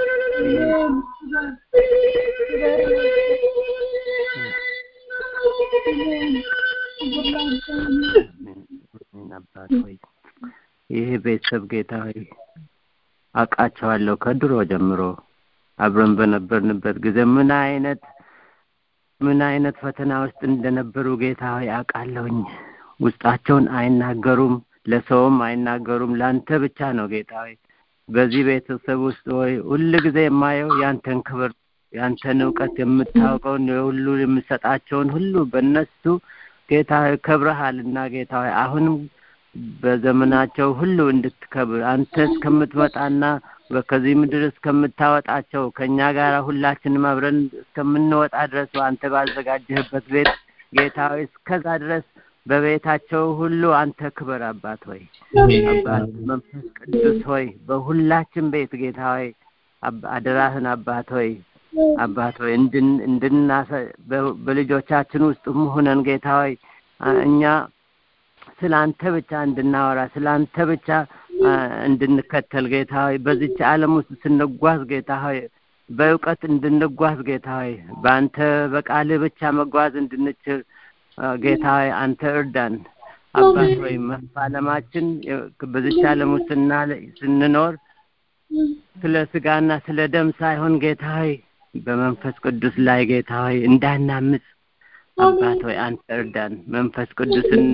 አሜን አባት ሆይ ይህ ቤተሰብ ጌታ ሆይ አውቃቸዋለሁ ከድሮ ጀምሮ አብረን በነበርንበት ጊዜ ምን አይነት ምን አይነት ፈተና ውስጥ እንደነበሩ ጌታ ሆይ አውቃለሁኝ ውስጣቸውን አይናገሩም ለሰውም አይናገሩም ለአንተ ብቻ ነው ጌታ ሆይ በዚህ ቤተሰብ ውስጥ ሆይ ሁል ጊዜ የማየው ያንተን ክብር ያንተን እውቀት የምታውቀውን ሁሉ የምሰጣቸውን ሁሉ በእነሱ ጌታ ሆይ ከብረሃልና ጌታ ሆይ አሁንም በዘመናቸው ሁሉ እንድትከብር አንተ እስከምትመጣና ከዚህ ምድር እስከምታወጣቸው ከእኛ ጋር ሁላችንም አብረን እስከምንወጣ ድረስ አንተ ባዘጋጀህበት ቤት ጌታ ሆይ እስከዛ ድረስ በቤታቸው ሁሉ አንተ ክብር አባት ሆይ አባት መንፈስ ቅዱስ ሆይ በሁላችን ቤት ጌታ ሆይ አደራህን አባት ሆይ አባት ሆይ እንድናሰ በልጆቻችን ውስጥ ሆነን ጌታ ሆይ እኛ ስለ አንተ ብቻ እንድናወራ ስለ አንተ ብቻ እንድንከተል ጌታ ሆይ በዚች ዓለም ውስጥ ስንጓዝ ጌታ ሆይ በእውቀት እንድንጓዝ ጌታ ሆይ በአንተ በቃልህ ብቻ መጓዝ እንድንችል ጌታ ሆይ አንተ እርዳን አባት ሆይ መፋለማችን በዚች ዓለም ውስጥ ስንኖር ስለ ስጋና ስለ ደም ሳይሆን ጌታ ሆይ በመንፈስ ቅዱስ ላይ ጌታ ሆይ እንዳናምፅ አባት ሆይ አንተ እርዳን መንፈስ ቅዱስን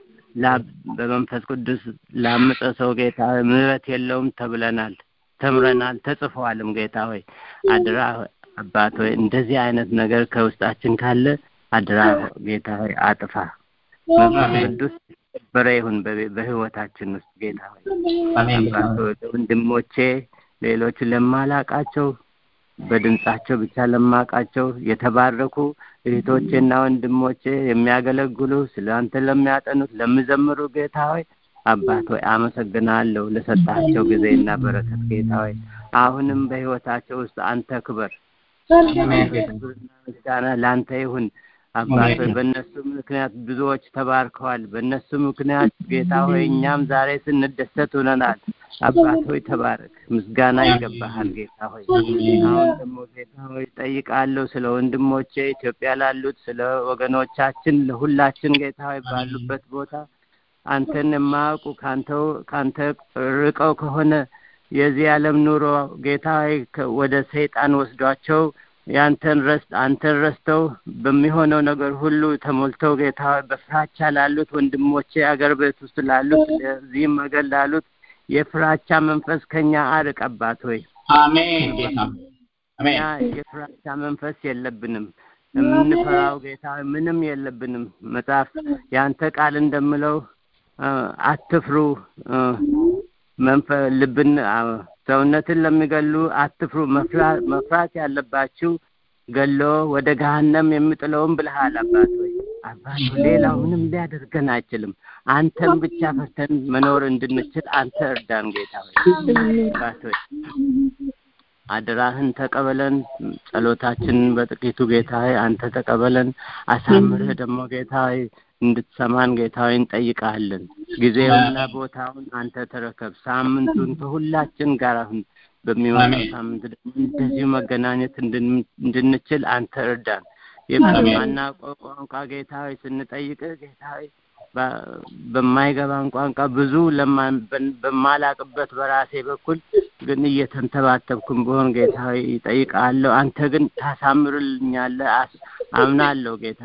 በመንፈስ ቅዱስ ላምፀ ሰው ጌታ ሆይ ምሕረት የለውም ተብለናል ተምረናል ተጽፈዋልም ጌታ ሆይ አድራ አባት ሆይ እንደዚህ አይነት ነገር ከውስጣችን ካለ አድራ ጌታ ሆይ አጥፋ መንፈስ ቅዱስ በረ ይሁን በህይወታችን ውስጥ ጌታ ሆይ አባት ሆይ ወንድሞቼ ሌሎች ለማላቃቸው በድምጻቸው ብቻ ለማቃቸው የተባረኩ እህቶቼና ወንድሞቼ የሚያገለግሉ ስለ አንተ ለሚያጠኑት ለሚዘምሩ ጌታ ሆይ አባት ሆይ አመሰግናለሁ ለሰጣቸው ጊዜና በረከት ጌታ ሆይ አሁንም በህይወታቸው ውስጥ አንተ ክበር ክብርና ምስጋና ለአንተ ይሁን አባት ሆይ በእነሱ ምክንያት ብዙዎች ተባርከዋል በእነሱ ምክንያት ጌታ ሆይ እኛም ዛሬ ስንደሰት ሆነናል አባት ሆይ ተባረክ ምስጋና ይገባሃል ጌታ ሆይ አሁን ደግሞ ጌታ ሆይ ጠይቃለሁ ስለ ወንድሞቼ ኢትዮጵያ ላሉት ስለ ወገኖቻችን ለሁላችን ጌታ ሆይ ባሉበት ቦታ አንተን የማያውቁ ካንተው ካንተ ርቀው ከሆነ የዚህ ዓለም ኑሮ ጌታ ሆይ ወደ ሰይጣን ወስዷቸው ያንተን ረስ አንተን ረስተው በሚሆነው ነገር ሁሉ ተሞልተው ጌታ ሆይ በፍራቻ ላሉት ወንድሞቼ አገር ቤት ውስጥ ላሉት እዚህም አገር ላሉት የፍራቻ መንፈስ ከኛ አርቅ አባት ሆይ አሜን ጌታ አሜን የፍራቻ መንፈስ የለብንም የምንፈራው ጌታ ምንም የለብንም መጽሐፍ የአንተ ቃል እንደምለው አትፍሩ መንፈ ልብን ሰውነትን ለሚገሉ አትፍሩ መፍራት ያለባችሁ ገሎ ወደ ገሃነም የምጥለውን ብልሃል አባት ሆይ አባት ሌላው ምንም ሊያደርገን አይችልም አንተን ብቻ ፈርተን መኖር እንድንችል አንተ እርዳን ጌታ ሆይ አባት ሆይ አደራህን ተቀበለን ጸሎታችንን በጥቂቱ ጌታ ሆይ አንተ ተቀበለን አሳምርህ ደግሞ ጌታ ሆይ እንድትሰማን ጌታ ሆይ እንጠይቃለን ጊዜውና ቦታውን አንተ ተረከብ ሳምንቱን ከሁላችን ጋር አሁን በሚመጣው ሳምንት ደግሞ እንደዚሁ መገናኘት እንድንችል አንተ እርዳን የማናውቀው ቋንቋ ጌታ ሆይ ስንጠይቅህ ጌታ ሆይ በማይገባን ቋንቋ ብዙ በማላቅበት በራሴ በኩል ግን እየተንተባተብኩም በሆን ጌታ ሆይ ይጠይቃለሁ አንተ ግን ታሳምርልኛለህ አምናለሁ ጌታ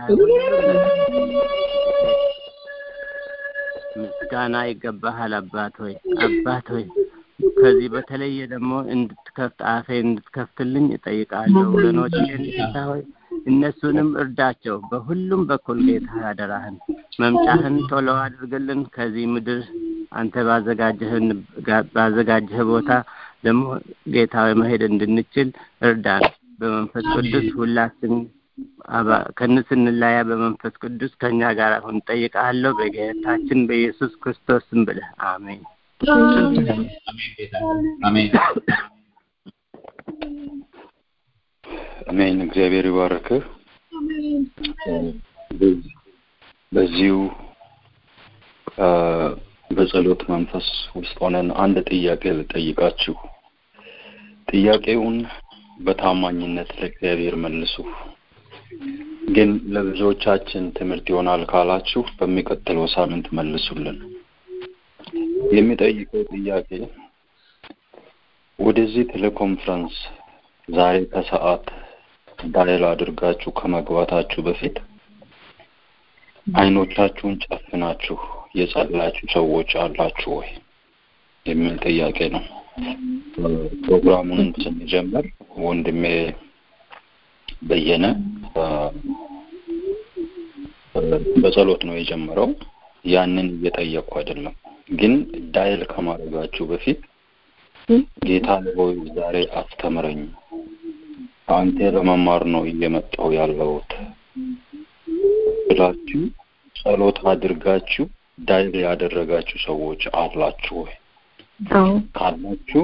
ምስጋና ይገባሃል አባት ሆይ አባት ሆይ ከዚህ በተለየ ደግሞ እንድትከፍት አፌ እንድትከፍትልኝ እጠይቃለሁ ወገኖቼን ጌታ ሆይ እነሱንም እርዳቸው በሁሉም በኩል ጌታ አደራህን መምጫህን ቶሎ አድርግልን ከዚህ ምድር አንተ ባዘጋጀህን ባዘጋጀህ ቦታ ደግሞ ጌታዊ መሄድ እንድንችል እርዳን በመንፈስ ቅዱስ ሁላችን ከንስ እንላያ በመንፈስ ቅዱስ ከኛ ጋር አሁን ጠይቃለሁ በጌታችን በኢየሱስ ክርስቶስ ስም ብለህ አሜን አሜን አሜን እግዚአብሔር ይባርክህ በዚሁ በጸሎት መንፈስ ውስጥ ሆነን አንድ ጥያቄ ልጠይቃችሁ ጥያቄውን በታማኝነት ለእግዚአብሔር መልሱ ግን ለብዙዎቻችን ትምህርት ይሆናል ካላችሁ በሚቀጥለው ሳምንት መልሱልን የሚጠይቀው ጥያቄ ወደዚህ ቴሌኮንፈረንስ ዛሬ ከሰዓት ዳይል አድርጋችሁ ከመግባታችሁ በፊት አይኖቻችሁን ጨፍናችሁ የጸላችሁ ሰዎች አላችሁ ወይ የሚል ጥያቄ ነው ፕሮግራሙን ስንጀምር ወንድሜ በየነ በጸሎት ነው የጀመረው ያንን እየጠየቅኩ አይደለም ግን ዳይል ከማድረጋችሁ በፊት ጌታ ሆይ ዛሬ አስተምረኝ፣ አንተ ለመማር ነው እየመጣሁ ያለሁት ብላችሁ ጸሎት አድርጋችሁ ዳይል ያደረጋችሁ ሰዎች አላችሁ ወይ? አዎ ካላችሁ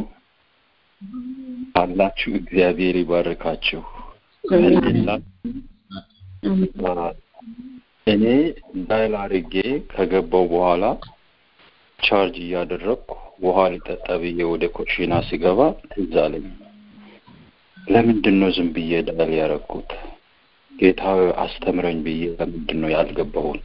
ካላችሁ እግዚአብሔር ይባርካችሁ። ከሌላችሁ እኔ ዳይል አድርጌ ከገባው በኋላ ቻርጅ እያደረግኩ ውሃ ሊጠጣ ብዬ ወደ ኮሽና ሲገባ ትዝ አለኝ። ለምንድን ነው ዝም ብዬ ዳይል ያደረግኩት? ጌታ አስተምረኝ ብዬ ለምንድን ነው ያልገባሁት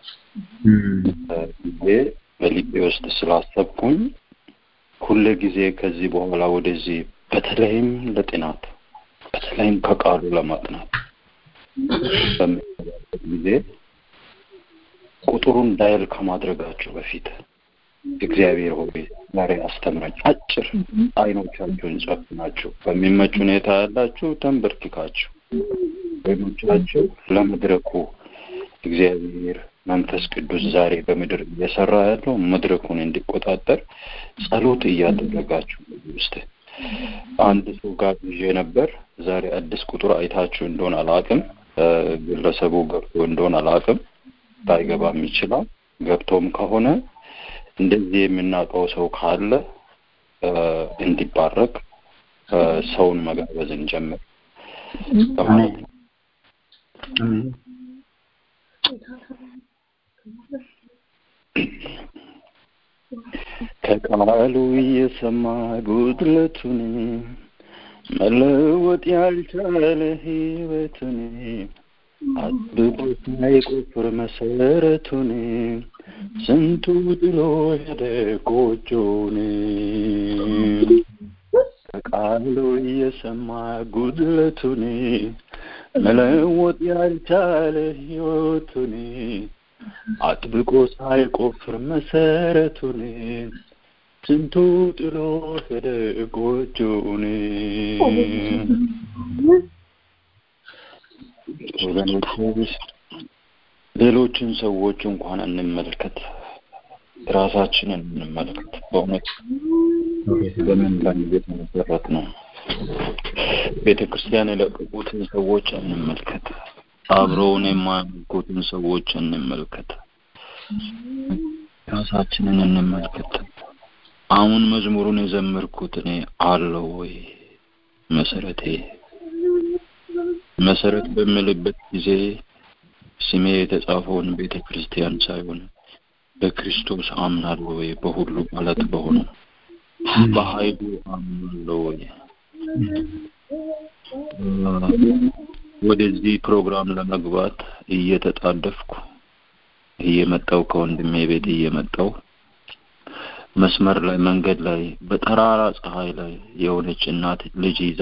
ብዬ በልቤ ውስጥ ስላሰብኩኝ ሁለ ጊዜ ከዚህ በኋላ ወደዚህ በተለይም ለጥናት በተለይም ከቃሉ ለማጥናት በሚገባበት ጊዜ ቁጥሩን ዳይል ከማድረጋችሁ በፊት እግዚአብሔር ሆይ ዛሬ አስተምረኝ። አጭር አይኖቻችሁን ጨፍናችሁ በሚመች ሁኔታ ያላችሁ ተንበርክካችሁ ወይኖቻችሁ ለመድረኩ እግዚአብሔር መንፈስ ቅዱስ ዛሬ በምድር እየሰራ ያለው መድረኩን እንዲቆጣጠር ጸሎት እያደረጋችሁ ውስጥ አንድ ሰው ጋር ይዤ ነበር። ዛሬ አዲስ ቁጥር አይታችሁ እንደሆን አላቅም። ግለሰቡ ገብቶ እንደሆን አላቅም። ባይገባም ይችላል። ገብቶም ከሆነ እንደዚህ የምናውቀው ሰው ካለ እንዲባረክ ሰውን መጋበዝ እንጀምር በማለት ነው። ከቃሉ እየሰማ ጉድለቱን መለወጥ ያልቻለ ሕይወቱን አጥብቆ ሳይቆፍር መሰረቱን ስንቱ ጥሎ ሄደ ጎጆውን ከቃሉ እየሰማ ጉድለቱን መለወጥ ያልቻለ ሕይወቱን አጥብቆ ሳይቆፍር መሰረቱን ስንቱ ጥሎ ሄደ ጎጆውን። ወገኖች ሌሎችን ሰዎች እንኳን እንመልከት፣ ራሳችንን እንመልከት። በእውነት በምን ላይ የተመሰረት ነው? ቤተ ክርስቲያን የለቀቁትን ሰዎች እንመልከት። አብረውን የማያመልኩትን ሰዎች እንመልከት። ራሳችንን እንመልከት። አሁን መዝሙሩን የዘመርኩት እኔ አለው ወይ መሰረቴ መሰረት በምልበት ጊዜ ስሜ የተጻፈውን ቤተ ክርስቲያን ሳይሆን በክርስቶስ አምናለሁ ወይ በሁሉ ማለት በሆነው በኃይሉ አምናለሁ ወይ ወደዚህ ፕሮግራም ለመግባት እየተጣደፍኩ እየመጣው ከወንድሜ ቤት እየመጣው መስመር ላይ መንገድ ላይ በጠራራ ፀሐይ ላይ የሆነች እናት ልጅ ይዛ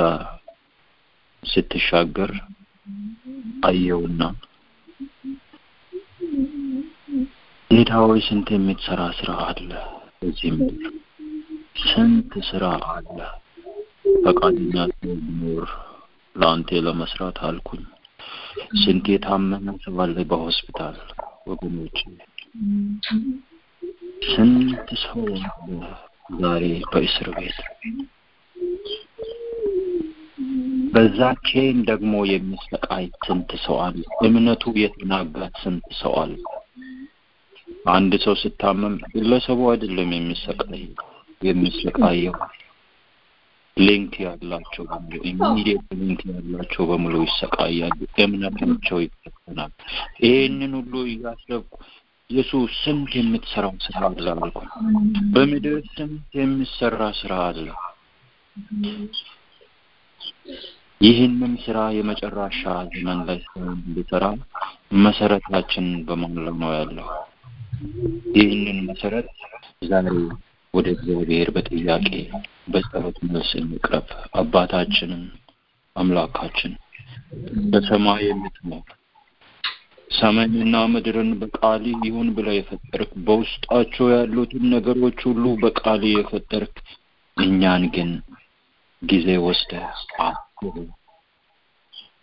ስትሻገር አየውና ጌታ ሆይ ስንት የምትሰራ ስራ አለ በዚህ ምድር ስንት ስራ አለ ፈቃደኛ ሰው ቢኖር ለአንተ ለመስራት አልኩኝ ስንት የታመመ ሰው አለ በሆስፒታል ወገኖች ስንት ሰው አለ ዛሬ በእስር ቤት በዛ ቼን ደግሞ የሚሰቃይ ስንት ሰው አለ እምነቱ የተናጋ ስንት ሰው አለ አንድ ሰው ስታመም ግለሰቡ አይደለም የሚሰቃይ የሚሰቃየው ሊንክ ያላቸው በሙሉ ኢሚዲየት ሊንክ ያላቸው በሙሉ ይሰቃያሉ እምነታቸው ይፈተናል ይሄንን ሁሉ እያሰብኩ ኢየሱስ ስንት የምትሰራው ስራ አለ አልኩ በምድር ስንት የሚሰራ ስራ አለ ይህንን ስራ የመጨረሻ ዘመን ላይ ሰውን እንዲሰራ መሰረታችን በማን ላይ ነው ያለው ይህንን መሰረት ዛሬ ወደ እግዚአብሔር በጥያቄ በጸሎት መልስ እንቅረብ አባታችንን አምላካችን በሰማይ የምትኖር ሰማይንና ምድርን በቃል ይሁን ብለ የፈጠርክ በውስጣቸው ያሉትን ነገሮች ሁሉ በቃል የፈጠርክ እኛን ግን ጊዜ ወስደ አስበ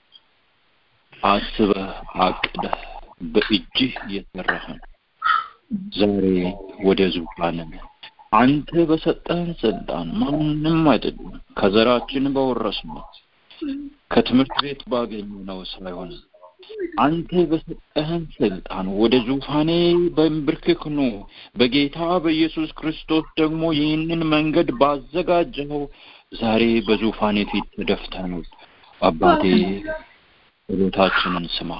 አስበ አቅደ በእጅህ የሰራህን ዛሬ ወደ ዙፋን አንተ በሰጠህን ስልጣን ማንም አይደለም ከዘራችን በወረስነው ከትምህርት ቤት ባገኘነው ሳይሆን አንተ በሰጠህን ስልጣን ወደ ዙፋኔ በንብርክክ ኑ በጌታ በኢየሱስ ክርስቶስ ደግሞ ይህንን መንገድ ባዘጋጀኸው ዛሬ በዙፋኔ ፊት ተደፍተን አባቴ ጸሎታችንን ስማ፣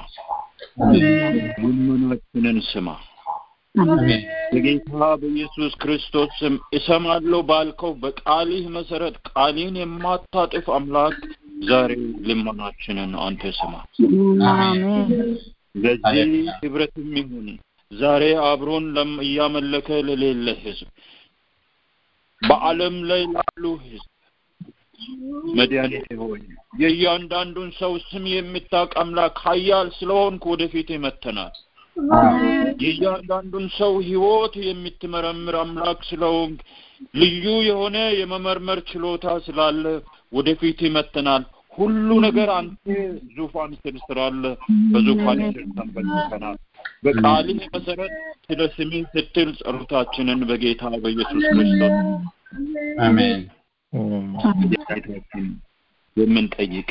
ልመናችንን ስማ። በጌታ በኢየሱስ ክርስቶስ ስም እሰማለሁ ባልከው በቃልህ መሰረት ቃልን የማታጥፍ አምላክ ዛሬ ልመናችንን አንተ ስማ። ለዚህ ህብረትም ይሁን ዛሬ አብሮን ለም- እያመለከ ለሌለ ህዝብ በዓለም ላይ ላሉ ህዝብ መድኃኒቴ ሆይ የእያንዳንዱን ሰው ስም የምታውቅ አምላክ ኃያል ስለሆንክ ወደፊት መተናል። የእያንዳንዱን ሰው ህይወት የምትመረምር አምላክ ስለሆንክ ልዩ የሆነ የመመርመር ችሎታ ስላለ ወደፊት ይመተናል። ሁሉ ነገር አንተ ዙፋን ስር ስላለ በዙፋን ስር ተንበርክከናል። በቃልህ መሰረት ስለ ስምህ ስትል ጸሎታችንን በጌታ በኢየሱስ ክርስቶስ አሜን ጌታችን የምንጠይቅ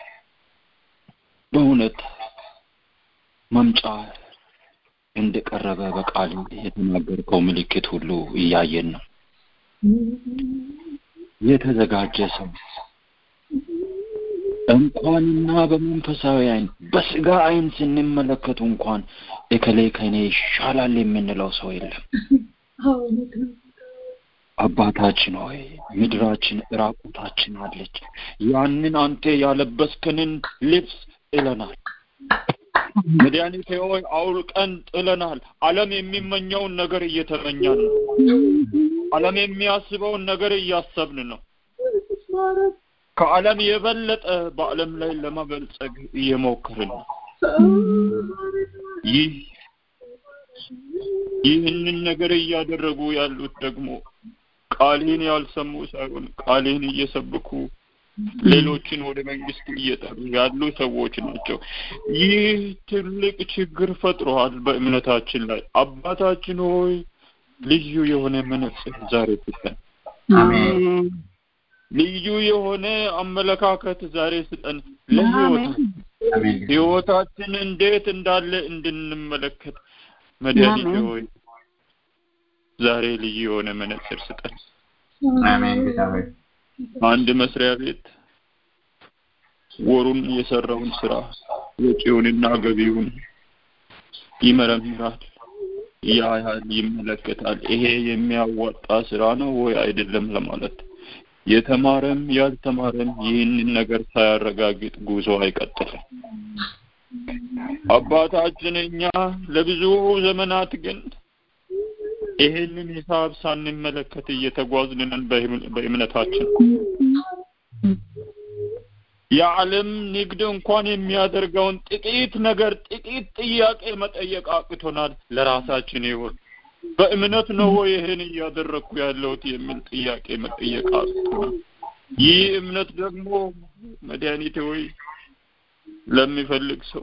በእውነት መምጫ እንደቀረበ በቃል የተናገርከው ምልክት ሁሉ እያየን ነው። የተዘጋጀ ሰው እንኳንና በመንፈሳዊ አይን በስጋ አይን ስንመለከቱ እንኳን እከሌ ከኔ ይሻላል የምንለው ሰው የለም። አባታችን ሆይ ምድራችን ራቁታችን አለች። ያንን አንተ ያለበስከንን ልብስ ጥለናል። መድኃኒቴ ሆይ አውልቀን ጥለናል። ዓለም የሚመኘውን ነገር እየተመኘን ነው። ዓለም የሚያስበውን ነገር እያሰብን ነው። ከዓለም የበለጠ በዓለም ላይ ለመበልጸግ እየሞከርን ነው። ይህ ይህንን ነገር እያደረጉ ያሉት ደግሞ ቃልህን ያልሰሙ ሳይሆን ቃልህን እየሰበኩ ሌሎችን ወደ መንግስት እየጠሩ ያሉ ሰዎች ናቸው። ይህ ትልቅ ችግር ፈጥሯል በእምነታችን ላይ። አባታችን ሆይ ልዩ የሆነ መነጽር ዛሬ ስጠን። ልዩ የሆነ አመለካከት ዛሬ ስጠን። ለህይወታችን አሜን ህይወታችን እንዴት እንዳለ እንድንመለከት መድኃኒቴ ሆይ ዛሬ ልዩ የሆነ መነጽር ስጠን። አሜን ጌታ ሆይ አንድ መስሪያ ቤት ወሩን የሰራውን ስራ ወጪውንና ገቢውን ይመረምራል፣ ያያል፣ ይመለከታል። ይሄ የሚያዋጣ ስራ ነው ወይ አይደለም ለማለት የተማረም ያልተማረም ይህንን ነገር ሳያረጋግጥ ጉዞ አይቀጥልም። አባታችን እኛ ለብዙ ዘመናት ግን ይሄንን ሂሳብ ሳንመለከት እየተጓዝን ነን በእም- በእምነታችን። የዓለም ንግድ እንኳን የሚያደርገውን ጥቂት ነገር ጥቂት ጥያቄ መጠየቅ አቅቶናል። ለራሳችን ህይወት በእምነት ነው ወይ ይህን እያደረግኩ ያለሁት የሚል ጥያቄ መጠየቅ አቅቶናል። ይህ እምነት ደግሞ መድኃኒቴ ወይ ለሚፈልግ ሰው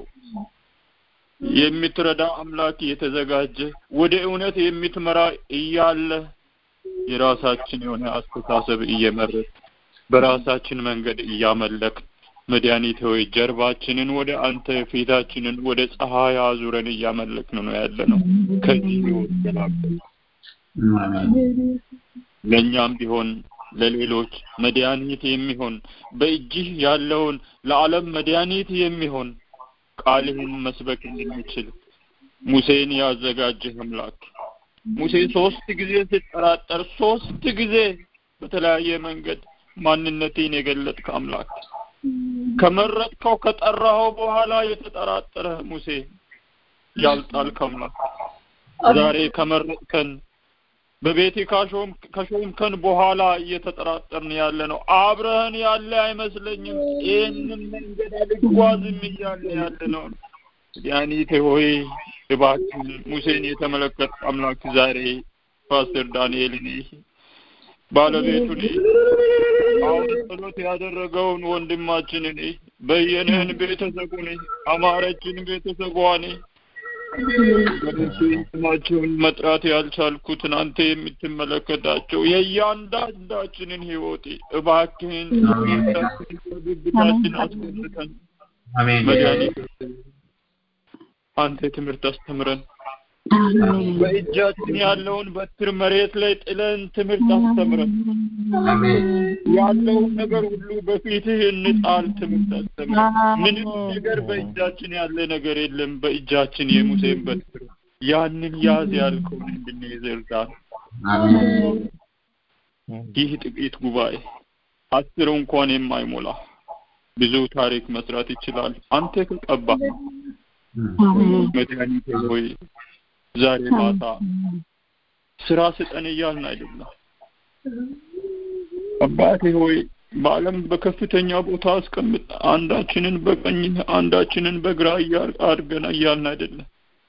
የምትረዳ አምላክ የተዘጋጀ ወደ እውነት የምትመራ እያለ የራሳችን የሆነ አስተሳሰብ እየመረጥ በራሳችን መንገድ እያመለክ መድኃኒቴ ሆይ ጀርባችንን ወደ አንተ ፊታችንን ወደ ፀሐይ አዙረን እያመለክን ነው ያለ ነው። ከዚህ ህይወት ገላግለን አሜን ለእኛም ቢሆን ለሌሎች መድኃኒት የሚሆን በእጅህ ያለውን ለዓለም መድኃኒት የሚሆን ቃልህን መስበክ እንድንችል ሙሴን ያዘጋጀህ አምላክ ሙሴ ሶስት ጊዜ ሲጠራጠር ሶስት ጊዜ በተለያየ መንገድ ማንነቴን የገለጥክ አምላክ ከመረጥከው ከጠራኸው በኋላ የተጠራጠረ ሙሴ ያልጣልክ አምላክ ዛሬ ከመረጥከን በቤቴ ካሾም ከሾምከን በኋላ እየተጠራጠርን ያለ ነው። አብረህን ያለ አይመስለኝም። ይህንን መንገድ አልጓዝም እያለ ያለ ነው። ያኒቴ ሆይ እባክህን ሙሴን የተመለከት አምላክ ዛሬ ፓስተር ዳንኤልን ባለቤቱን አሁን ጸሎት ያደረገውን ወንድማችንን በየነህን ቤተሰቡን አማረችን ቤተሰቧን ወገኖቼ ስማቸውን መጥራት ያልቻልኩትን አንተ የምትመለከታቸው የእያንዳንዳችንን ህይወት እባክህን ብብታችን አስገብተን መድኃኒት አንተ ትምህርት አስተምረን በእጃችን ያለውን በትር መሬት ላይ ጥለን ትምህርት አስተምረን ያለውን ነገር ሁሉ በፊትህ እንጣል ትምህርት አስተምረን ምንም ነገር በእጃችን ያለ ነገር የለም በእጃችን የሙሴን በትር ያንን ያዝ ያልከውን እንድንይዝ እርዳን ይህ ጥቂት ጉባኤ አስር እንኳን የማይሞላ ብዙ ታሪክ መስራት ይችላል አንተ ከቀባ መድኃኒቴ ሆይ ዛሬ ማታ ስራ ስጠን እያልን አይደለም አባቴ ሆይ በዓለም በከፍተኛ ቦታ አስቀምጥ አንዳችንን በቀኝ አንዳችንን በግራ አድርገን እያልን አይደለም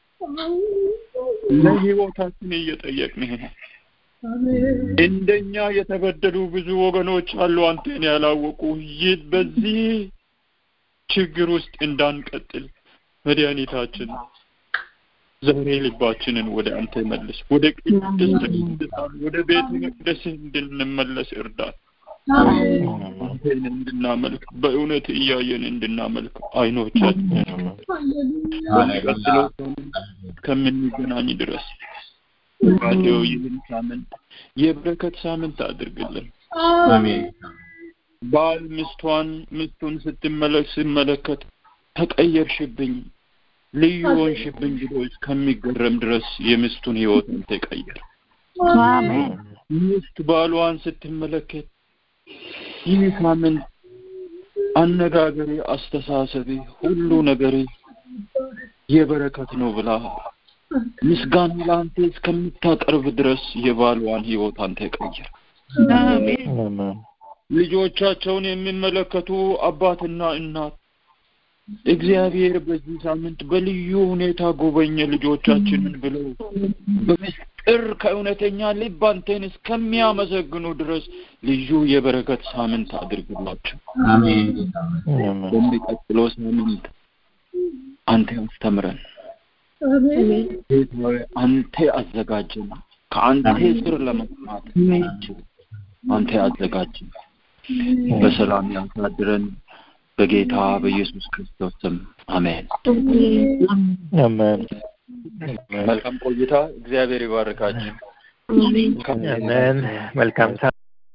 ለህይወታችን እየጠየቅንህ ነው እንደኛ የተበደሉ ብዙ ወገኖች አሉ አንተን ያላወቁ ይህ በዚህ ችግር ውስጥ እንዳንቀጥል መድኃኒታችን ዛሬ ልባችንን ወደ አንተ መልስ ወደ ቅድስት ቅዱሳን ወደ ቤተ መቅደስ እንድንመለስ እርዳን አንተን እንድናመልክ በእውነት እያየን እንድናመልክ አይኖቻችንን በሚቀጥለው ከምንገናኝ ድረስ ባቴው ይህን ሳምንት የበረከት ሳምንት አድርግልን ባል ሚስቷን ሚስቱን ስትመለክ ስመለከት ተቀየርሽብኝ ልዩ ሆንሽብኝ ብሎ እስከሚገረም ድረስ የሚስቱን ህይወት አንተ ቀየር ሚስት ባሏን ስትመለከት ይህ ሳምንት አነጋገሬ አስተሳሰቤ ሁሉ ነገሬ የበረከት ነው ብላ ምስጋና ለአንተ እስከምታቀርብ ድረስ የባሏን ህይወት አንተ ቀይር ልጆቻቸውን የሚመለከቱ አባትና እናት እግዚአብሔር በዚህ ሳምንት በልዩ ሁኔታ ጎበኘ ልጆቻችንን ብለው በምስጢር ከእውነተኛ ልብ አንተን እስከሚያመሰግኑ ድረስ ልዩ የበረከት ሳምንት አድርግላቸው በሚቀጥለው ሳምንት አንተ አስተምረን አንተ አዘጋጀን ከአንተ ስር ለመስማት አንተ አዘጋጀን በሰላም ያሳድረን በጌታ በኢየሱስ ክርስቶስ ስም አሜን አሜን መልካም ቆይታ እግዚአብሔር ይባርካችሁ አሜን መልካም